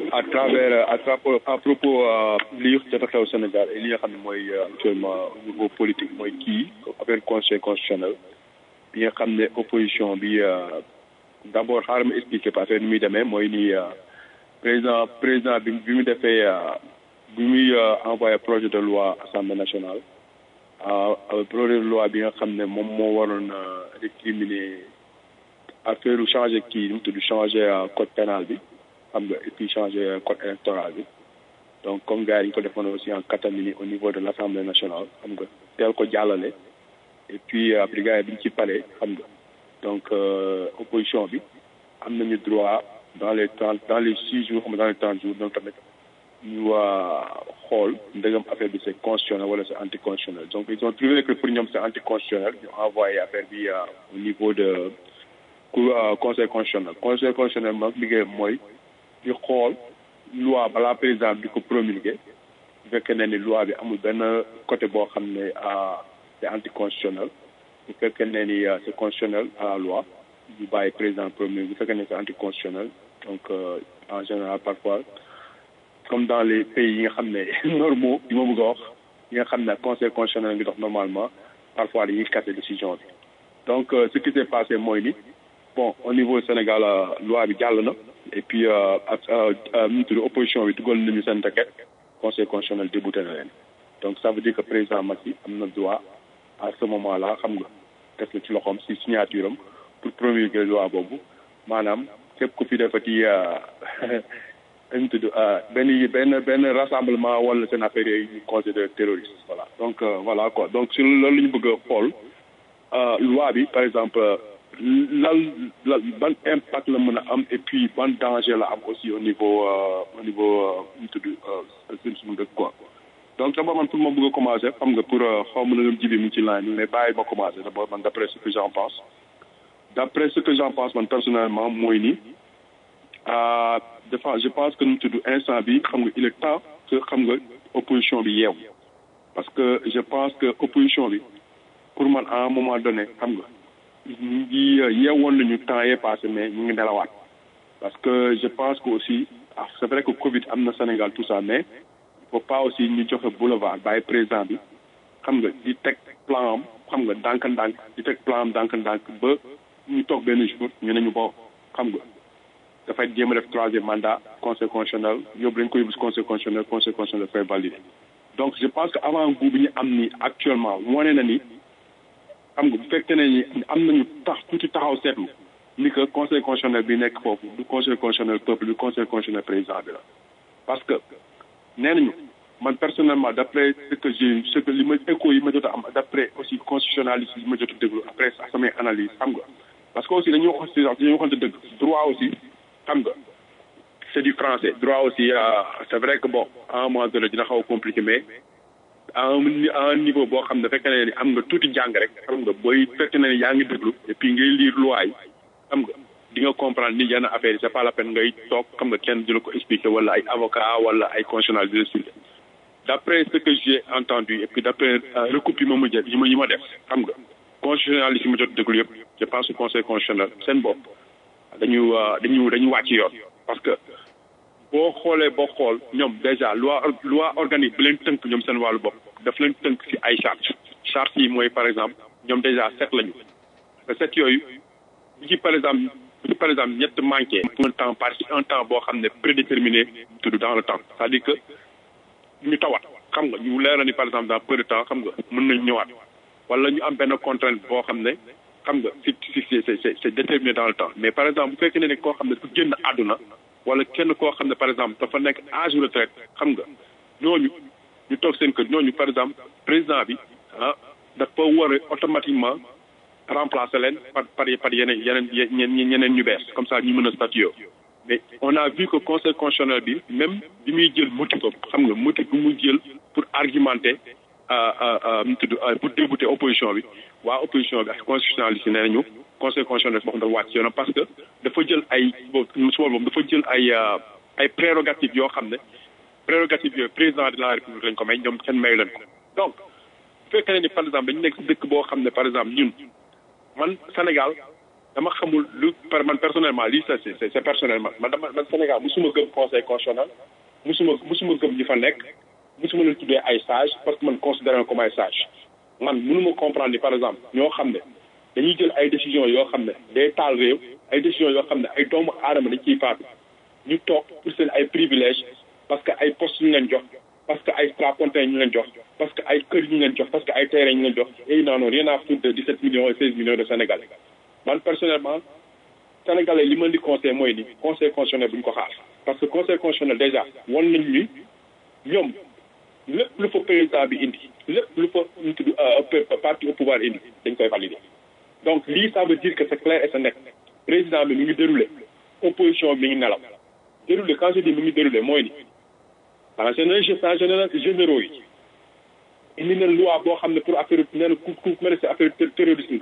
à travers à travers à propos li jot a xew Sénégal et li nga xam ne mooy actuellement au niveau politique mooy kii affaire conseil constitutionnel bi nga xam ne opposition bi d' abord xaaral ma expliquer pas affaire ni muy demee mooy ni président président bi bi mu defee bi muy envoyé projet de loi assemblée nationale projet de loi bi nga xam ne moom moo waroon récriminer affaire changer kii nu mu tudd changer code pénal bi xam nga et puis changer code électoral bi donc comme gars yi ñu ko defoon aussi en catamini au niveau de l' assemblée nationale xam nga teel ko jàllale et puis après gars yi bi ñu ci paree xam nga donc opposition bi am nañu droit dans les trente dans les six jours xam nga dans les trente jours donc tamit ñu xool ndegam affaire bi c' est constitutionnel wala c' est anticonstitutionnel donc ils ont trouvé que pour ñoom c' est anticonstitutionnel ñu envoyé affaire bi au niveau de conseil constitutionnel conseil constitutionnel moom liggéeyam mooy di xool loi balaa président di ko promulguer bu fekkee ne ni loi bi amul benn côté boo xam ne c' est anticonstitutionnel bu fekkee ne ni c' est constitutionnel à la loi ñu bàyyi président promulguer bu fekkee ne c' est anticonstitutionnel donc en général parfois comme dans les pays yi nga xam ne normaux yi ma bëgg a wax yi nga xam ne conseil constitutionnel ngi dox normalement parfois dañuy casser décision bi donc ce qui s' est passé mooy ni bon au niveau Sénégal loi bi jàll na et puis ak nu tudd opposition bi dugal nañu seen requête conseil constitutionnel débouté na leen donc ça veut dire que président Macky am na droit à ce moment là xam nga def na ci loxoom si signature am pour promulguer loi boobu maanaam képp ku fi defati nu tudd benn benn benn rassemblement wala seen affaire yooyu ñu considéré terroriste voilà donc voilà quoi donc si loolu la ñu bëgg a xool loi bi par exemple lan lan ban impact la mën a am et puis ban danger la am aussi au niveau au niveau nu tudd suñ suñu dëkk quoi donc d'abord man pour ma bëgg a commencer xam nga pour xaw ma na jibi mu ci line mais bàyyi ma commencer d'abord man d'après ce que j'en pense d'après ce que j'en pense man personnellement mooy ni dafa je pense que nu tudd instant bi xam nga il est temps que xam nga opposition bi yeew parce que je pense que opposition bi pour man à un moment donné xam nga ñu ngi yeewoon nañu temps yee passé mais ñu ngi nelawaat parce que je pense que aussi ah c' est vrai que Covid am na Sénégal tout ça mais il faut pas aussi ñu joxe boulevard bàyyi président bi xam nga di teg plan am xam nga ndànk-ndànk di teg plan am ndànk-ndànk ba ñu toog benn jour ñu ne ñu bo xam nga dafay jéem a def troisième mandat conseil constitutionnel yóbbu lañ ko yóbbu si conseil constitutionnel conseil constitutionnel dafay valider donc je pense que avant goût bi ñu am ni actuellement wane na ni xam nga bu fekkee ne ni am nañu tax tuuti taxaw seetlu ni que conseil constitutionnel bi nekk foofu du conseil constitutionnel peuple du conseil constitutionnel président bi la parce que nee nañu man personnellement d' après ce que j'ai ce que li ma écho yi ma jot a am d' après aussi constitutionnaliste yi ma jot a déglu après samay analyse xam nga parce que aussi dañuy wax si dañuy waxante dëgg droit aussi xam nga c' est du français droit aussi c' est vrai que bon à un moment donné dina xaw a compliqué mais à un à un niveau boo xam ne fekk na ni am nga tuuti jàng rek xam nga booy fekk na ni yaa ngi déglu et puis ngay lire loi yi xam nga di nga comprendre ni yenn affaire yi c' est pas la peine ngay toog xam nga kenn di la ko expliquer wala ay avocat wala ay constitutionnel di la expliquer d' après ce que j'ai entendu et puis d' après recoupe yi ma mujjee yi ma yi ma def xam nga constitutionnaliste yi ma jot déglu yëpp je pense que conseil constitutionnel seen bopp dañu dañu dañu wàcc yoon parce que boo xoolee boo xool ñoom déjà loi loi organique bi leen tënk ñoom seen wàllu bopp daf leen tënk ci ay charte charte yi mooy par exemple ñoom déjà sept lañu te sept yooyu bu ci par exemple bu ci par exemple ñett manqué un temps par un temps boo xam ne prédéterminé tudd dans le temps c'est-à-dire que ñu tawat xam nga ñu leer na ni par exemple dans peu de temps xam nga mën nañ ñëwaat wala ñu am benn contrainte boo xam ne xam nga si si c'est c'est déterminé dans le temps mais par exemple bu fekkee ne ne koo xam ne dafa génn àdduna wala kenn koo xam ne par exemple dafa nekk âge retraite xam nga ñooñu ñu toog seen kër ñooñu par exemple président bi ah dafa war a automatiquement remplacer leen par par par yeneen yeneen ñeneen ñu bees comme ça ñu mën a statuer mais on a vu que conseil constitutionnel bi même bi muy jël motif xam nga motif bi muy jël pour argumenter mu tudd pour débouter opposition bi waa opposition bi ak constitutionnaliste yi nee nañu conseil constitutionnel boo xam dafa wàcc yoonam parce que dafa jël ay boobu su boobu dafa jël ay ay prérogatives yoo xam ne prérogatives yooyu président de la république lañ ko may ñoom kenn mayu leen ko donc bu fekkee ne ni par exemple dañu nekk si dëkk boo xam ne par exemple ñun man Sénégal dama xamul lu par man personnellement lii ça c'est c'est personnellement man dama man Sénégal musuma gëm conseil constitutionnel musuma musuma gëm ñi fa nekk musuma leen tuddee ay sage parce que man considéré comme ay sage man mënuma comprendre ni par exemple ñoo xam ne dañuy jël ay décisions yoo xam ne day taal réew ay décisions yoo xam ne ay doomu aadama dañ ciy faatu ñu toog pour seen ay privilèges parce que ay postes ñu leen jox parce que ay strapontins ñu leen jox parce que ay kër ñu leen jox parce que ay terrains ñu leen jox et ils n'en ont rien à foutre de 17 millions et 16 millions de Sénégalais man personnellement Sénégalais li ma di conseil mooy ni conseil constitutionnel bu ñu ko xaar parce que conseil constitutionnel déjà wan nañ ni ñoom lépp lu fa président bi indi lépp lu fa ñu tudd parti au pouvoir indi dañ koy valider donc lii ça veut dire que c'est clair et c'est net président bi mi ngi déroulé opposition bi mi ngi nelaw déroulé quand je dis mi ngi déroulé mooy ni en général en général généraux yi indi na loi boo xam ne pour affaire nee na ku ku mel ne affaire terrorisme la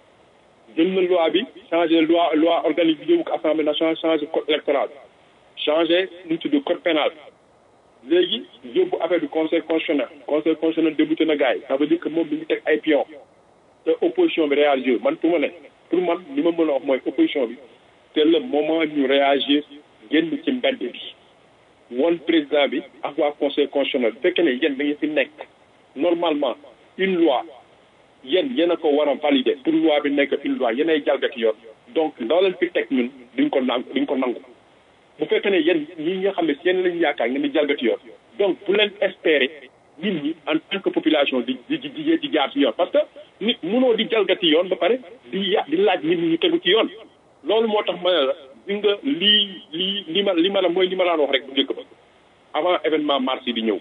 jël na loi bi changé loi loi organique bi yóbbu ko assemblée nationale changé code électoral changé nu mu tudd code pénal léegi yóbbu affaire du conseil constitutionnel conseil constitutionnel débuté na gars yi ça veut dire que moom bi ngi teg ay pion te opposition bi réagir man pour ma ne pour man li ma mën a wax mooy opposition bi te le moment ñu réagir génn ci mbedd bi woon président bi ak waa conseil constitutionnel bu fekkee ne yéen da ngeen fi nekk normalement une loi yéen yéen a ko war a valider pour loi bi nekk une loi yéen ay jalgati yoon donc ndaw leen fi teg ñun duñ ko nangu duñ ko nangu bu fekkee ne yéen ñi nga xam ne si yéen lañu yaakaar ngeen di jalgati yoon donc bu leen espérer nit ñi en tant que population di di di di jaar ci yoon parce que nit mënoo di jalgati yoon ba pare di ya di laaj nit ñi ñu tegu ci yoon loolu moo tax ma ne la di nga lii lii li ma li ma la mooy li ma laan wax rek bu njëkk ba avant événement mars yi di ñëw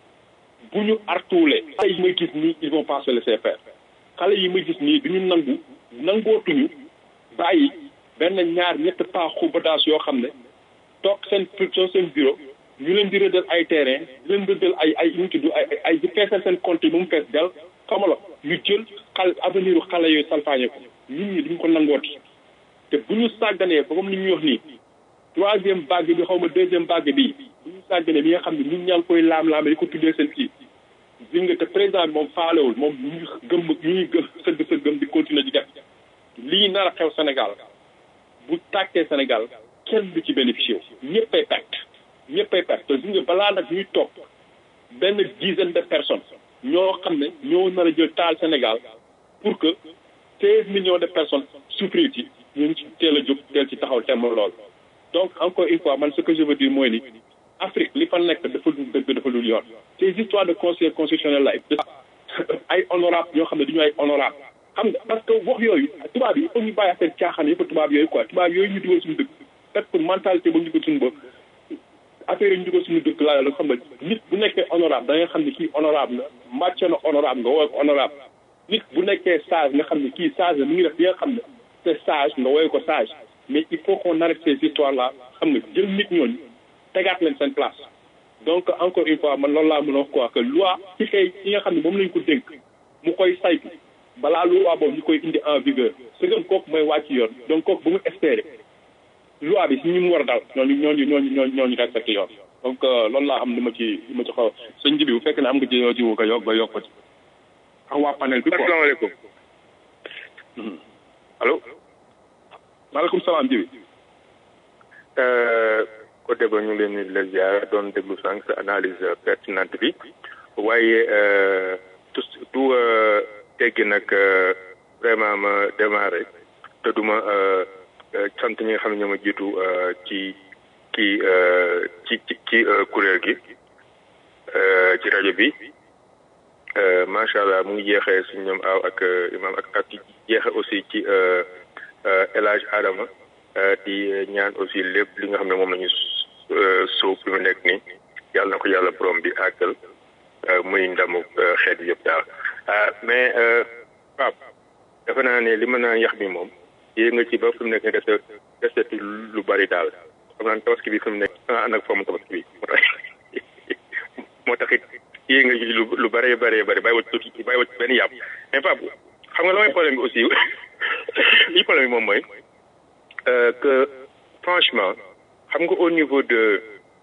bu ñu artuulee xale yi may gis nii ils vont pas se laisser faire xale yi may gis nii du ñu nangu nangootuñu bàyyi benn ñaar ñett pas xubadaas yoo xam ne toog seen soo seen bureau ñu leen di rëddal ay terrain di leen rëddal ay ay ñu tudd ay ay di feesal seen compte yi ba mu fees del xamala ñu jël xal avenir xale yooyu salfaañe ko nit ñi duñ ko nangooti te bu ñu sàgganee ba comme ni ñu wax nii troisième vague bi xaw ma deuxième vague bi bu ñu sàgganee bi nga xam ne ñun ñaa ngi koy laam-laame di ko tuddee seen kii gis nga te président bi moom faalewul moom ñu ngi gëm ñu ngi gëm sëgg sëggam di continuer di def lii nar a xew Sénégal bu tàkkee Sénégal kenn du ci bénéficié wu ñëppay perte ñëppay perte te gis nga balaa nag ñuy toog benn dizaine de personnes ñoo xam ne ñoo nar a jël taal Sénégal pour que seize millions de personnes souffrir ci ñu ngi ci teel a jóg teel ci taxaw temm lool donc encore une fois man ce que je veux dire mooy ni Afrique li fa nekk dafa dul dëgg dafa dul yoon ces histoires de conseil constitutionnel la ay honorable ñoo xam ne du ñu ay honorable xam nga parce que wax yooyu tubaab yi il faut ñu bàyyi affaire caaxaan yëpp tubaab yooyu quoi tubaab yooyu ñu dugal suñu dëkk peut-être que mentalité ba ñu dugal suñu bopp affaire yi ñu dugal suñu dëkk laa la xam nga nit bu nekkee honorable da nga xam ne kii honorable la màcc na honorable nga wooye ko honorable nit bu nekkee sage nga xam ne kii sage la mi ngi def li nga xam ne c'est sage nga wooye ko sage mais il faut qu'on arrête ces histoires là xam nga jël nit ñooñu tegaat leen seen place donc encore une fois man loolu laa mën a wax quoi que loi ci kay ci nga xam ne moom lañ ko dénk mu koy saytu balaa loi boobu ñu koy indi en vigueur su ngeen kooku mooy wàcc yoon donc kooku bu mu espérer loi bi si ñu mu war a dal ñooñu ñooñu ñooñu ñooñu ñooñu respecté yoon donc loolu laa am li ma ci li ma ci xaw sëñ ji bi bu fekkee ne am nga ci yoo ci wu ko yokk ba yokk ko ci ak waa panel bi quoi asalaamaaleykum allo maaleykum salaam ji bi côté ba ñu leen di la ziar doon déglu sànq sa analyse pertinente bi waaye tout tout teggi nag vraiment ma démarré te duma sant ñi nga xam ne ñoo ma jiitu ci kii ci ci ci kuréel gi ci rajo bi macha allah mu ngi jeexee suñ ñoom aw ak imam ak ak jeexe aussi ci El Hadj Adama di ñaan aussi lépp li nga xam ne moom la ñu suuf bi mu nekk nii yàlla na ko yàlla borom bi àggal muy ndamu xeet yëpp daal mais Pape defe naa ne li ma naan yax bi moom yéeg nga ci ba fi mu nekk nii dese deseti lu bari daal xam naa tabaski bi fi mu nekk ah ànd ak foomu tabaski bi moo tax moo tax it yéeg nga ci lu lu bëree bëree bëri bàyyi wacc tuuti bàyyi wacc benn yàpp mais Pape xam nga la mooy problème bi aussi li problème bi moom mooy que franchement xam nga au niveau de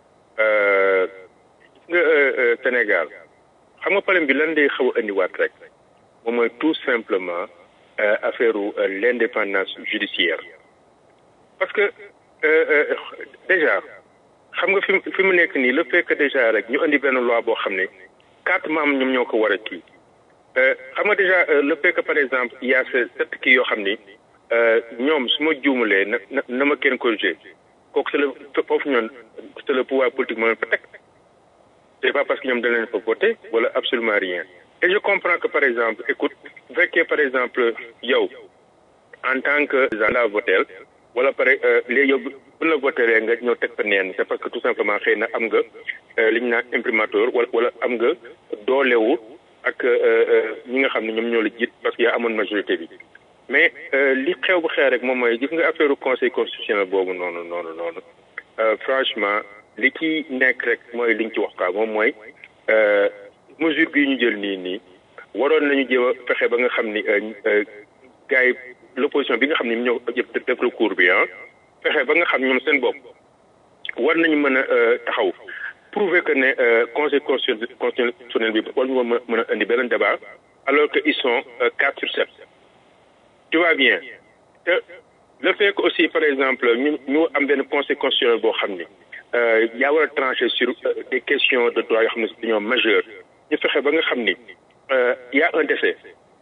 nga Sénégal xam nga problème bi lan day xaw a indiwaat rek moom mooy tout simplement affaire l'indépendance judiciaire parce que déjà xam nga fi fi mu nekk nii le fait que déjà rek ñu indi benn loi boo xam ne quatre membres ñoom ñoo ko war a kii xam nga déjà le fait que par exemple il y a ces sept kii yoo xam ni ñoom su ma juumalee na na na ma kenn corrigé kooku c'est le foofu ñoon c'est le pouvoir politique moo leen fa teg c'est pas parce que ñoom dañ leen fa voté wala absolument rien et je comprends que par exemple écoute bu fekkee par exemple yow en tant que la votel wala pare léegi yow bu la votelee nga ñëw teg fa neen c'est parce que tout simplement xëy na am nga li ñu naan imprimateur wala wala am nga doolewu ak ñi nga xam ne ñoom ñoo la jiit parce que yaa amoon majorité bi mais li xew bu xew rek moom mooy gis nga affaire conseil constitutionnel boobu noonu noonu noonu franchement li ci nekk rek mooy liñ ci wax quoi moom mooy mesure bii ñu jël nii nii waroon nañu jéem a fexe ba nga xam ni gars yi l'opposition bi nga xam ni ñoo yëpp def recours bi ah fexe ba nga xam ñoom seen bopp war nañu mën a taxaw prouver que ne conseil constitutionnel bi war ñu mën a indi beneen débat alors que ils sont quatre sur sept tu vois bien te le fait que aussi par exemple ñu ñu am benn conseil constitutionnel boo xam ni yaa war a trancher sur des questions de droit yoo xam ne dañoo majeur ñu fexe ba nga xam ni y a un décès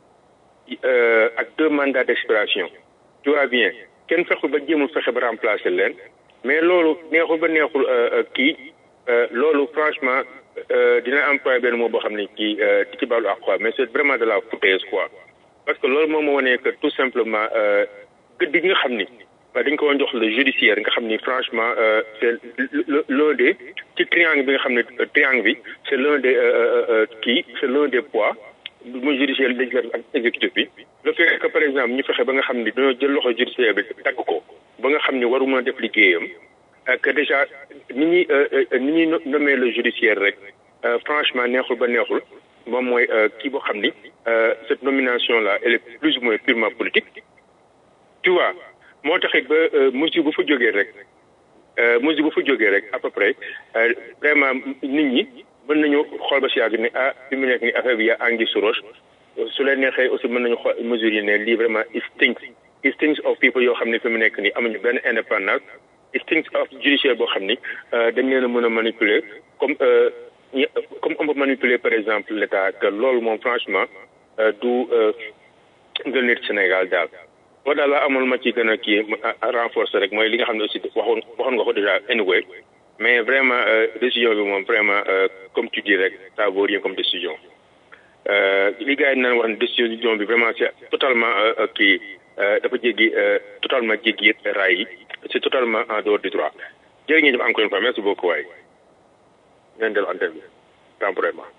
ak deux mandats d'expiration tu vois bien kenn fexul ba jéemul fexe ba remplacer leen mais loolu neexul ba neexul kii loolu franchement dina employer benn mot boo xam ne kii di ci baalu ak quoi mais c'est vraiment de la foutaise quoi parce que loolu moom moo wane que tout simplement gëdd gi nga xam ni dañ ko woon jox le judiciaire nga xam ni franchement c'est l'un des ci triangle bi nga xam ne triangle bi c'est l'un des kii c'est l'un des poids muy judiciaire législatif ak exécutif bi le fait que par exemple ñu fexe ba nga xam ni dañoo jël loxo judiciaire bi tagg ko ba nga xam ni waru mën a def liggéeyam que déjà ni ñuy ni ñuy nommer le judiciaire rek franchement neexul ba neexul moom mooy kii boo xam ni cette nomination là elle est plus ou moins purement politique tu vois moo taxit ba mesure bu fa jógee rek mesure bu fa jógee rek à peu près vraiment nit ñi mën nañu xool ba si yàgg ne ah fi mu nekk ni affaire bi yaa angi su roche su leen neexee aussi mën nañu xool mesures yi ne lii vraiment it stinks it stinks of people yoo xam ne fi mu nekk ni amuñu benn indépendance it stinks of judiciaire boo xam ni dañ leen a mën a manipuler comme comme on peut manipuler par exemple l'état que loolu moom franchement du ngël nit Sénégal daal boo daal la amul ma ci gën a kii renforcer rek mooy li nga xam ne aussi waxoon waxoon nga ko déjà anyway mais vraiment décision bi moom vraiment comme tu dis rek ça vaut rien comme décision li gars yi naan wax ne décision bi vraiment c'est totalement kii dafa jéggi totalement jéggi raay yi c'est totalement en dehors du droit jërë ngeen jëf encore une fois merci beaucoup waay ngeen dellu antenne bi temporairement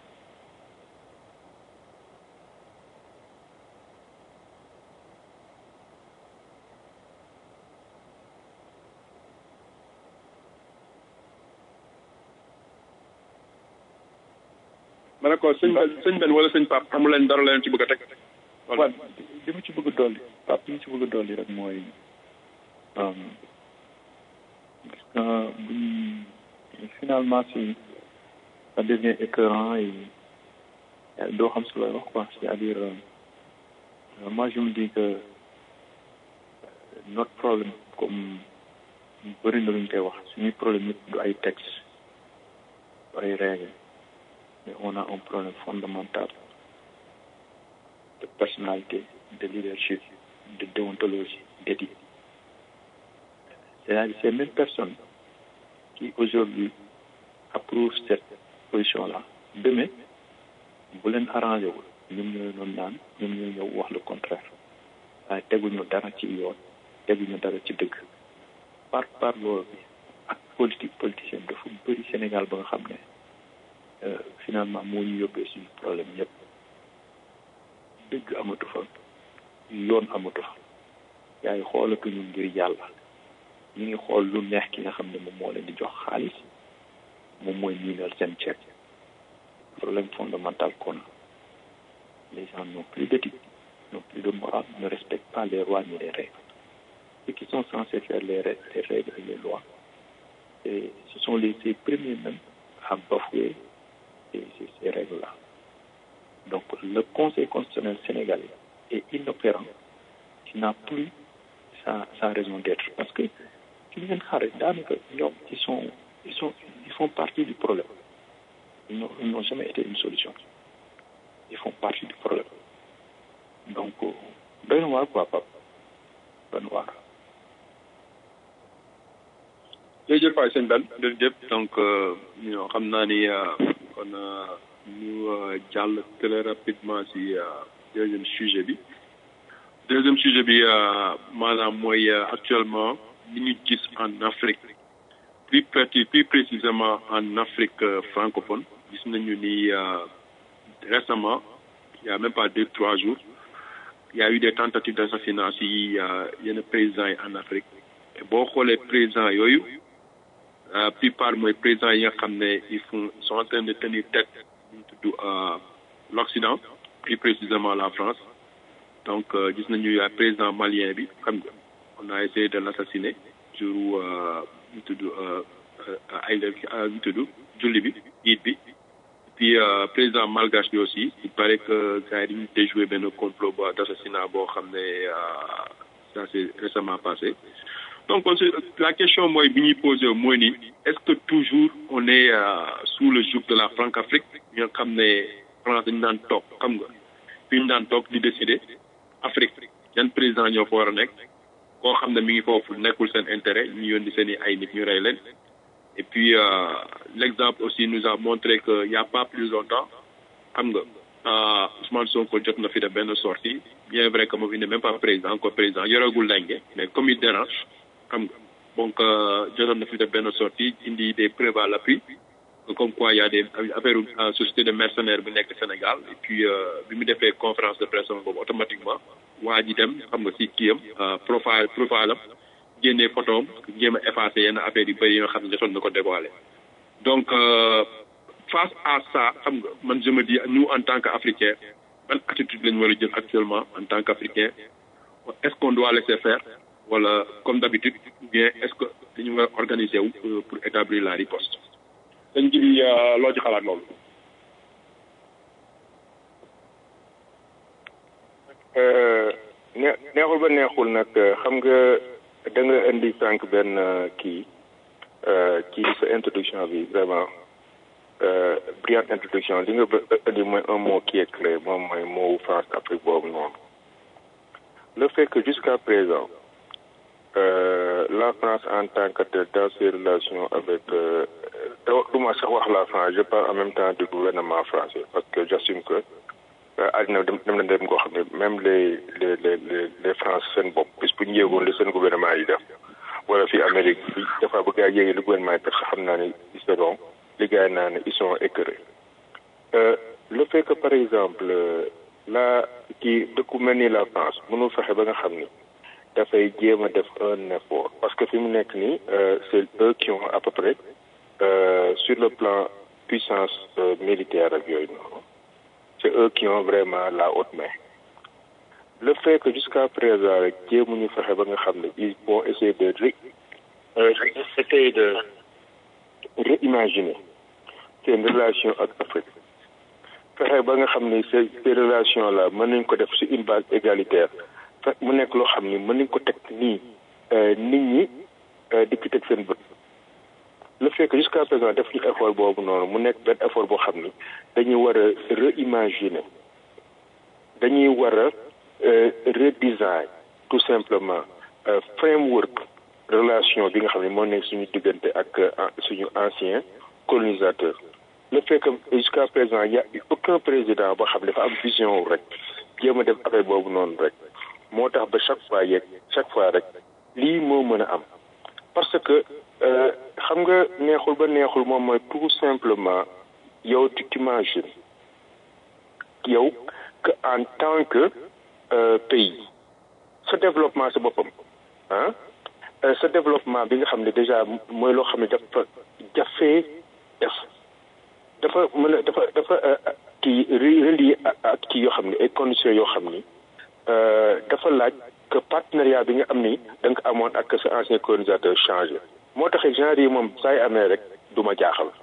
ma ne ko sëñ Ben sëñ Ben wala sëñ Pape amu leen dara leen ci bëgg a teg. waaw li ma ci bëgg a dolli Pape li ma ci bëgg a dolli rek mooy gis nga buñ finalement si ça devient écœurant et doo xam si looy wax quoi c'est-à-dire moi je me dis que notre problème comme bëri na lu ñu koy wax suñuy problème yëpp du ay texte du ay règle mais on a un problème fondamental de personnalité, de leadership, de déontologie, d'éthique. C'est-à-dire ces mêmes personnes qui aujourd'hui approuvent cette position-là, demain, bu leen arrangé wul ñoom ñooy noonu naan ñoom ñooy ñëw wax le contraire waaye teguñu dara ci yoon teguñu dara ci dëgg par par loolu bi ak politique politicienne dafa bëri Sénégal ba nga xam ne finalement moo ñu yóbbee suñu problème yëpp dëgg amatu fa yoon amatu fa yaa ngi xoolatuñu ngir yàlla ñu ngi xool lu neex ki nga xam ne moom moo leen di jox xaalis moom mooy niinal seen ceeb problème fondamental qu'on a les gens n'ont plus d'éthique n'ont plus de morale ne respectent pas les lois ni les règles ceux qui sont censés faire les, les règles et les lois et ce sont les, les premiers même à bafouer ces, ces, ces règles-là. Donc le Conseil constitutionnel sénégalais est inopérant qui n'a plus sa sa raison d'être parce que ci ngeen xaar daanaka ñoom ils sont ils sont ils font partie du problème ils n'ont ils n'ont jamais été une solution ils font partie du problème donc doy na waar quoi Pape doy na waar jërëjëf waay sëñ Ben jërëjëf donc ñoo xam naa ni kon ñu jàll très rapidement si deuxième sujet bi deuxième sujet bi maanaam mooy actuellement li ñu gis en Afrique plus précis plus précisément en Afrique francophone gis nañu ni récemment il y a même pas deux trois jours il y a eu des tentatives d'assassinat si yenn présidents yi en Afrique et boo xoolee présidents yooyu la plupart mooy présidents yi nga xam ne ils font sont en train de tenir tête ñu tudd l'Occident plus précisément la France donc gis nañu ya président malien bi xam nga on a essayé de l'assassiner jour ñu tudd ay ñu tudd julli bi iid bi puis président malgache bi aussi il paraît que gars yi dañu déjoué benn complot ba d'assassinat boo xam ne ça s'est récemment passé donc la question mooy bi ñuy posé mooy ni est-ce que toujours on est sous le joug de la Franc-Afrique ñoo xam ne France dañu daan toog xam nga fi ñu daan toog di décider Afrique yan président ñoo fa war a nekk koo xam ne mi ngi foofu nekkul seen intérêt ñu yónni seen i ay nit ñu rey leen et puis l'exemple aussi nous a montré que y a pas plus longtemps xam nga Ousmane Sonko jot na fi def benn sortie bien vrai que moom il n'est même pas président encore président yoragul lenge mais comme il dérange xam nga donc jotoon na fi def benn sortie indi des preuves à l'appui comme quoi il y a des affaires société de mercenaires bi nekk Sénégal et puis bi mu defee conférence de presse boobu automatiquement waa ji dem xam nga si kiyam profile profile am génnee photo am jéem a effacé yenn affaires yu bëri yi nga xam ne jotoon na ko dévoilé donc face à ça xam nga man je me dis nous en tant qu'Africains ban attitude lañu war a jël actuellement en tant qu'Africain est-ce qu'on doit laisser faire wala comme d'habitude ou bien est-ce que dañu war a organiser wu pour établir la riposte sëñ ji bi loo ci xalaat loolu neexul ba neexul nag xam nga da nga indi sànq benn kii ci sa introduction bi vraiment brillante introduction li nga indi mooy un mot qui est clé moom mooy mot France Afrique boobu noonu le fait que jusqu'à présent euh, la France en tant que telle dans ses relations avec du ma sax wax la France je parle en même temps du gouvernement français parce que j'assume que àddina dem dem na dem koo xam ne même les les les les France seen bopp bis bu ñu yéegoon li seen gouvernement yi def wala fii Amérique bi dafa bëgg a yéegi li gouvernement yi def sax xam naa ne ils seront li gars yi naa ne ils sont écœurés le fait que par exemple la kii dëkku mel ni la France mënul fexe ba nga xam ni dafay jéem a def un effort parce que fi mu nekk nii c'est eux qui ont à peu près sur le plan puissance militaire ak yooyu noonu c'est eux qui ont vraiment la haute main le fait que jusqu'à présent rek jéemuñu fexe ba nga xam ne ils vont essayer de ré essayer de réimaginer seen relation ak Afrique fexe ba nga xam ne ces ces relations là mën nañ ko def sur une base égalitaire fekk mu nekk loo xam ni mën nañ ko teg nii nit ñi di ci teg seen bët le fait que jusqu'à présent def ñu effort boobu noonu mu nekk benn effort boo xam ni dañuy war a réimaginer dañuy war a redesign tout simplement framework relation bi nga xam ne moo nekk suñu diggante ak suñu ancien colonisateur le fait que jusqu'à présent y a aucun président boo xam ne dafa am vision rek jéem a def affaire boobu noonu rek moo tax ba chaque fois yeeg chaque fois rek lii moo mën a am parce que xam nga neexul ba neexul moom mooy tout simplement yow tu t'imagines yow que en tant que pays sa développement sa boppam ah sa développement bi nga xam ne déjà mooy loo xam ne dafa jafee def dafa mën a dafa dafa kii relié ak kii yoo xam ne ay conditions yoo xam ni dafa laaj que partenariat bi nga am ni da nga amoon ak sa ancien colonisateur changé moo tax genre yi moom saa yu amee rek du ma jaaxal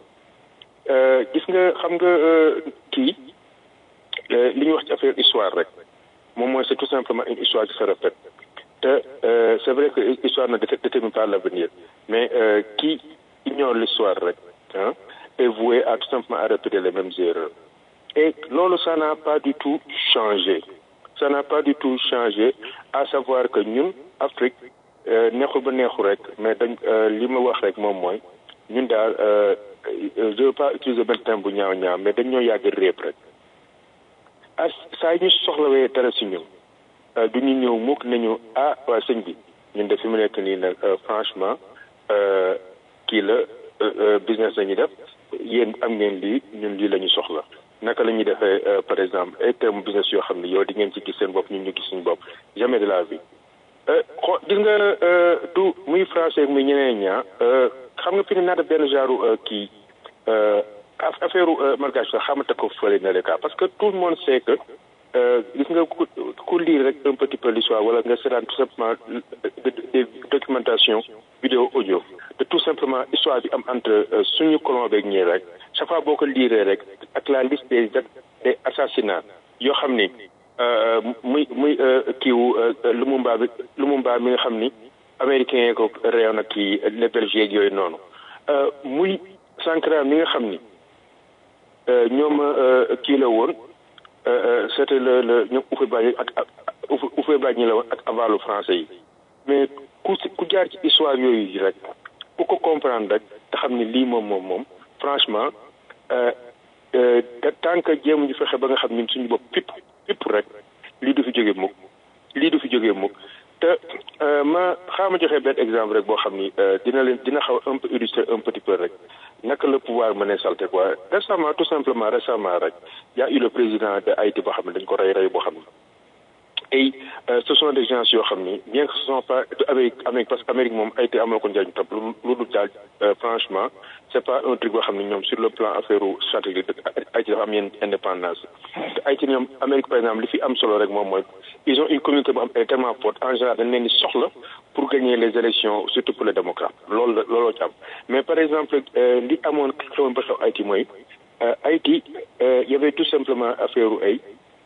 gis nga xam nga kii li ñuy wax ci affaire histoire rek moom mooy c'est tout simplement une histoire qui se répète te c'est vrai que l'histoire ne détermine pas l'avenir mais qui ignore l'histoire rek hein, est voué à tout simplement à répéter les mêmes erreurs et loolu ça n'a pas du tout changé ça n'a pas du tout changé à savoir que ñun Afrique neexul ba neexul rek mais dañ li ma wax rek moom mooy ñun daal je veux pas utiliser benn terme bu ñaaw ñaaw mais dañ ñoo yàgg réep rek ah saa ñu soxlawee dara si ñun du ñu ñëw mukk nañu ah waa sëñ bi ñun de fi mu nekk nii nag franchement kii la business la ñuy def yéen am ngeen lii ñun lii la ñu soxla naka la ñuy defee par exemple ay terme business yoo xam ne yow di ngeen ci gis seen bopp ñun ñu gis suñu bopp jamais de la vie xo gis nga du muy français muy ñeneen ñaa xam nga fi ne naata benn genre kii affaire margage sax xamante ko fële na le cas parce que tout le monde sait que gis nga ku ku lire rek un petit peu l'histoire wala nga seetaan tout simplement des documentations vidéo audio de tout simplement histoire bi am entre suñu colon beeg ñii rek chaque fois boo ko liiree rek ak la liste des des assassinats yoo xam ni muy muy kiiwu Lumumba bi Lumumba mi nga xam ni américain yi ko réew na kii les Belgiques yooyu noonu muy Sankara mi nga xam ni ñoom kii la woon c'était le le ñoom Houphouët-Boigny ak Houphouët-Boigny la woon ak avalu français yi mais ku ku jaar ci histoire yooyu rek ku ko comprendre rek te xam ni lii moom moom moom franchement tant que jéem ñu fexe ba nga xam ñun suñu bopp pipp pipp rek lii du fi jógee mukk lii du fi jógee mukk te ma xaama joxe benn exemple rek boo xam ni dina leen dina xaw un peu illustrer un petit peu rek naka le pouvoir mën a salté quoi récemment tout simplement récemment rek y a eu le président de Haïti boo xam ne dañ ko rey rey boo xam ni et ce sont des gens yoo xam ni bien que ce sont pas Amérique Amérique parce que Amérique moom Haïti amoo ko njëriñ topp lu dul daal franchement c'est pas un truc boo xam ni ñoom sur le plan affaire stratégique Haïti dafa am yenn indépendance te Haïti ñoom Amérique par exemple li fi am solo rek moom mooy ils ont une communauté bu am tellement forte en général dañ leen di soxla pour gagner les élections surtout pour les démocrates loolu la looloo ci am mais par exemple li amoon xewoon ba xew Haïti mooy Haïti y avait tout simplement affaire ay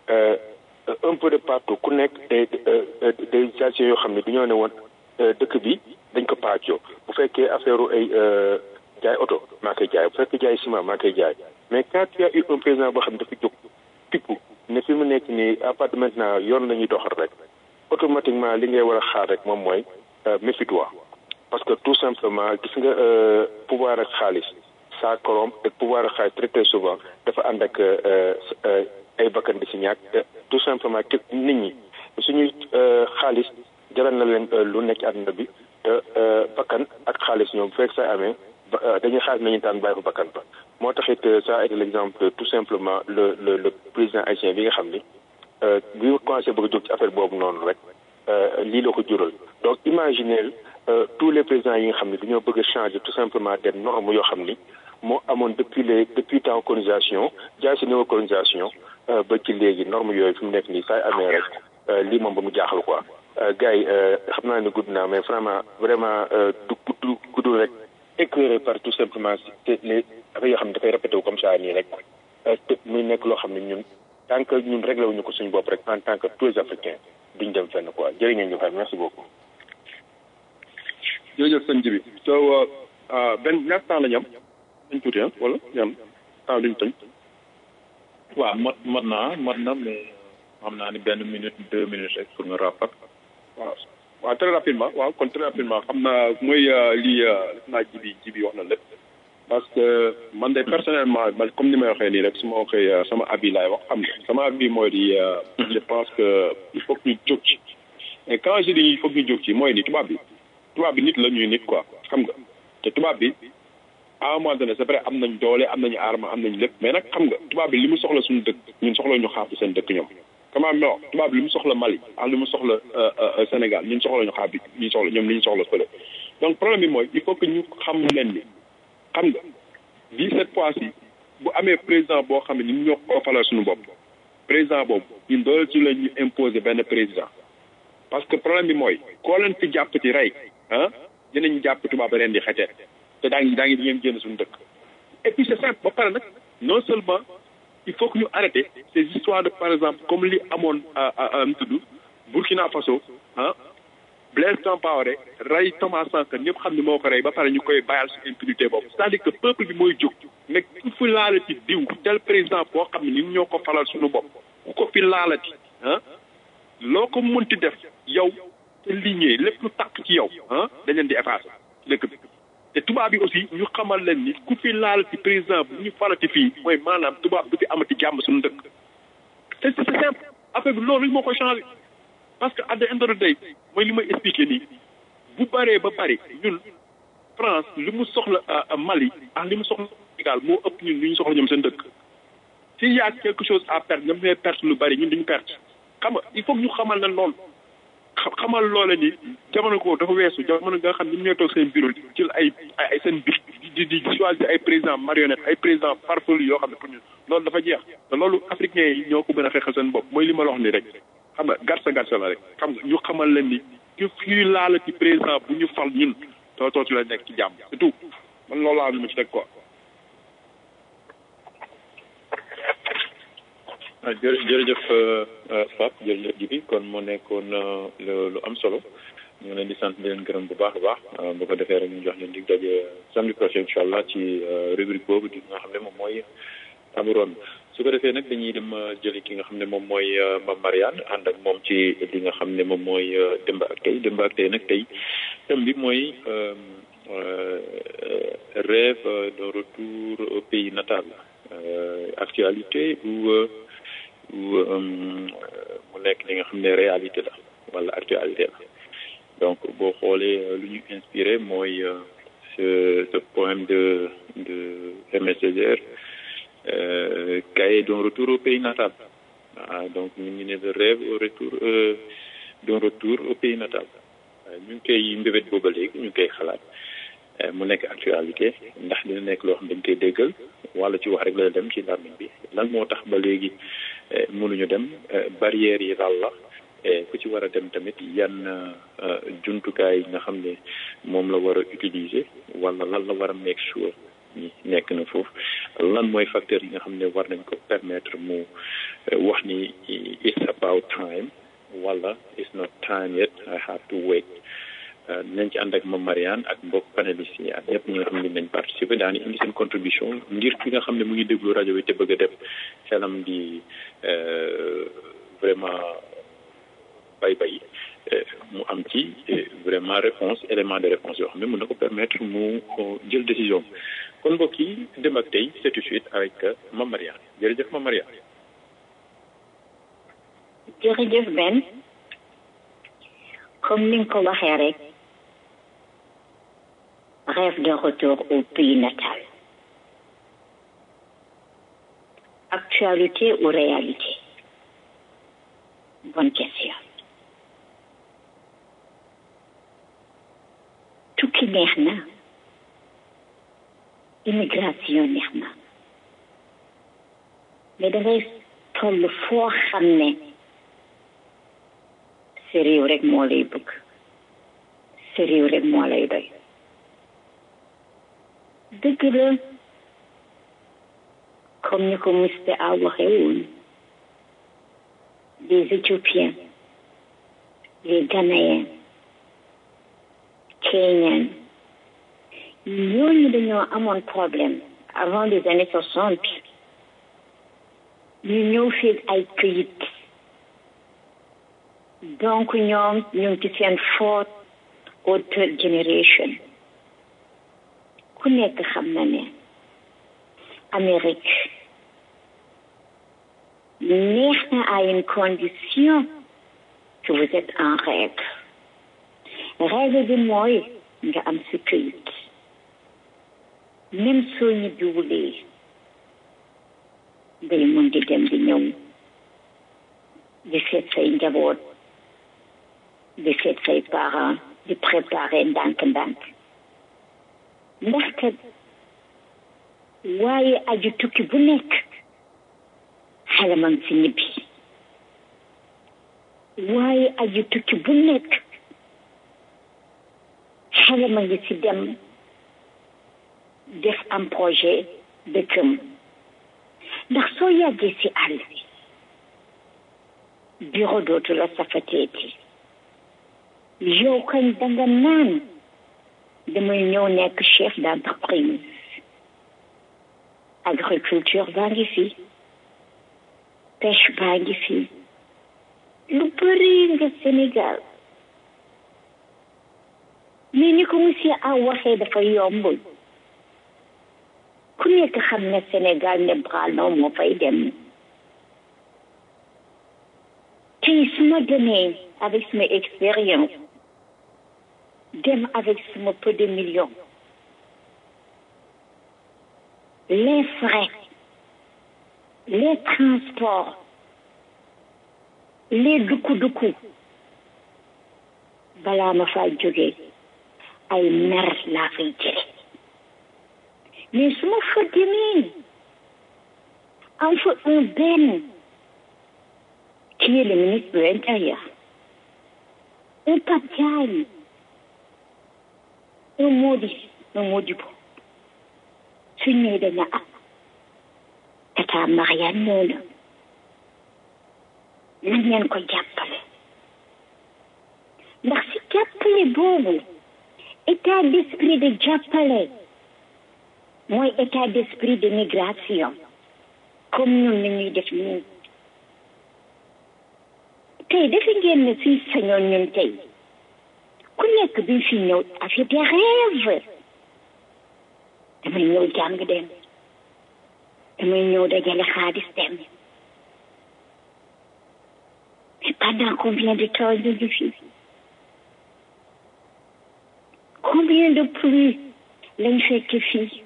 un peu de partout ku nekk des des stations yoo xam ne dañoo ne woon dëkk bi dañ ko pàccoo bu fekkee affaire ay jaay oto maa koy jaay bu fekkee jaay ciment maa koy jaay mais quand il y a eu un président boo xam ne dafa jóg pippu ne fi mu nekk nii à partir de maintenant yoon la ñuy doxal rek automatiquement li ngay war a xaar rek moom mooy méfie-toi parce que tout simplement gis nga pouvoir ak xaalis ça corrompt et pouvoir ak xaalis très très souvent dafa ànd ak ay bakkan di si ñàkk tout simplement képp nit ñi suñuy xaalis jaral na leen lu nekk ci àdduna bi te bakkan ak xaalis ñoom bu fekk sa amee dañuy xaalis nañu taan bàyyi fa bakkan ba moo taxit ça a été l'exemple tout simplement le le le président haïtien bi nga xam ni bi nga commencé bëgg a jóg ci affaire boobu noonu rek lii la ko jural donc imaginez tous les présidents yi nga xam ne dañoo bëgg a changer tout simplement des normes yoo xam ni moo amoon depuis les depuis temps colonisation jaay si néo colonisation ba ci léegi norme yooyu fi mu nekk nii saay amee rek lii moom ba mu jaaxal quoi gars yi xam naa ne gudd naa mais vraiment vraiment du gudd guddul rek éclairé par tout simplement les affaires yoo xam ne dafay répété wu comme ça nii rek te muy nekk loo xam ne ñun tant que ñun réglé wuñu ko suñu bopp rek en tant que tous les africains duñ dem fenn quoi jërë ngeen ñu fay merci beaucoup. jërëjëf sëñ bi so benn ñaata temps la ñu am dañ tuuti ah wala ñam temps duñ tëj. waaw mot mot naa mot na mais xam naa ni benn minute deux minutes rek pour nga rappel. waaw waaw très rapidement waaw kon très rapidement xam naa mooy lii def naa ji bi ji bi wax na lépp parce que man de personnellement man comme ni may waxee nii rek su ma waxee sama avis laay wax xam nga sama avis mooy di je pense que il faut que ñu jóg ci et quand je dis il faut que ñu jóg ci mooy ni tubaab bi tubaab bi nit la ñuy nit quoi xam nga te tubaab bi à un moment donné c'est vrai am nañ doole am nañu arme am nañ lépp mais nag xam nga tubaab bi li mu soxla suñu dëkk ñun soxla ñu xaar seen dëkk ñoom comment non tubaab bi li mu soxla Mali ak li mu soxla Sénégal ñun soxla ñu xaar bi ñu soxla ñoom li ñu soxla fële donc problème bi mooy il faut que ñu xam leen ni xam nga bii cette fois ci bu amee président boo xam ne ñun ñoo ko falal suñu bopp président boobu ñun doole ci la ñu imposer benn président parce que problème bi mooy koo leen fi jàpp ci rey ah dinañ jàpp tubaab ren di xetee te daa ngi daa ngi di ngeen génn suñu dëkk et puis c'est simple ba pare nag non seulement il faut que ñu arrêter ces histoires de par exemple comme li amoon am tudd Burkina Faso ah Blaise Compaoré rey Thomas Sankara ñëpp xam ni moo ko rey ba pare ñu koy bàyyal su impunité boobu c'est-à-dire que peuple bi mooy jóg nekk ku fi laalati diw tel président boo xam ne ñun ñoo ko falal suñu bopp ku ko fi laalati ah loo ko mënti def yow te lignée lépp lu tàkk ci yow ah dañ leen di effacer ci dëkk bi te tubaab bi aussi ñu xamal leen ni ku fi laalati président bu ñu falati fii mooy maanaam tubaab du fi amati jàmm suñu dëkk c'est c'est simple affaire bi loolu moo koy changé parce que at the end of the day mooy li may expliqué nii bu bëree ba bëri ñun France li mu soxla Mali ak li mu soxla Sénégal moo ëpp ñun li ñu soxla ñoom seen dëkk s'il y a quelque chose à perdre ñoom ñooy perte lu bëri ñun duñu perte xam nga il faut que ñu xamal leen loolu xamal loola ni jamono ko dafa weesu jamono nga xam ni ñooy toog seen bureau jël ay ay seen bic di di choisir ay président marionnette ay président farfelu yoo xam ne pour ñun loolu dafa jeex te loolu africains yi ñoo ko gën a xeexal seen bopp mooy li ma la wax ni rek xam nga garsa garsa la rek xam nga ñu xamal leen ni ku fii laala ci président bu ñu fal ñun too tootu la nekk ci jàmm c'est tout man loolu laa am lu ma ci teg quoi ah jërë jërëjëf Pape jërëjëf Jibi kon moo nekkoon lu am solo ñu ngi leen di sant di leen gërëm bu baax a baax bu ko defee rek ñu jox leen dig daje samedi prochain incha allah ci rubrique boobu di nga xam ne moom mooy table ronde su ko defee nag dañuy dem jëli ki nga xam ne moom mooy Mame Mariane ànd ak moom ci li nga xam ne moom mooy démb ak tey démb ak tey nag tey thème bi mooy rêve de retour au pays natal actualité ou ou mu nekk li nga xam ne réalité la wala actualité la donc boo xoolee lu ñu inspiré mooy ce ce poème de de Aimé Césaire cahier d'un retour au pays natal ah donc ñu ngi ne le rêve au retour d'un retour au pays natal ñu ngi koy mbébét booba léegi ñu ngi koy xalaat mu nekk actualité ndax dina nekk loo xam dañ koy déggal wala ci wax rek la dem ci làmmiñ bi lan moo tax ba léegi mënuñu dem barrières yi lal la ku ci war a dem tamit yan jumtukaay yi nga xam ne moom la war a utiliser wala lan la war a make sure ni nekk na foofu lan mooy facteur yi nga xam ne war nañ ko permettre mu wax ni it's about time wala it's not time yet I have to wait nañ ci ànd ak Mame Mariane ak mbokk panélistes yi ak ñëpp ñi nga xam ne nañ participer daani indi seen contribution ngir ki nga xam ne mu ngi déglu rajo bi te bëgg a dem xelam di vraiment bay bay mu am ci vraiment réponse élément de réponse yoo xam ne mën na ko permettre mu jël décision kon mbokk yi dem ak tey c'est tout de suite avec Mame Mariane jërëjëf Mame Mariane jërëjëf Ben comme ni nga ko waxee rek rêve de retour au pays natal actualité ou réalité bonne question tukki neex na immigration neex na mais dangay toll foo xam ne sa réew rek moo lay bëgg sa réew rek moo lay doy dëgg la comme ni ko Mr A waxee woon les Éthiopiens les Ghanéens Kenyans ñooñu dañoo amoon problème avant les années soixante ñu ñëw fii ay këyit donc ñoom ñu ngi ci seen fourth or third generation ku nekk xam na ne Amérique neex na à une condition que vous êtes en règle règle bi mooy nga am si këyit même soo ñibbiwulee ngay mun di dem di ñëw di seet say njaboot di seet say parents di préparer ndànk-ndànk ndax kat waaye aju tukki bu nekk xale ma ngi si ñibbi waaye aju tukki bu nekk xale ma ngi si dem def am projet dëkkam ndax soo yàggee si àll bureau dootu la safateeti yow kañ danga naan damay ñëw nekk chef d'entreprise agriculture baa ngi fi pêche baa ngi fi lu bëri nga Sénégal mais ni ko monsieur a waxee dafa yombul ku nekk xam ne Sénégal ne brano moo fay dem tey su ma demee avec sama expérience dem avec sama peu de millions les frais les transports les dukku-dukku balaa ma faa jógee ay mer laa fay jële mais su ma fa demee am fa un benn qui est le ministre de l'Intérieur un Pape Diagne un Modi un Modibo su ñëwee dañu ah tata Mariane ñëw na nañ leen ko jàppale ndax si jàppale boobu état d'esprit de jàppale mooy état d'esprit de migration comme ñun ni ñuy def nii tey defe ngeen ne suñ sañoon ñun tey ku nekk bi fi ñëw affaire des rêves damay ñëw jàng dem damay ñëw dajale xaalis dem mais pendant combien de temps ñu ngi fi combien de pluie lañ fekk fii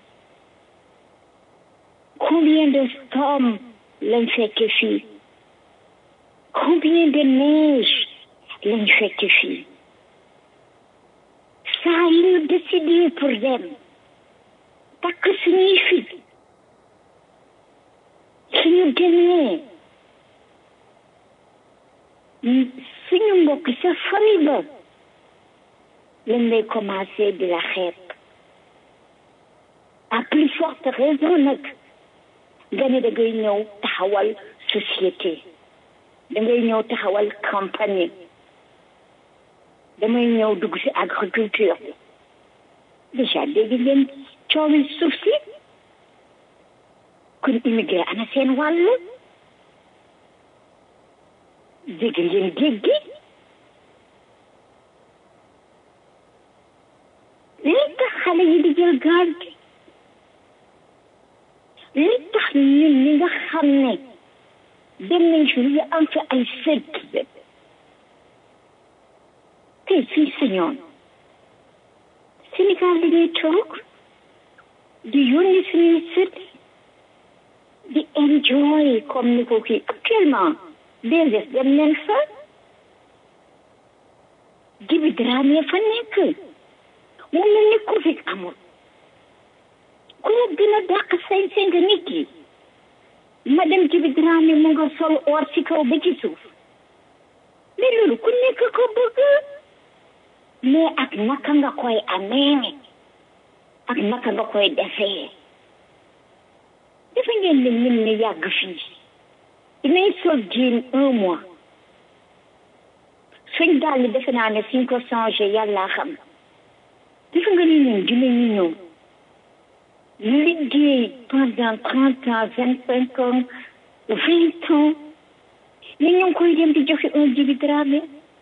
combien de storms lañ fekk fii combien de neige lañ fekk fii saa yi ñu décidé pour dem takk suñuy fit suñu demee suñu mbokk sa famille ba lañ lay commencé di la xeeb à plus forte raison nag nga ne da ngay ñëw taxawal société da ngay ñëw taxawal compagnie damay ñëw dugg ci agriculture bi déjà dégg ngeen coowi suuf si kun immigré ana seen wàll dégg ngeen géej gi li tax xale yi di jël gaal gi li tax ñun ñi nga xam ne dem nañ fi ñu am fi ay sët tey suñ sañoon Sénégal dañuy toog di yónni suñuy sët di enjoy comme ni ko kii actuellement DSS dem nañ fa Djiby Dramé fa nekk mu mel ni Covid amul ku la gën a dàq sañ-sañ nga nit yi madame Djiby Dramé mu nga sol or ci kaw ba ci suuf mais loolu ku nekk ko bëgg mais ak naka nga koy amee ak naka nga koy defee dafa ngeen ne ñun ne yàgg fii dinañ sol jean un mois suñ daal di defe naa ne suñ ko changé yàlla xam dafa nga ne ñun dinañu ñëw liggéey pendant trente ans vingt cinq ans vingt ans mais ñu ngi koy dem di joxe un Djiby Dramé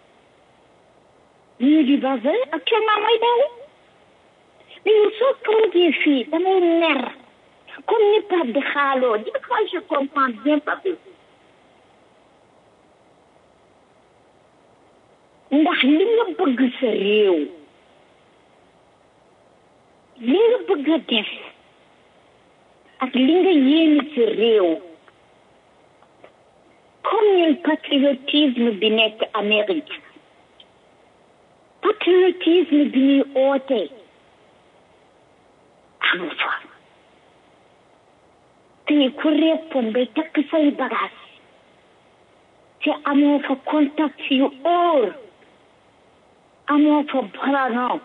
ñu di base actuellement mooy daw mais yow soo toogee fii damay mer comme ni Pape di xaaloo di fois je comprends bien Pape ndax li nga bëgg sa réew li nga bëgg a def ak li nga yéene sa réew comme ñun patriotisme bi nekk Amérique patriotisme bi ñuy oote amu fa tey ku reppoon bay takk say bagaas te amoo fa contact yu óor amoo fa brano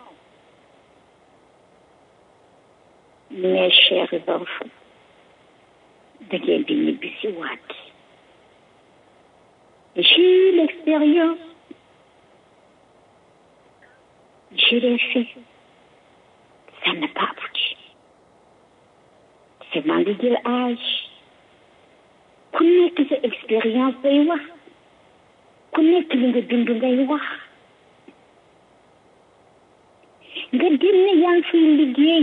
mes chers enfants da ngeen di ñibbi si waat j'ai eu l'expérience je l'ai fait ça n'a pas abouti c'est maa ngi jël âge ku nekk sa expérience ngay wax ku nekk li nga dund ngay wax nga dem ne yaa ngi fiy liggéey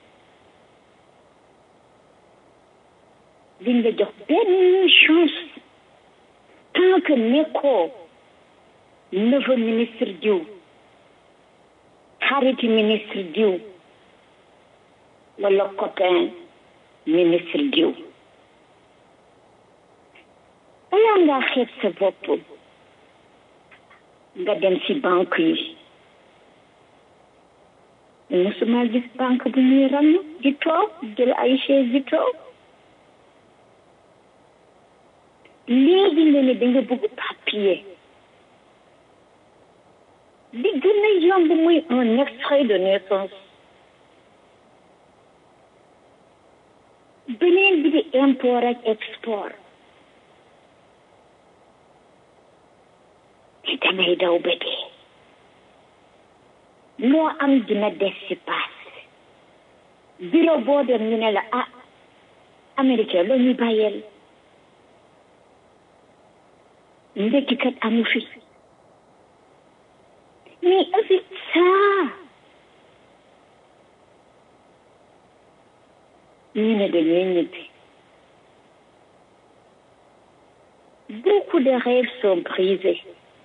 liñ la jox benn chance tant que nekkoo neveu ministre diw xariti ministre diw wala copain ministre diw balaa ngaa xeeb sa bopp nga dem ci banque yi musuma gis banque bu ñuy ram di toog jël ay chaise di toog léegi nga ne danga bëgg papier li gën a yomb muy un extrait de naissance beneen bi di import ak export damay daw ba dee loo am dina des ci paas bureau boo dem ñu ne la ah américain loo ñuy bàyyeel ndekki kat amu fi mais avec ça ñu ne dañuy ñibbi beaucoup de rêves sont brisés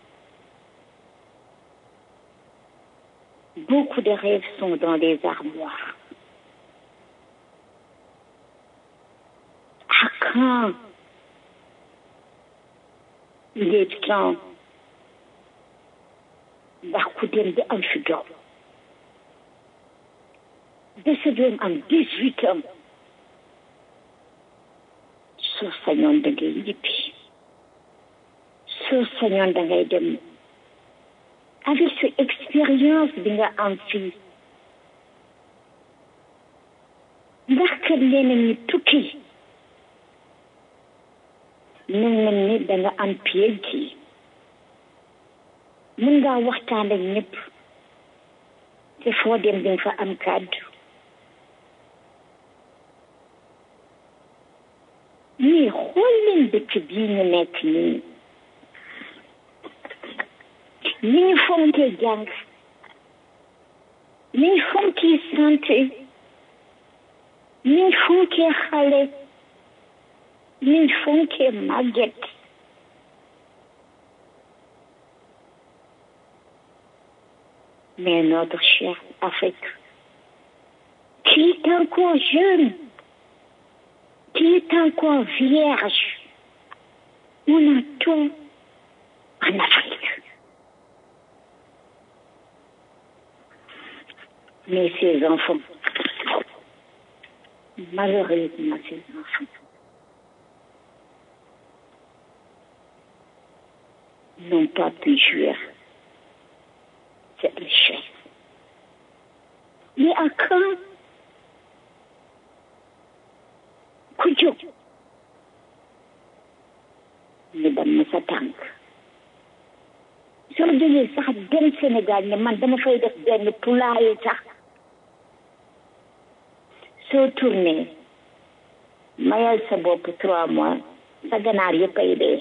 beaucoup de rêves sont dans les armoires à quand il est temps ndax ku dem di am fi doom ba sa doom am dix huit ans soo sañoon da ngay ñibbi soo sañoon da ngay dem avec sa expérience bi nga am fii ndax kat leneen ñi tukki mel na ni da nga am PhD mën ngaa waxtaan ak ñëpp te foo dem di nga fa am kàddu mais xool leen dëkk bii ñu nekk nii ni ñu fonkee jàng ni ñu fonkee santé ni ñu fonkee xale ni ñu fonkee màgget mais notre chère Afrique qui est encore jeune qui est encore vierge on a tout en Afrique mais ces enfants, malheureusement ces enfants, n'ont pas pu jouir cette richesse. Mais à quand Koujo, ne dama sa tànk soo jógee sax dem Sénégal ne man dama fay def benn poulailler sax soo tourné mayal sa bopp trois mois sa ganaar yëpp ay dee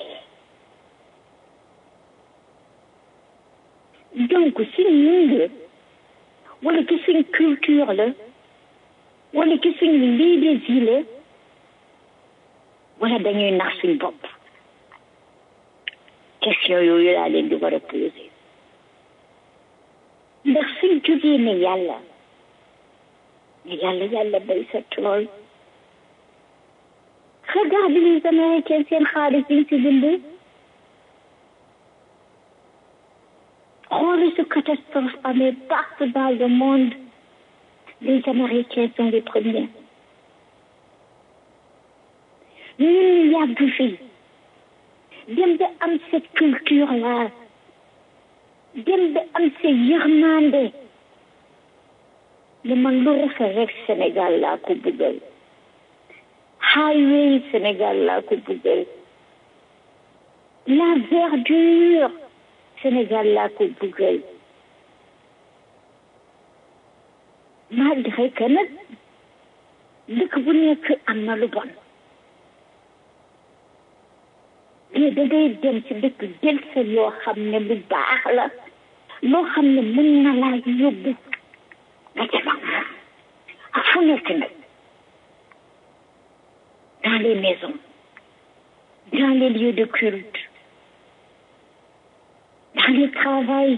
donc suñ ñun la wala ci suñ culture la wala ci suñ lii des yi la wala dañuy nax suñ bopp question yooyu laa leen di war a poser ndax suñ jógee ne yàlla ne yàlla yàlla bay sa tool regarde les américains seen xaalis biñ si bind xooli su catastrophe amee partout dans le monde les américains sont les premiers ñun ñu yàgg fii dem ba am cette culture là dem ba am sa yërmande ne man lu rafet rek Sénégal laa ko bëggal highway Sénégal laa ko bëggal la verdure Sénégal laa ko bëggal malgré que nag dëkk bu nekk am na lu bon mais da ngay dem ci dëkk jël sa loo xam ne lu baax la loo xam ne mën na laa yóbbu nga dem ak moom ak fu nekk nag dans les maisons dans les lieux de culte dans les travails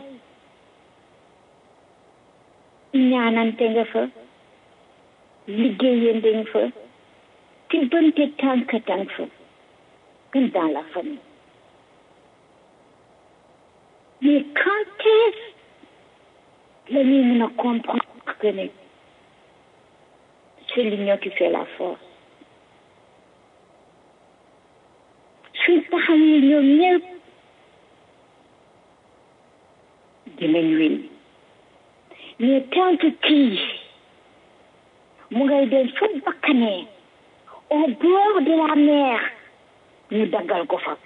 ñaanante nga fa liggéeyante nga fa tibbante tànk tànk fa comme dans la famille mais quand est-ce la ñuy mën a comprendre que ne c'est l'union qui fait la force suñ taxawee ñoom ñëpp dinañ win mais tant que kii mu ngay dem fa bakkanee au bord de la mer ñu daggal ko fa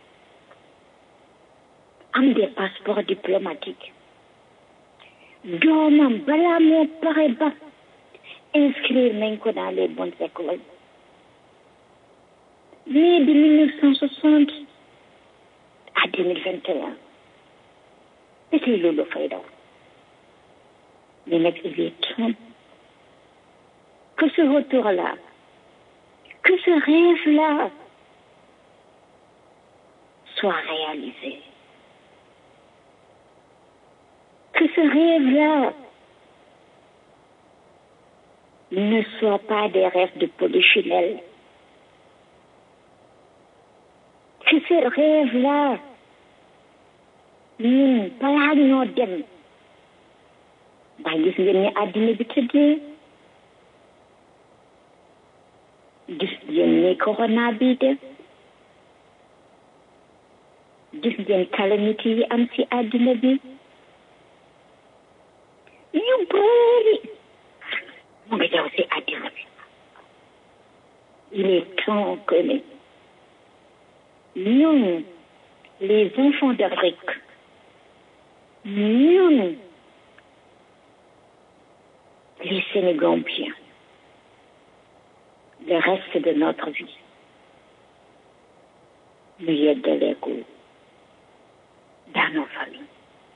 am des passeports diplomatiques doomam balaa moo pare ba inscrire nañ ko dans les bonnes écoles mais de 1960 à 2021 c'était loolu fay daw mais nag il est temps que ce retour-là que ce rêve-là soit réalisé que ce rêve-là ne soit pas des rêves de polichinelle que ce rêve-là ñun balaa ñoo dem ba gis ngeen ni àddina bi tëddee gis ngeen ni corona bi def gis ngeen calamité yi am ci àddina bi yu bëri mu ngi daw ci àddina bi il est temps que ne ñun les enfants d'Afrique ñun les Sénégambiens le reste de notre vie ñu yeggalee ko dans nos familles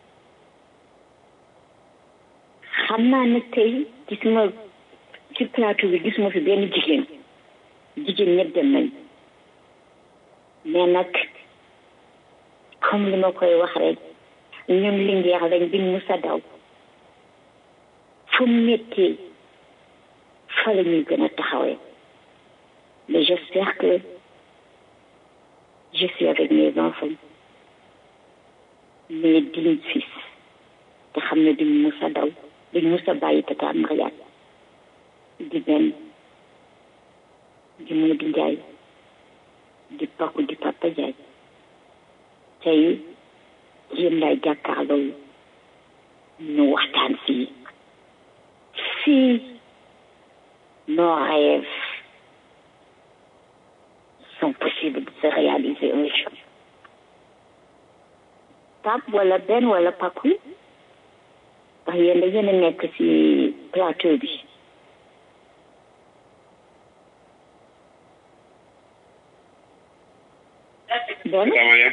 xam naa ne tey gis ma ci plateau bi gis ma fi benn jigéen jigéen ñëpp dem nañ mais nag comme li ma koy wax rek ñun lingeer lañ biñ mu sa daw fu méttee fa la ñuy gën a taxawee mais j'espère que je suis avec mes enfants mes dignes fils te xam ne duñ mus a daw duñ mus a bàyyi tata Mariane di benn di Modou Ndiaye di Paku di Papa Ndiaye tey yéen lay jàkkaarloo ñu waxtaan fii si nos rêves sont possibles de se réaliser un jour Pape wala Ben wala Paku ndax yéen da ngeen a nekk ci plateau bi Ben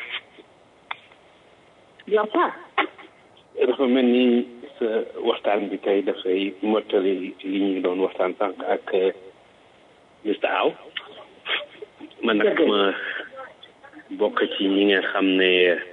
yow Pa dafa mel ni sa waxtaan bi tey dafay mottali li ñu doon waxtaan sànq ak Mr Aw man nag ma bokk ci ñi nga xam ne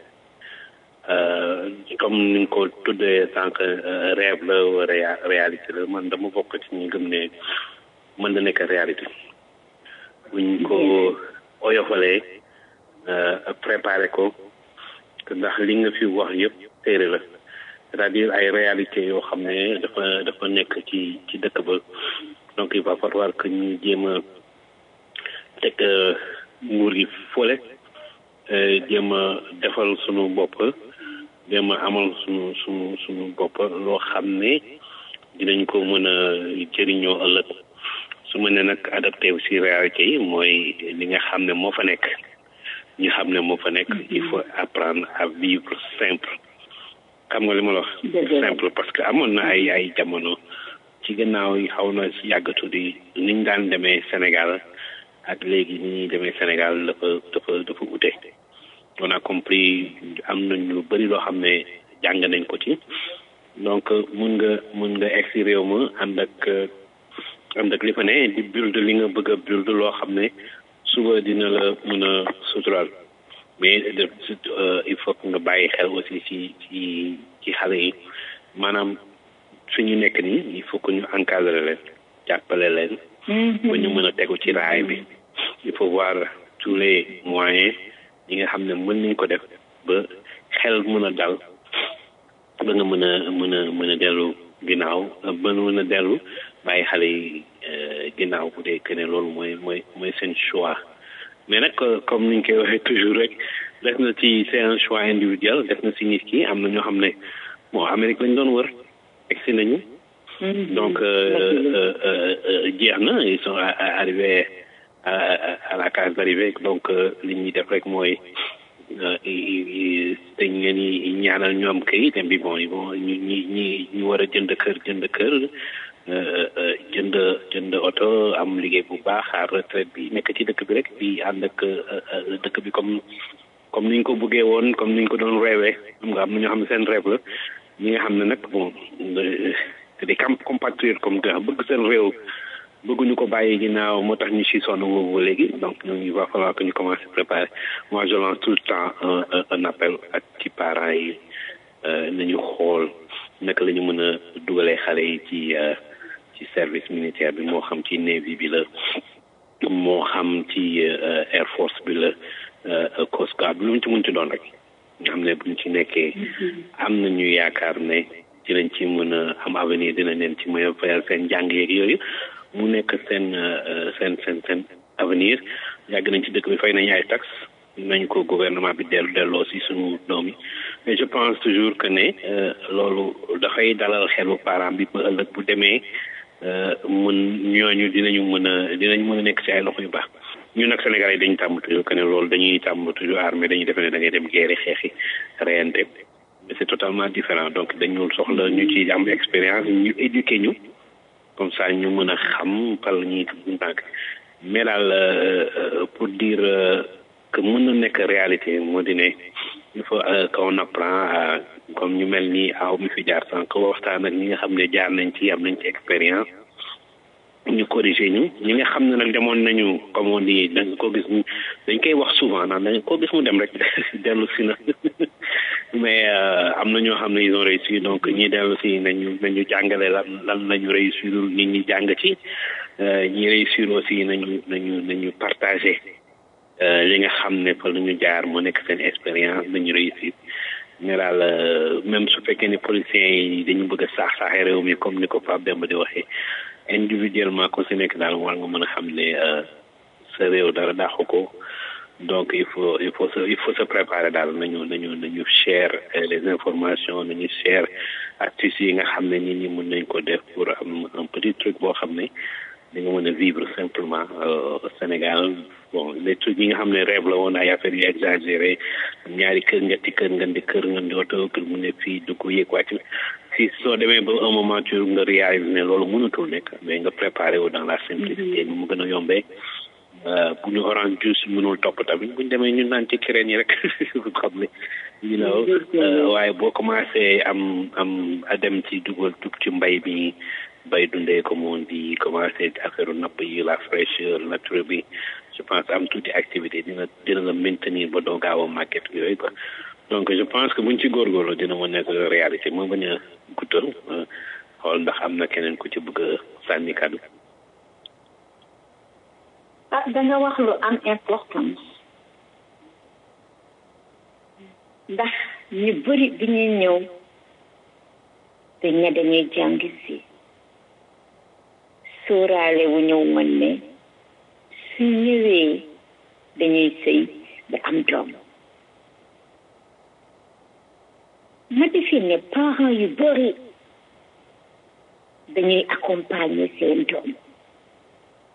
comme ni nga ko tuddee sànq rêve la wala réalité la man dama bokk ci ñi gëm ne mën na nekk réalité buñ ko oyofalee préparé ko ndax li nga fi wax yëpp téere la c'est-à-dire ay réalité yoo xam ne dafa dafa nekk ci ci dëkk ba donc il va falloir que ñu jéem a teg nguur gi fole jéem a defal sunu bopp jéem a amal sunu sunu sunu bopp loo xam ne dinañ ko mën a jëriñoo ëllëg su ma ne nag adapté aussi réalité yi mooy li nga xam ne moo fa nekk ñu xam ne moo fa nekk il faut apprendre à vivre simple xam nga li ma la wax simple parce que amoon na ay ay jamono ci gannaaw yi xaw na yàggatu di niñ daan demee Sénégal ak léegi ni ñuy demee Sénégal dafa dafa dafa ute on a compris am nañ lu bëri loo xam ne jàng nañ ko ci donc mun nga mun nga egg si réew ma ànd ak ànd ak li fa ne di build li nga bëgg a build loo xam ne suba dina la mën a sutural mais il faut que nga bàyyi xel aussi ci ci ci xale yi maanaam fi ñu nekk nii il faut que ñu encadrer leen jàppale leen ba ñu mën a tegu ci raay bi il faut voir tous les moyens yi nga xam ne mën nañ ko def ba xel mën a dal ba nga mën a mën a mën a dellu ginnaaw ba mën a dellu bàyyi xale yi ginnaaw bu dee que ne loolu mooy mooy mooy seen choix mais nag comme niñ koy waxee toujours rek def na ci c'est un choix individuel def na si nit ki am na ñoo xam ne bon Amérique lañ doon wër egsi nañu donc jeex na ils sont arrivés à la case d'arrivée donc li ñuy def rek mooy dañ ngeen i ñaanal ñoom kayit bi bon bon ñu ñi ñi ñu war a jënd kër jënd kër jënd jënd oto am liggéey bu baax xaar retraite bi nekk ci dëkk bi rek di ànd ak dëkk bi comme comme niñ ko bëggee woon comme niñ ko doon reewee xam nga am na ñoo xam ne seen rêve la ñi nga xam ne nag bon c'est des compatriotes comme que bëgg seen réew bëgguñu ko bàyyi ginnaaw moo tax ñu si sonn boobu léegi donc ñoom il va falloir que ñu commence à préparer moi je lance tout le temps un un appel ak ci parents yi nañu xool naka la ñu mën a dugalee xale yi ci ci service militaire bi moo xam ci navy bi la moo xam ci air force bi la coast guard bi lu mu ci mënti doon rek nga xam ne buñ ci nekkee am nañu yaakaar ne dinañ ci mën a am avenir dinañ leen ci mën a fayal seen njàng yeeg yooyu mu nekk seen seen seen seen avenir yàgg nañ ci dëkk bi fay nañ ay taxes nañ ko gouvernement bi dellu delloo si suñu doom yi mais je pense toujours que ne loolu dafay dalal xelu parent bi ba ëllëg bu demee mën ñooñu dinañu mën a dinañ mën a nekk si ay loxo yu baax ñun nag Sénégal yi dañu tàmm toujours que ne loolu dañuy tàmm toujours armée dañuy defe ne da ngay dem guerre xeexi reyante mais c'est totalement différent donc dañu soxla ñu ci am expérience ñu éduquer ñu comme ça ñu mën a xam par la ñuy tànk mais daal pour dire que mën na nekk réalité moo di ne il faut qu'on apprend à comme ñu mel ni aw mi fi jaar sànq waxtaan ak ñi nga xam ne jaar nañ ci am nañ ci expérience ñu corriger ñu ñi nga xam ne nag demoon nañu comme on dit dañ ko gis dañ koy wax souvent naan dañ ko gis mu dem rek dellu si na mais am na ñoo xam ne ils ont réussi donc ñi dellu si nañu nañu jàngale lan lan lañu réussir nit ñi jàng ci ñi réussir aussi nañu nañu nañu partager li nga xam ne fa la ñu jaar mu nekk seen expérience nañu réussir mais daal même su fekkee ni policiers yi dañu bëgg a saax saaxee réew mi comme ni ko Pape Demba di waxee individuellement ku si nekk daal war nga mën a xam ne sa réew dara dàqu ko donc il faut il faut se il faut se préparer daal nañu nañu nañu share les informations nañu share astuces yi nga xam ne nit ñi mën nañ ko def pour am un petit truc boo xam ne da nga mën a vivre simplement au Sénégal bon les trucs yi nga xam ne rêve la woon ay affaires yu exagéré ñaari kër ñetti kër nga di kër nga di oto kër mu ne fii dugg yéeg wàcc si soo demee ba un moment tu nga réalise ne loolu mënatul nekk mais nga préparé wu dans la simplicité ni mu gën a yombee bu ñu orange juice mënul topp tamit bu ñu demee ñu naan ci kireen yi rek xam ne you know waaye boo commencé am am a dem ci dugal dugg ci mbay bi bay dundee comme on dit commencé affaire napp yi la fraîcheur nature bi je pense am tuuti activité dina dina la maintenir ba doo gaaw a màgget yooyu quoi donc je pense que buñ ci góorgóorlu dina mën nekk réalité moo bañ a guddal xool ndax am na keneen ku ci bëgg a sànni kàddu ah da nga wax lu am importance ndax ñu bëri bi ñuy ñëw dañ ne dañuy jàng si sóoraale wu ñëw woon ne su ñëwee dañuy sëy ba am doom ma defi ne parents yu bëri dañuy accompagner seen doom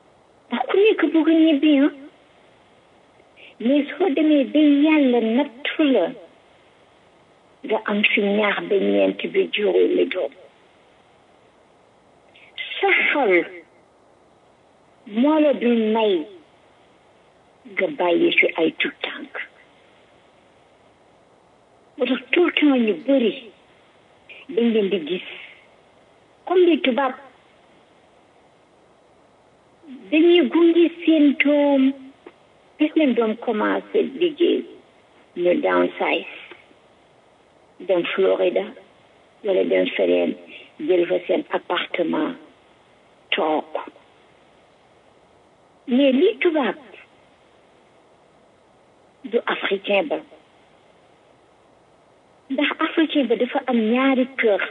ku nekk bëgg ñibbi ah mais soo demee ba yàlla nattu la nga am fi ñaax ba ñeent bi juróomi doom sa xol moo la dul may nga bàyyi fi ay tout tànk moo tax tout le temps ñu bëri dañ leen di gis comme li tubaab dañuy gunge seen doom gis leen doom commencé liggéey ñu downsize dem Florida wala dem feneen jël fa seen appartement toog mais li tubaab du africain ba ndax africain ba dafa am ñaari kër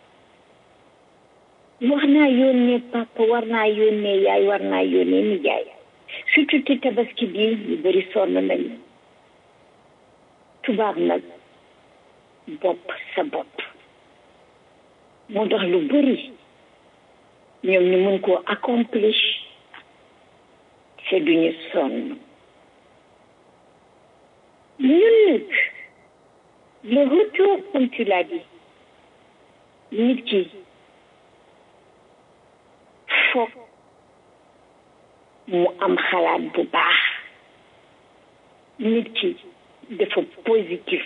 war naa yónnee papa war naa yónnee yaay war naa yónnee nijaay surtout ci tabaski bi ñu bëri sonn nañu tubaab nag bopp sa bopp moo tax lu bëri ñoom ñu mën koo accomplish te duñu sonn ñun nag le retour comme tu l'as dit nit ki foog mu am xalaat bu baax nit ki dafa positif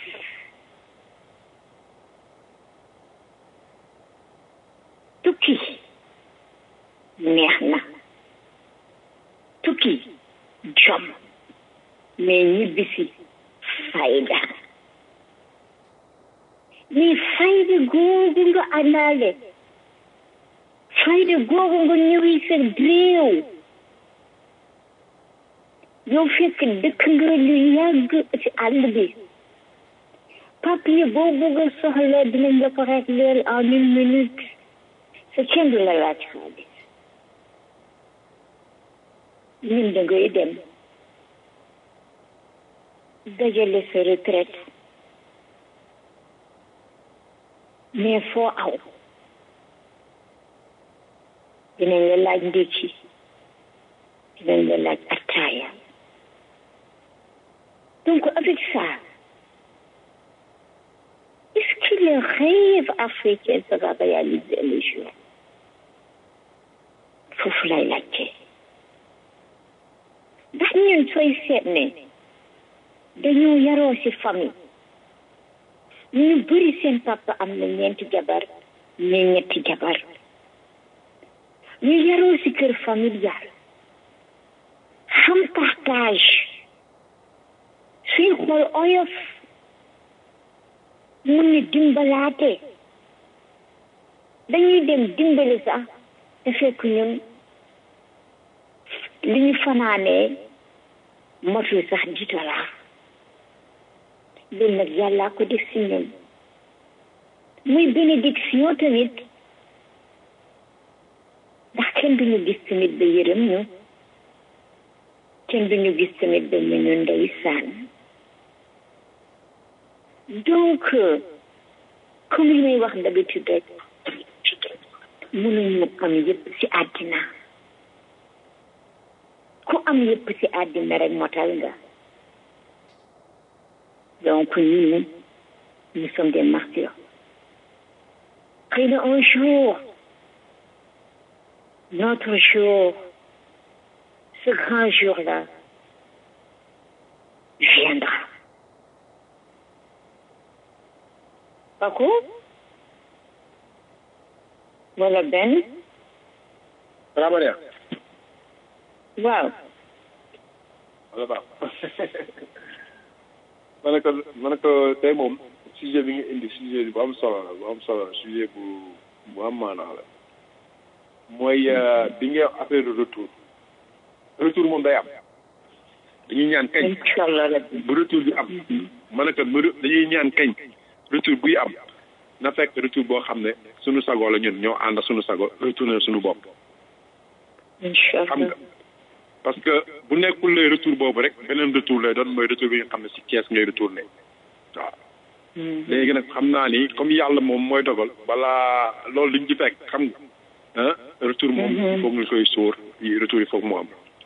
tukki neex na tukki jom mais ñibbisi fayda mais fayda googu nga àndaale fayda googu nga ñëwi sa réew yow fekk dëkk nga lu yàgg ci àll bi papier boo bëgg a soxla dinañ la ko rek leel en une minute sa kenn du la laaj xaalis ñun da ngay dem dajale sa retraite mais foo aw dinañ la laaj ndékki dinañ la laaj attaaya donc avec ça est-ce que le rêve africain sera réalisé un jour foofu lay laajte ndax ñun sooy seet ne dañoo yaroo ci famille ñu bëri seen papa am na ñeenti jabar mais ñetti jabar ñu yaroo ci kër familial xam partage suñ xool oyof mun ni dimbalaate dañuy dem dimbali sax te fekk ñun li ñu fanaanee motul sax ditolaa loolu nag yàllaa ko def si ñun muy bénédiction tamit ndax kenn duñu gis tamit ba yërëm ñu kenn duñu gis tamit ba mu ñu ndeysaan donc comme li may wax d'habitude rek mënuñu am yëpp ci àddina ku am yëpp ci àddina rek motal nga donc ñun nous sommes des martyrs xëy na un jour notre jour ce grand jour-là viendra Paco wala benn Ramania waaw wala baax ma ne ko ma ne ko tey moom sujet bi nga indi sujet bu am solo la bu am solo la sujet bu bu am maanaa la mooy bi nga affaire de retour retour moom day am dañuy ñaan kañ bu retour bi am ma ne ko dañuy ñaan kañ retour buy am na fekk retour boo xam ne suñu sago la ñun ñoo ànd suñu sago retourner suñu bopp xam nga parce que bu nekkul lay retour boobu rek beneen retour lay doon mooy retour bi nga xam ne si Thiès ngay retourné waaw léegi nag xam naa ni comme yàlla moom mooy dogal balaa loolu liñ ci fekk xam nga ah retour moom foog nga koy sóor yi retour yi foog mu am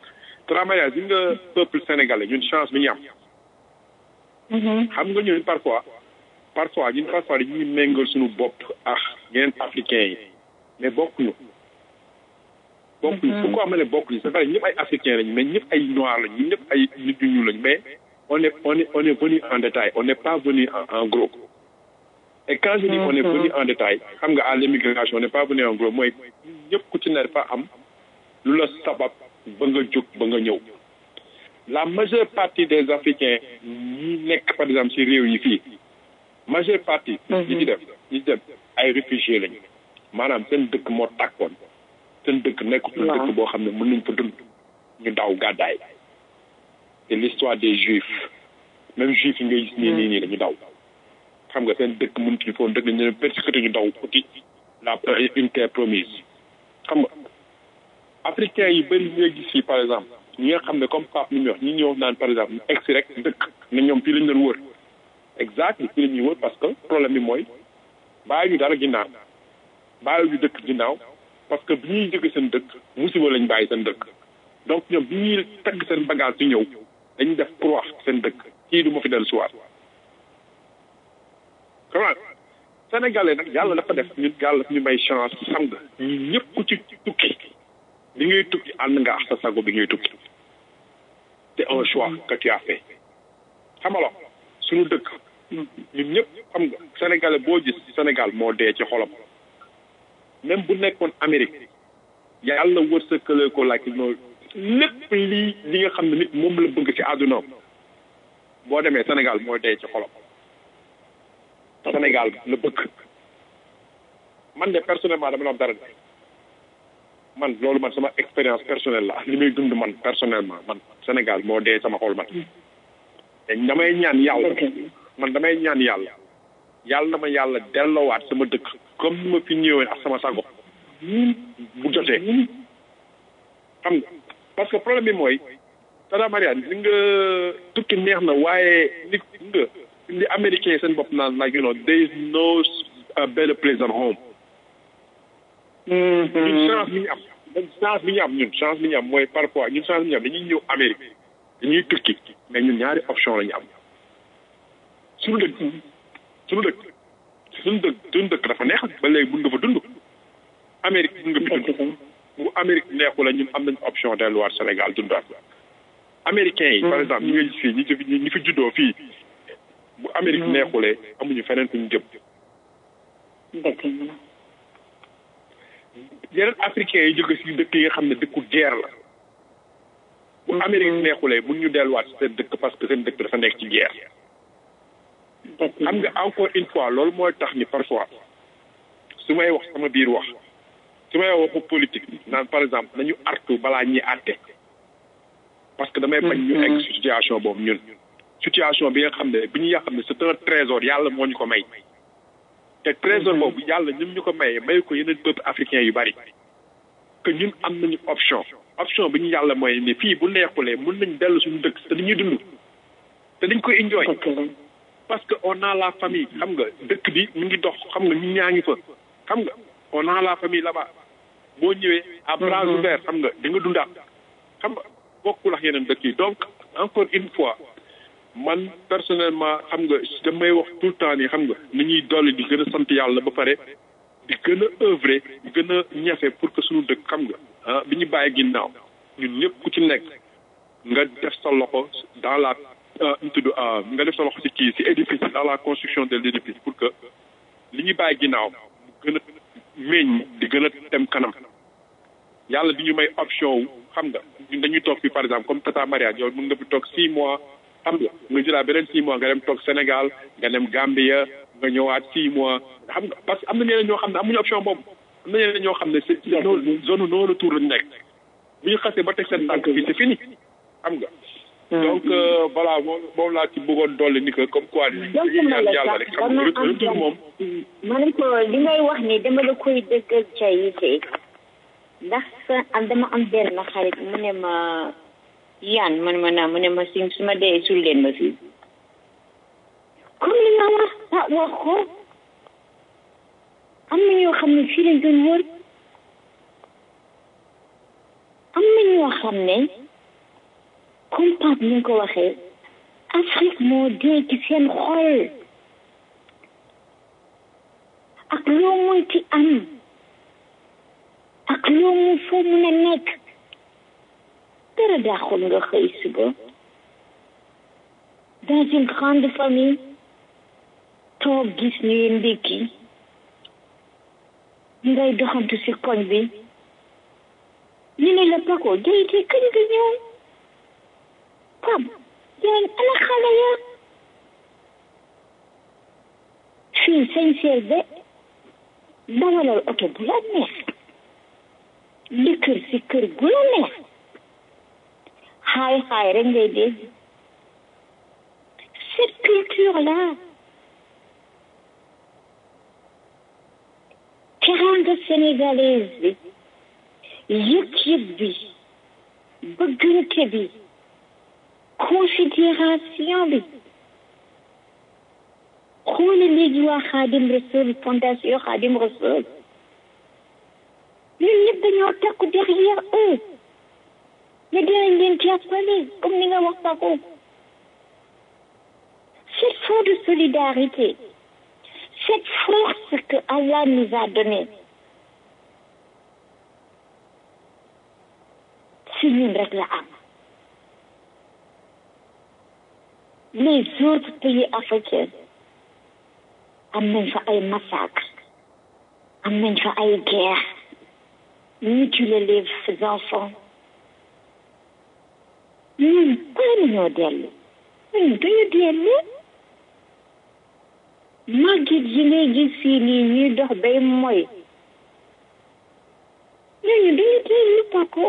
travailleurs yi nga peuple sénégalais ñun chance bi ñu am xam nga ñun parfois parfois ñun parfois dañuy méngal suñu bopp ak yeneen africains yi mais bokkuñu bokkuñu pourquoi ma ne bokkuñu c'est vrai ñëpp ay africains lañ mais ñëpp ay noirs lañ ñun ñëpp ay nit ñu ñuul lañ mais on est on est on est venu en détail on n'est pas venu en, en gros et quand je dis on est venu en détail xam nga à l'immigration on n'est pas venu en gros mooy ñëpp ku ci ne dafa am lu la sabab ba nga jóg ba nga ñëw la majeure partie des africains ñi nekk par exemple ci réew yi fii majeure partie ñi ci def ñi ci def ay réfugiés lañu maanaam seen dëkk moo tàkkoon seen dëkk nekkutul dëkk boo xam ne mën nañ fa dund ñu daw gàddaay c'est l'histoire des juifs même juifs yi ngay gis nii nii nii dañu daw xam nga seen dëkk mënutuñu foon dëkk dañu leen persécuté ñu daw uti la une terre promise xam nga africains yi bëri ñi nga gis fii par exemple ñi nga xam ne comme Pape ni mu wax ñi ñëw naan par exemple ñu egsi rek dëkk ne ñoom fii lañ doon wër exact fii la ñuy wër parce que problème bi mooy bàyyi ñu dara ginnaaw bàyyi ñu dëkk ginnaaw parce que bi ñuy jóge seen dëkk musiba lañ bàyyi seen dëkk donc ñoom bi ñuy tagg seen bagage ci ñëw dañuy def croix seen dëkk kii du ma fi dellu siwaat comment sénégalais nag yàlla dafa def ñun yàlla daf ñu may chance xam nga ñun ñëpp ku ci tukki bi ngay tukki ànd nga ak sa sago bi ngay tukki c'est un choix que tu as fait xamalo suñu dëkk ñun ñëpp xam nga sénégalais boo gis Sénégal moo dee ci xolam même bu nekkoon Amérique yàlla wërsëkale ko like no lépp lii li nga xam ne nit moom la bëgg ci àdduna boo demee Sénégal moo dee ci xolam Sénégal la bëgg man de personnellement dama la am dara man loolu man sama expérience personnelle la li may dund man personnellement man Sénégal moo dee sama xol man te damay ñaan yàlla man damay ñaan yàlla yàlla na ma yàlla delloowaat sama dëkk comme ni ma fi ñëwee ak sama sago bu jotee xam nga parce que problème bi mooy Tata Mariane li nga tukki neex na waaye li nga li américain yi seen bopp naan like you know there is no better place than home ñun chance bi ñu am chance bi ñu am ñun chance bi ñu am mooy parfois ñun chance bi ñu am dañuy ñëw Amérique dañuy tukki mais ñun ñaari option la ñu am suñu dëkk suñu dëkk suñu dëkk suñu dëkk dafa neex ba léegi mun nga fa dund Amérique mun nga fi dund bu Amérique neexu la ñun am nañ option delluwaat Sénégal dundaat américains yi par exemple ñi nga gis fii ñi fi ñi fi juddoo fii bu Amérique neexulee amuñu feneen fu ñu jëm yeneen africains yi jóge si dëkk yi nga xam ne dëkku guerre la bu Amérique neexulee mun ñu delluwaat seen dëkk parce que seen dëkk dafa nekk ci guerre xam nga encore une fois loolu mooy tax ni parfois su may wax sama biir wax su may waxu politique naan par exemple nañu artu balaa ñuy àtte parce que damay bañ ñu egg situation boobu ñun situation bi nga xam ne bi ñu nga xam ne c'est un trésor yàlla moo ñu ko may te trésor boobu yàlla ñun ñu ko mayee may ko yeneen peuple africain yu bari que ñun am nañu option option bi ñu yàlla mooy ni fii bu neexulee mën nañ dellu suñu dëkk te dañuy dund te dañ koy enjoy parce que on a la famille xam nga dëkk bi mu ngi dox xam nga ñu ñaa ngi fa xam nga on a la famille là-bas boo ñëwee à bras ouverts xam nga di nga dundaat xam nga bokkul ak yeneen dëkk yi donc encore une fois man personnellement xam nga damay wax tout le temps nii xam nga ni ñuy dolli di gën a sant yàlla ba pare di gën a œuvrer di gën a ñefe pour que suñu dëkk xam nga ah bi ñu bàyyi ginnaaw ñun ñëpp ku ci nekk nga def sa loxo dans la ñu tudd nga def sa loxo ci kii ci édifice dans la construction de l'édifice pour que li ñu bàyyi ginnaaw mu gën a meññ di gën a dem kanam yàlla di ñu may option wu xam nga ñun dañuy toog fii par exemple comme Tata Maria yow mën nga fi toog six mois xam nga nga jëlaat beneen six mois nga dem toog Sénégal nga dem Gambia nga ñëwaat six mois xam nga parce que am na ñeneen ñoo xam ne amuñu option boobu am na ñeneen ñoo xam ne c'est zone non retour lañu nekk bu ñu xasee ba teg seen tànk fii c'est fini xam nga donc voilà moom moom laa ci bëggoon dolli ni que comme quoi ni ñaan yàlla rek xam nga retour moom ma ne ko li ngay wax ni dama la koy dëggal ca yite ndax sa am dama am benn xarit mu ne ma yaan man ma naa mu ne ma si su ma dee sul leen ma fii comme li nga wax ah wax ko am na ñoo xam ne fii lañ doon wër am na ñoo xam ne comme Pape ni nga ko waxee Afrique moo dee ci seen xol ak loo mënti am ak loo mu foo mun a nekk dara daaxul nga xëy suba dans une grande famille toog gis ñuy ndékki ngay doxantu si koñ bi ñu ne la Paco jayte kañ nga ñëw pam yaay ana xale ya fii sañ seer de dawalal oto bu la neex di kër si kër gu la neex xaay xaay rek ngay dégg cette culture là teranga sénégalaise bi yëg-yëg bi bëggante bi considération bi xoole léegi waa xaadim rasul fondation xaadim rasul ñun ñëpp dañoo takku derrière eux mais dinañ leen jàppale comme ni nga wax Paco cette force de solidarité cette force que Allah nous a donnée si ñun rek la am les autres pays africains am nañ fa ay massacre am nañ fa ay guerre mutiler les enfants ñun bala nañoo dellu ñun duñu dellu màgget yi ngay gis fii nii ñuy dox bay mooy ñooñu duñu dellu Paco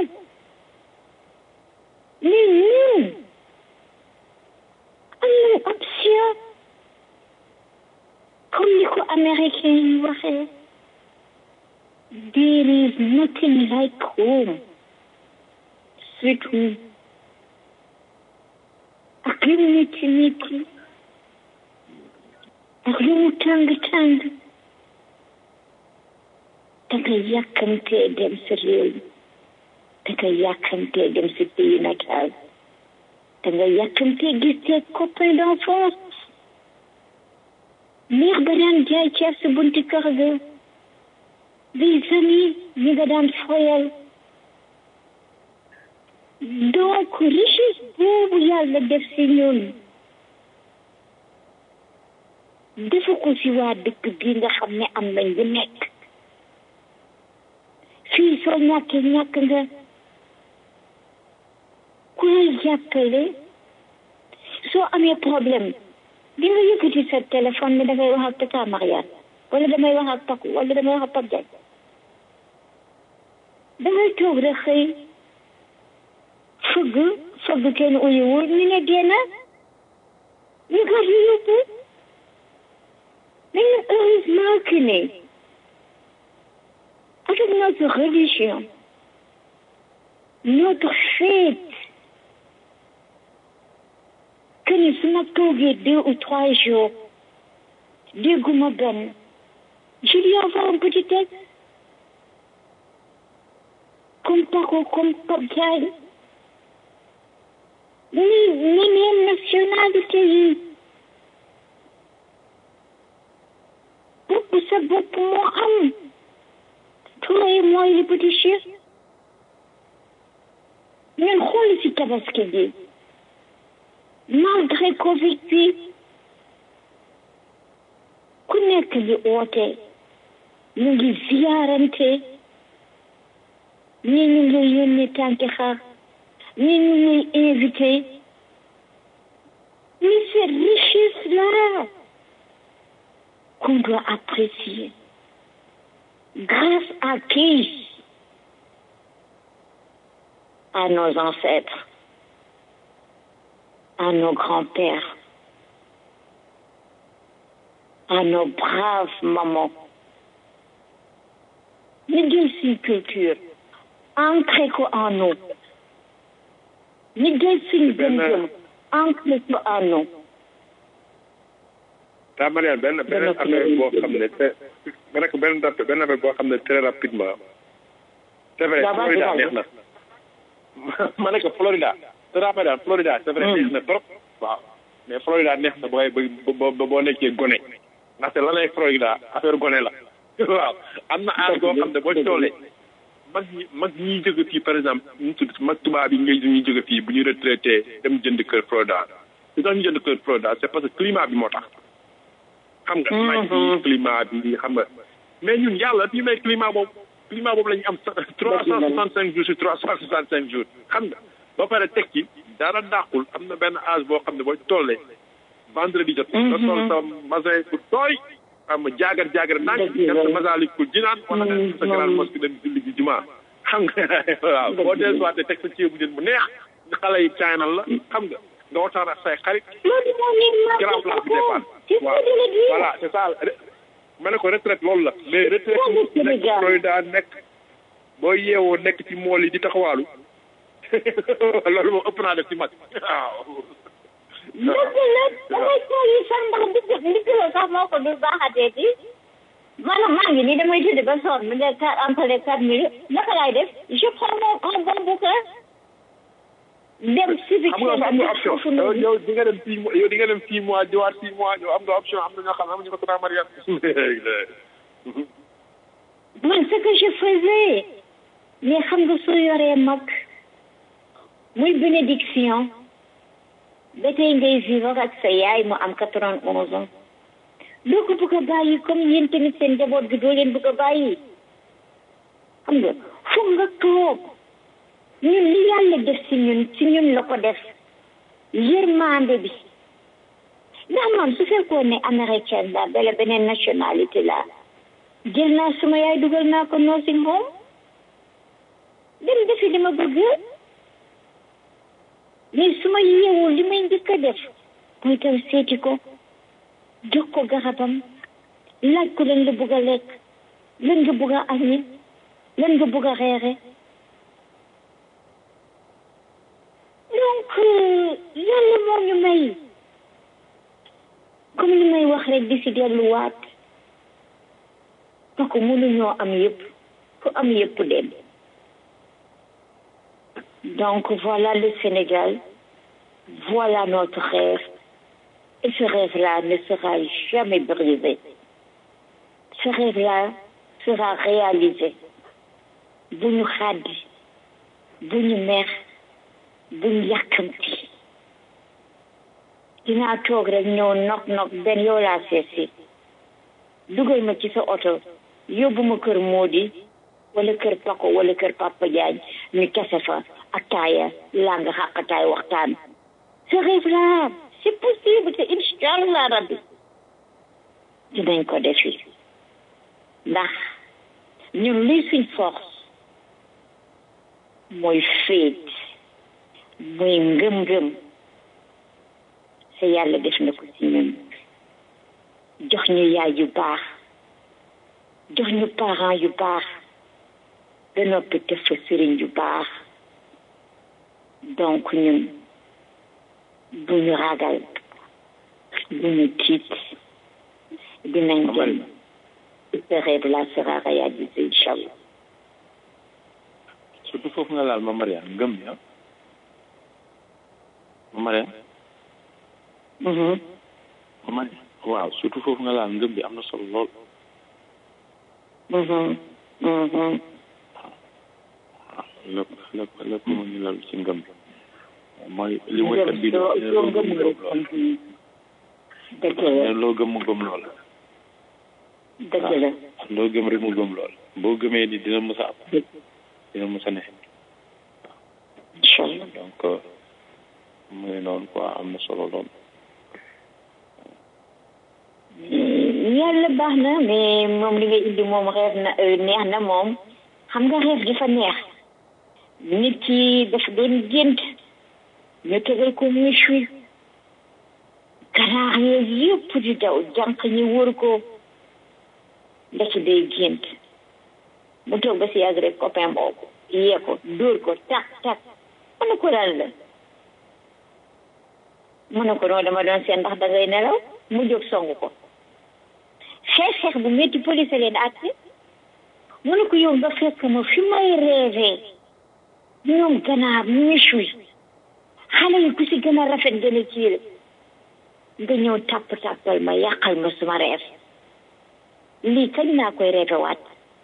mais ñun am nañ option comme ni ko américain yi waxee there is nothing like home sweet home ak lu mu métti métti ak lu mu tàng tàng danga yàkkamtee dem sa réew danga yàkkamtee dem sa pays natal danga yàkkamtee gis tes copains d'enfance neex ba daan jaay ceeb sa bunti kër ga des amis ñi nga daan foyal donc richesse boobu yàlla def si ñun defu ko si waa dëkk bi nga xam ne am nañ lu nekk fii soo ñàkkee ñàkk nga ku lay jàppale soo amee problème di nga yëkkati sa téléphone ne dangay wax ak tata Mariane wala damay wax ak Paco wala damay wax ak Pape Diagne dangay toog rek xëy fëgg fëgg kenn uyuwul ñu ne génn ñu gar ñu yóbbu mais heureusement que ne avec notre religion notre fête que ni su ma toogee deux ou trois jours dégguma benn je lui envoie un petit texte comme Paco comme Pape Diagne ni neneen nationalité yi bopp sa bopp moo am Touré mooy li petit chef ñun xool si tabaski bi malgré Covid bi ku nekk li oote ñu ngi ziyaarante ñi ñu ngi yónnee tànki xaar ñi ñu ngi invité mais cette richesse-là qu'on doit apprécier grâce à qui à nos ancêtres à nos grands-pères, à nos braves mamans. Ñu jël suñ culture ancré ko en nous. Ñu jël suñ gëm-gëm ancré ko en nous. daa Mariane benn benn affaire boo xam ne te ma nekk benn date benn affaire boo xam ne très rapidement c'est vrai Florida neex na ma nekk Florida Sera Mariane Florida c'est vrai neex na trop waaw mais Florida neex na booy ba ba boo nekkee gone ndaxte la lay Florida affaire gone la waaw am na aar goo xam ne boo toolee mag ñi mag ñiy jóge fii par exemple ñu tudd mag tubaab yi ngay ñuy jóge fii bu ñu retraité dem jënd kër Florida li tax ñu jënd kër Florida c'est parce que climat bi moo tax xam nga naaj bi climat bi xam nga mais ñun yàlla ñu may climat boobu climat boobu la ñu am trois cent soixante cinq jours sur trois cent soixante cinq jours xam nga ba pare teg ci dara dàqul am na benn âge boo xam ne boo tollee vendredi jot nga sol sa masin bu tooy am jaagar jaagar naaj dem sa masalikul jinaan wala nga sa grande mosquée dem julli ji jumaa xam nga waaw boo dee soité teg sa ceebu jën bu neex xale yi caynal la xam nga nga waxtaan ak say xarit grand place bi départ waaw voilà c'est ça ma ne ko retraite loolu la mais retraite nekk Florida nekk boo yeewoo nekk ci mool yi di taxawaalu loolu moom ëpp naa def ci mag waaw dëgg la damay tool yi sax ndax ndigg ndigg la sax moo ko dul baaxatee ci maanaam maa ngi nii damay tëdd ba sonn mu ne quatre entre quatre minutes naka laay def je prends mon un bon bouquin dem civique xam nga am nga option yow yow di nga dem six mois yow di nga dem six mois jiwaat six mois yow am nga option am na ñoo xam ne amuñu ko Sera Mariane man ce que je faisais mais xam nga soo yoree mag muy bénédiction ba tey ngay vivre ak sa yaay mu am quatre-vingt-onze ans doo ko bëgg a bàyyi comme yéen tamit seen njaboot gi doo leen bëgg a bàyyi xam nga foog nga toog ñun li yàlla def si ñun si ñun la ko def yërmande bi ndax man su fekkoon ne américaine la bala beneen nationalité la jël naa suma yaay dugal naa ko nursing home dem defi li ma bëgg mais su ma yeewul li may njëkk a def mooy taw seeti ko jox ko garabam laaj ko lan la bëgg a lekk lan nga bëgg a añi lan nga bëgg a reere donc yàlla moo ñu may comme li may wax rek di si delluwaat parce que mënuñoo am yëpp fu am yëpp dem donc voilà le Sénégal voilà notre rêve et ce rêve-là ne sera jamais brisé ce rêve-là sera réalisé bu ñu xaddi bu ñu mer bu ñu yàkkamti dinaa toog rek ñëw nok nok benn yow laa seesi dugal ma ci sa oto yóbbu ma kër Modi wala kër Pako wala kër Papa Diagne ñu kese fa ataaya laa nga xàqataay waxtaan ce rêve-là c'est possible te incha allah rabbi dinañ ko defi ndax ñun luy suñ force mooy féet muy ngëm-ngëm te yàlla def na ko ci ñun jox ñu yaay yu baax jox ñu parents yu baax ba noppi def fa sëriñ yu baax donc ñun bu ñu ragal bu ñu tiit dinañ dem ce rêve-là sera réalisé incha allah surtout foofu nga laal ma Mariane ngëm ya ma Mariane ma Mariane waaw surtout foofu nga laal ngëm bi am na solo lool lépp lépp lépp mu ngi lal ci ngëm bi mooy li woykat bi do loo gëm mu gëm lool loo gëm mu gëm lool dëgg la loo gëm rek mu gëm lool boo gëmee ni dina mës a am dina mës a ne incha allah donc muy noonu quoi am na solo lool yàlla baax na mais moom li nga indi moom reef na neex na moom xam nga reef dafa neex nit ki dafa doon gént ñu tegal ko muy chuy ganaar yeeg yëpp di daw jànq ñi wër ko ndeki day gént mu toog ba si yàgg rek copain boobu yee ko dóor ko tak tak mu ne ko lan la mu ne ko noonu dama doon seen ndax dangay nelaw mu jóg song ko xeex xeex bu métti police leen àtte mu ne ko yow nga fekk ma fi may rêvé ñoom ganaar ñu suy xale yi ku si gën a rafet gën a kii la nga ñëw tàpp tàppal ma yàqal ma suma reef lii kañ naa koy reetewaat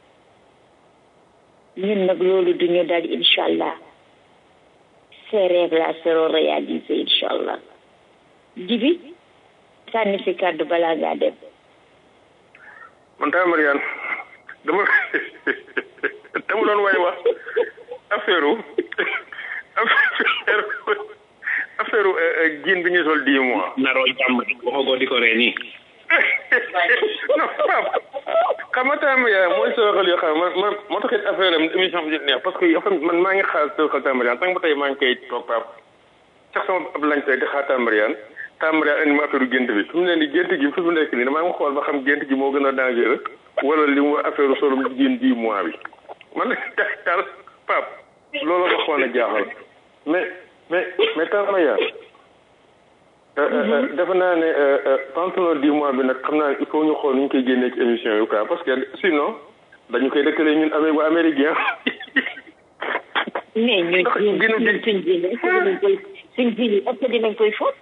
ñun nag loolu duñu dal incha allah ces rêves là seront réalisés incha allah jibi sànni fi kàddu balaa ngaa dem man taa Mariane dama dama doon way wax affaire affaire affaire jiin bi ñu sol dix mois. naroo jàmm waxagoo di ko ree nii. non Pape xam nga taa Mariane mooy sa waxal yoo xam man man moo taxit affaire am émission bi neex parce que yoo man maa ngi xaar sa waxal taa Mariane tant ba tey maa ngi koy toog Pape sax sama ab lañ tey di xaar taa Mariane taa Mariane indi ma affaire gént bi fi mu ne nii gént gi fi mu nekk nii damaa ngi xool ba xam gént gi moo gën a dangereux wala li mu affaire solum jiin dix mois bi man daal Pape loolu ma xool a jaaxal mais mais mais taa Mariane defe naa ne pantalon dix mois bi nag xam naa il faut ñu xool nu ñu koy génnee ci émission yi quoi parce que sinon dañu koy dëkkale ñun amee waa américain mais ñun ñun ñun suñ jiin est-ce que dinañ koy suñ jiin est-ce que dinañ koy fóot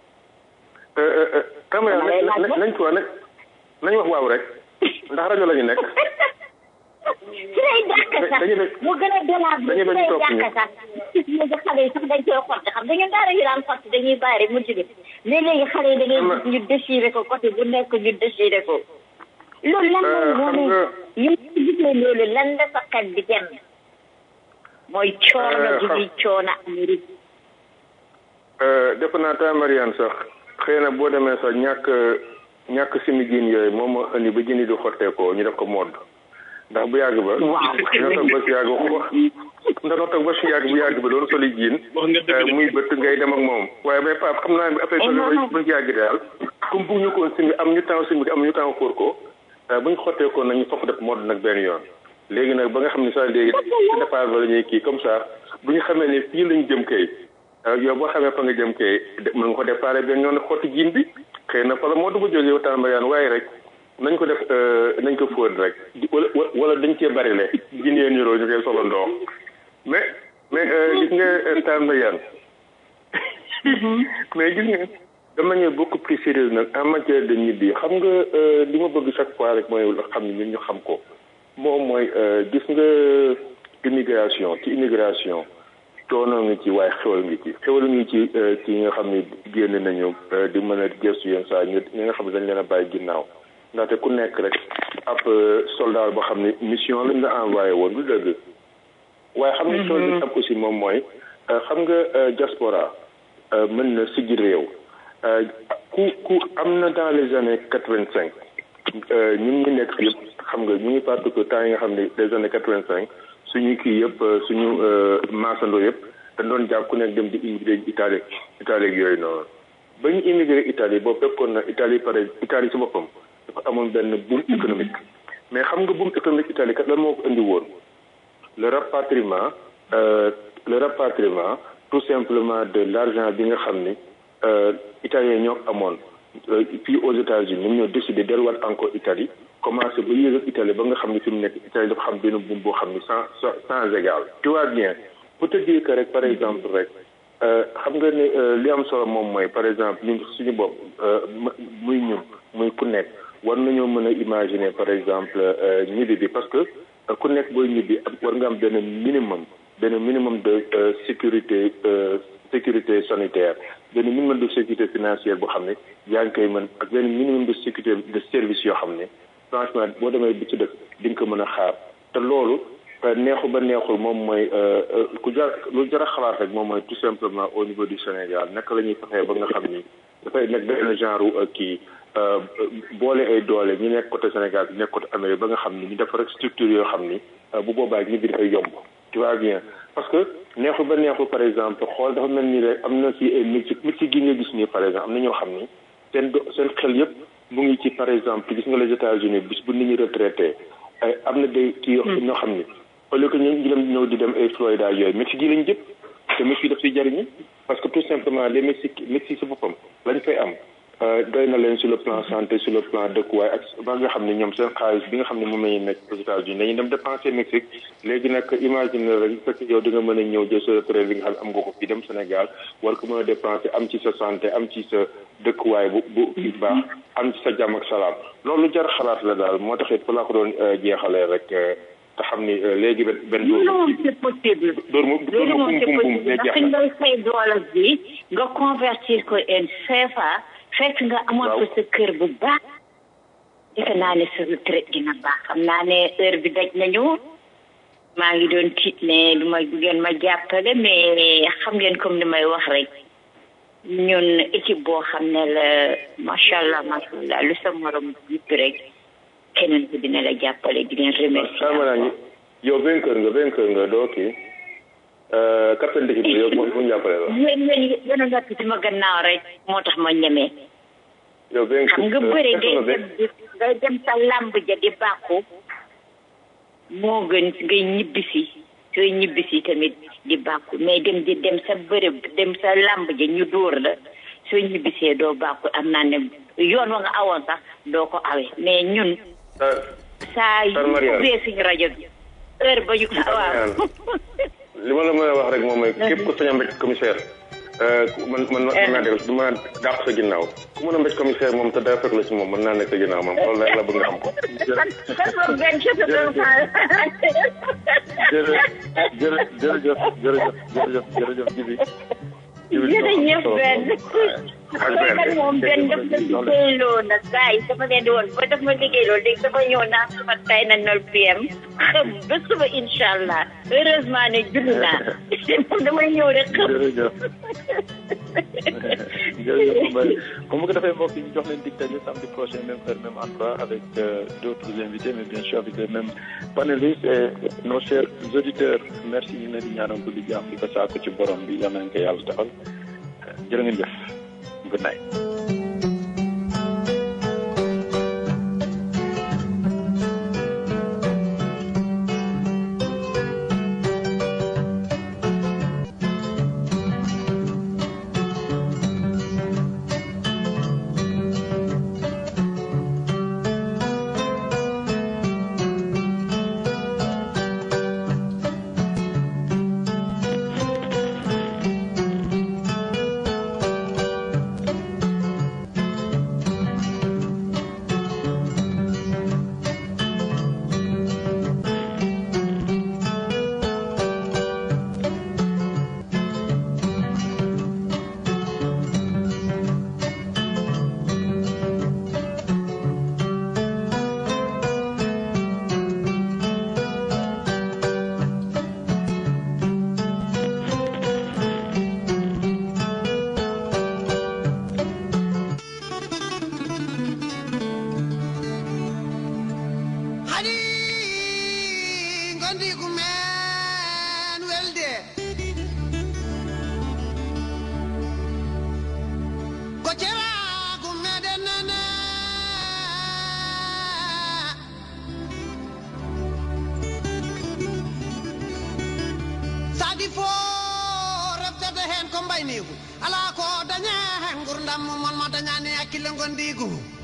Camara nañ ko nañ nañ wax waaw rek ndax rajo la ñu nekk. ci lay dàq sax mu gën a dolaat bi ci lay dàq sax gis nga xale yi sax dañ koy xotti xam dañu daara yu daan xotti dañuy bàyyi rek mu jóge mais léegi xale yi da ngay gis ñu déchiré ko côté bu nekk ñu déchiré ko loolu lan la moo ne yow gisee loolu lan la sa xel di dem mooy coono gi di coono Amérique defe naa taa Mariane sax xëy na boo demee sax ñàkk ñàkk simi jiin yooyu moom moo indi ba jëni di xotteekoo ñu def ko modd ndax bu yàgg ba ñoo toog ba si yàgg wax ndax toog ba si yàgg bu yàgg ba doon soli jiin muy bëtt ngay dem ak moom waaye mais Pape xam naa ne affaire soli ba si yàgg daal comme bugg ñu koon simi am ñu temps simi am ñu temps xóor ko bu ñu xotteekoo nag ñu fokk def modd nag benn yoon léegi nag ba nga xam ne sax léegi ci départ ba la ñuy kii comme ça bu ñu xamee ne fii lañu jëm kay yow boo xamee fa nga jëm kay mën nga ko déparé benn yoon xotti jiin bi xëy na fa la moo dugg jógee waxtaan Mariane waaye rek nañ ko def nañ ko fóot rek wala wala dañ cee bari le jiin yee niroo ñu koy solo ndox mais mais gis nga taan Mariane mais gis nga de manière beaucoup plus sérieuse nag en matière de nit yi xam nga li ma bëgg chaque fois rek mooy xam ne ñun ñu xam ko moom mooy gis nga immigration ci immigration coono ngi ci waaye xewal ngi ci xewal ngi ci ci nga xam ne génn nañu di mën a gëstu yenn saa ñu ñi nga xam ne dañ leen a bàyyi ginnaaw ndaxte ku nekk rek ab soldat boo xam ne mission lañ la envoyé woon du dëgg waaye xam nga coono bi am aussi moom mooy xam nga diaspora mën na siggi réew ku ku am na dans les années quatre vingt cinq ñun ñu nekk yëpp xam nga ñu ngi parce que temps yi nga xam ne les années quatre vingt cinq suñu kii yëpp suñu maasandoo yëpp dañ doon jàpp ku nekk dem di immigré Italie Italie ak yooyu noonu ba ñu immigré Italie boobu fekkoon na Italie pare Italie si boppam dafa amoon benn boom économique mais xam nga boom économique Italie kat lan moo ko indi woon le rapatriement le rapatriement tout simplement de l'argent bi nga xam ni italien ñoo amoon fii aux États-Unis ñoom ñoo décidé delluwaat encore Italie commencé ba yéeg ak Italie ba nga xam ne fi mu nekk Italie dafa xam benn buum boo xam ne sans sans égal tu vois bien pour te dire que rek par exemple rek xam nga ne li am solo moom mooy par exemple ñun suñu bopp muy ñun muy ku nekk war nañoo mën a imaginer par exemple ñibbi bi parce que ku nekk booy ñibbi war nga am benn minimum benn minimum de sécurité sécurité sanitaire benn minimum de sécurité financière boo xam ne yaa ngi koy mën ak benn minimum de sécurité de service yoo xam ne franchement boo demee bi ci dëkk di nga ko mën a xaar te loolu neexu ba neexul moom mooy ku jar lu jar a xalaat rek moom mooy tout simplement au niveau du Sénégal naka la ñuy fexee ba nga xam ni dafay nekk benn genre kii boole ay doole ñu nekk côté Sénégal bi nekk côté Amérique ba nga xam ni ñu def rek structure yoo xam ni bu boobaa ñi bi dafay yomb tu vois bien parce que neexul ba neexul par exemple xool dafa mel ni rek am na si ay métier métier gi nga gis nii par exemple am na ñoo xam ni seen do seen xel yëpp mu ngi ci par exemple gis nga les États-Unis bis bu nit ñi retraité am na day kii ñoo xam ni au lieu que ñu ngi dem ñëw di dem ay Florida yooyu Mexique yi lañ jëpp te Mexique daf si jariñu parce que tout simplement les Mexique Mexique si boppam lañ fay am doy na leen sur le plan santé sur le plan dëkkuwaay ak ba nga xam ne ñoom seen xaalis bi nga xam ne moom la ñuy nekk aux États-Unis dañuy dem dépenser Mexique léegi nag imagine rek fekk yow di nga mën a ñëw jël sa retraite bi nga xam ne am nga ko fii dem Sénégal war ko mën a dépenser am ci sa santé am ci sa dëkkuwaay bu bu baax am ci sa jàmm ak salaam loolu jar xalaat la daal moo tax it fa laa ko doon jeexalee rek te xam ni léegi benn benn loolu c'est possible dóor mu dóor loolu mu moom c'est bum bum bum possible ne jeex ndax na ngay fay doole bi nga convertir ko en CFA fekk nga amoon ko sa kër bu baax defe naa ne sa retraite dina baax xam naa ne heure bi daj nañu maa ngi doon tiit ne du ma ngeen ma jàppale mais xam ngeen comme ni may wax rek ñun équipe boo xam ne la macha allah macha allah lu sa morom yëpp rek keneen ko dina la jàppale di leen remercier xam naa ni yow vainqueur nga vainqueur nga doo kii capitaine d'équipe bi yow moom mu jàppale la yéen yéen yéen a nekk ci ma gannaaw rek moo tax ma ñemee yow vainqueur xam nga bëre ngay nga dem di ngay dem sa làmb ja di bàkku moo gën ngay ñibbisi sooy ñibbisi tamit di bàkku mais dem di dem sa bëre dem sa làmb ja ñu dóor la soo ñibbisee doo bàkku am naa ne yoon wa nga awoon sax doo ko awe mais ñun saa yu Sar Mariane. ubbee suñu rajo bi heure ba ñu waaw li ma la mën a wax rek moom mooy képp ku sañ a mbéj commissaire man man mën naa def du ma dàq sa ginnaaw ku mën a mbéj commissaire moom te dara fekk la si moom mën naa nekk sa ginnaaw moom loolu rek la bëgg nga xam ko kan moom benn chef de jërëjëf jërëjëf jërëjëf jërëjëf jërëjëf Jibi jërëjëf benn kan moom benn daf ma liggéeyloo nag gars yi dama leen di woon ba daf ma liggéeyloo léegi dama ñëw naa sama tay na nol pm xam ba suba incha allah heureusement ne julli naa moom damay ñëw rek xam jërëjëf jërëjëf Mbaye comme bu ko defee mbokk yi ñu jox leen dig daje samedi prochain même heure même endroit avec euh, d'autres invités mais bien sûr avec les mêmes panélistes et nos chers auditeurs merci ñu ngi leen di ñaanal ko di jàmm di ko saako ci borom bi yal nañ ko yàlla taxal jërë ngeen jëf good night hadi gondi ko men welde ko cera ko meɗen nana sadi fo reftede hen ko mbaynigu ala ko dañe hen gurdam mon ma dañani hakkille gondigu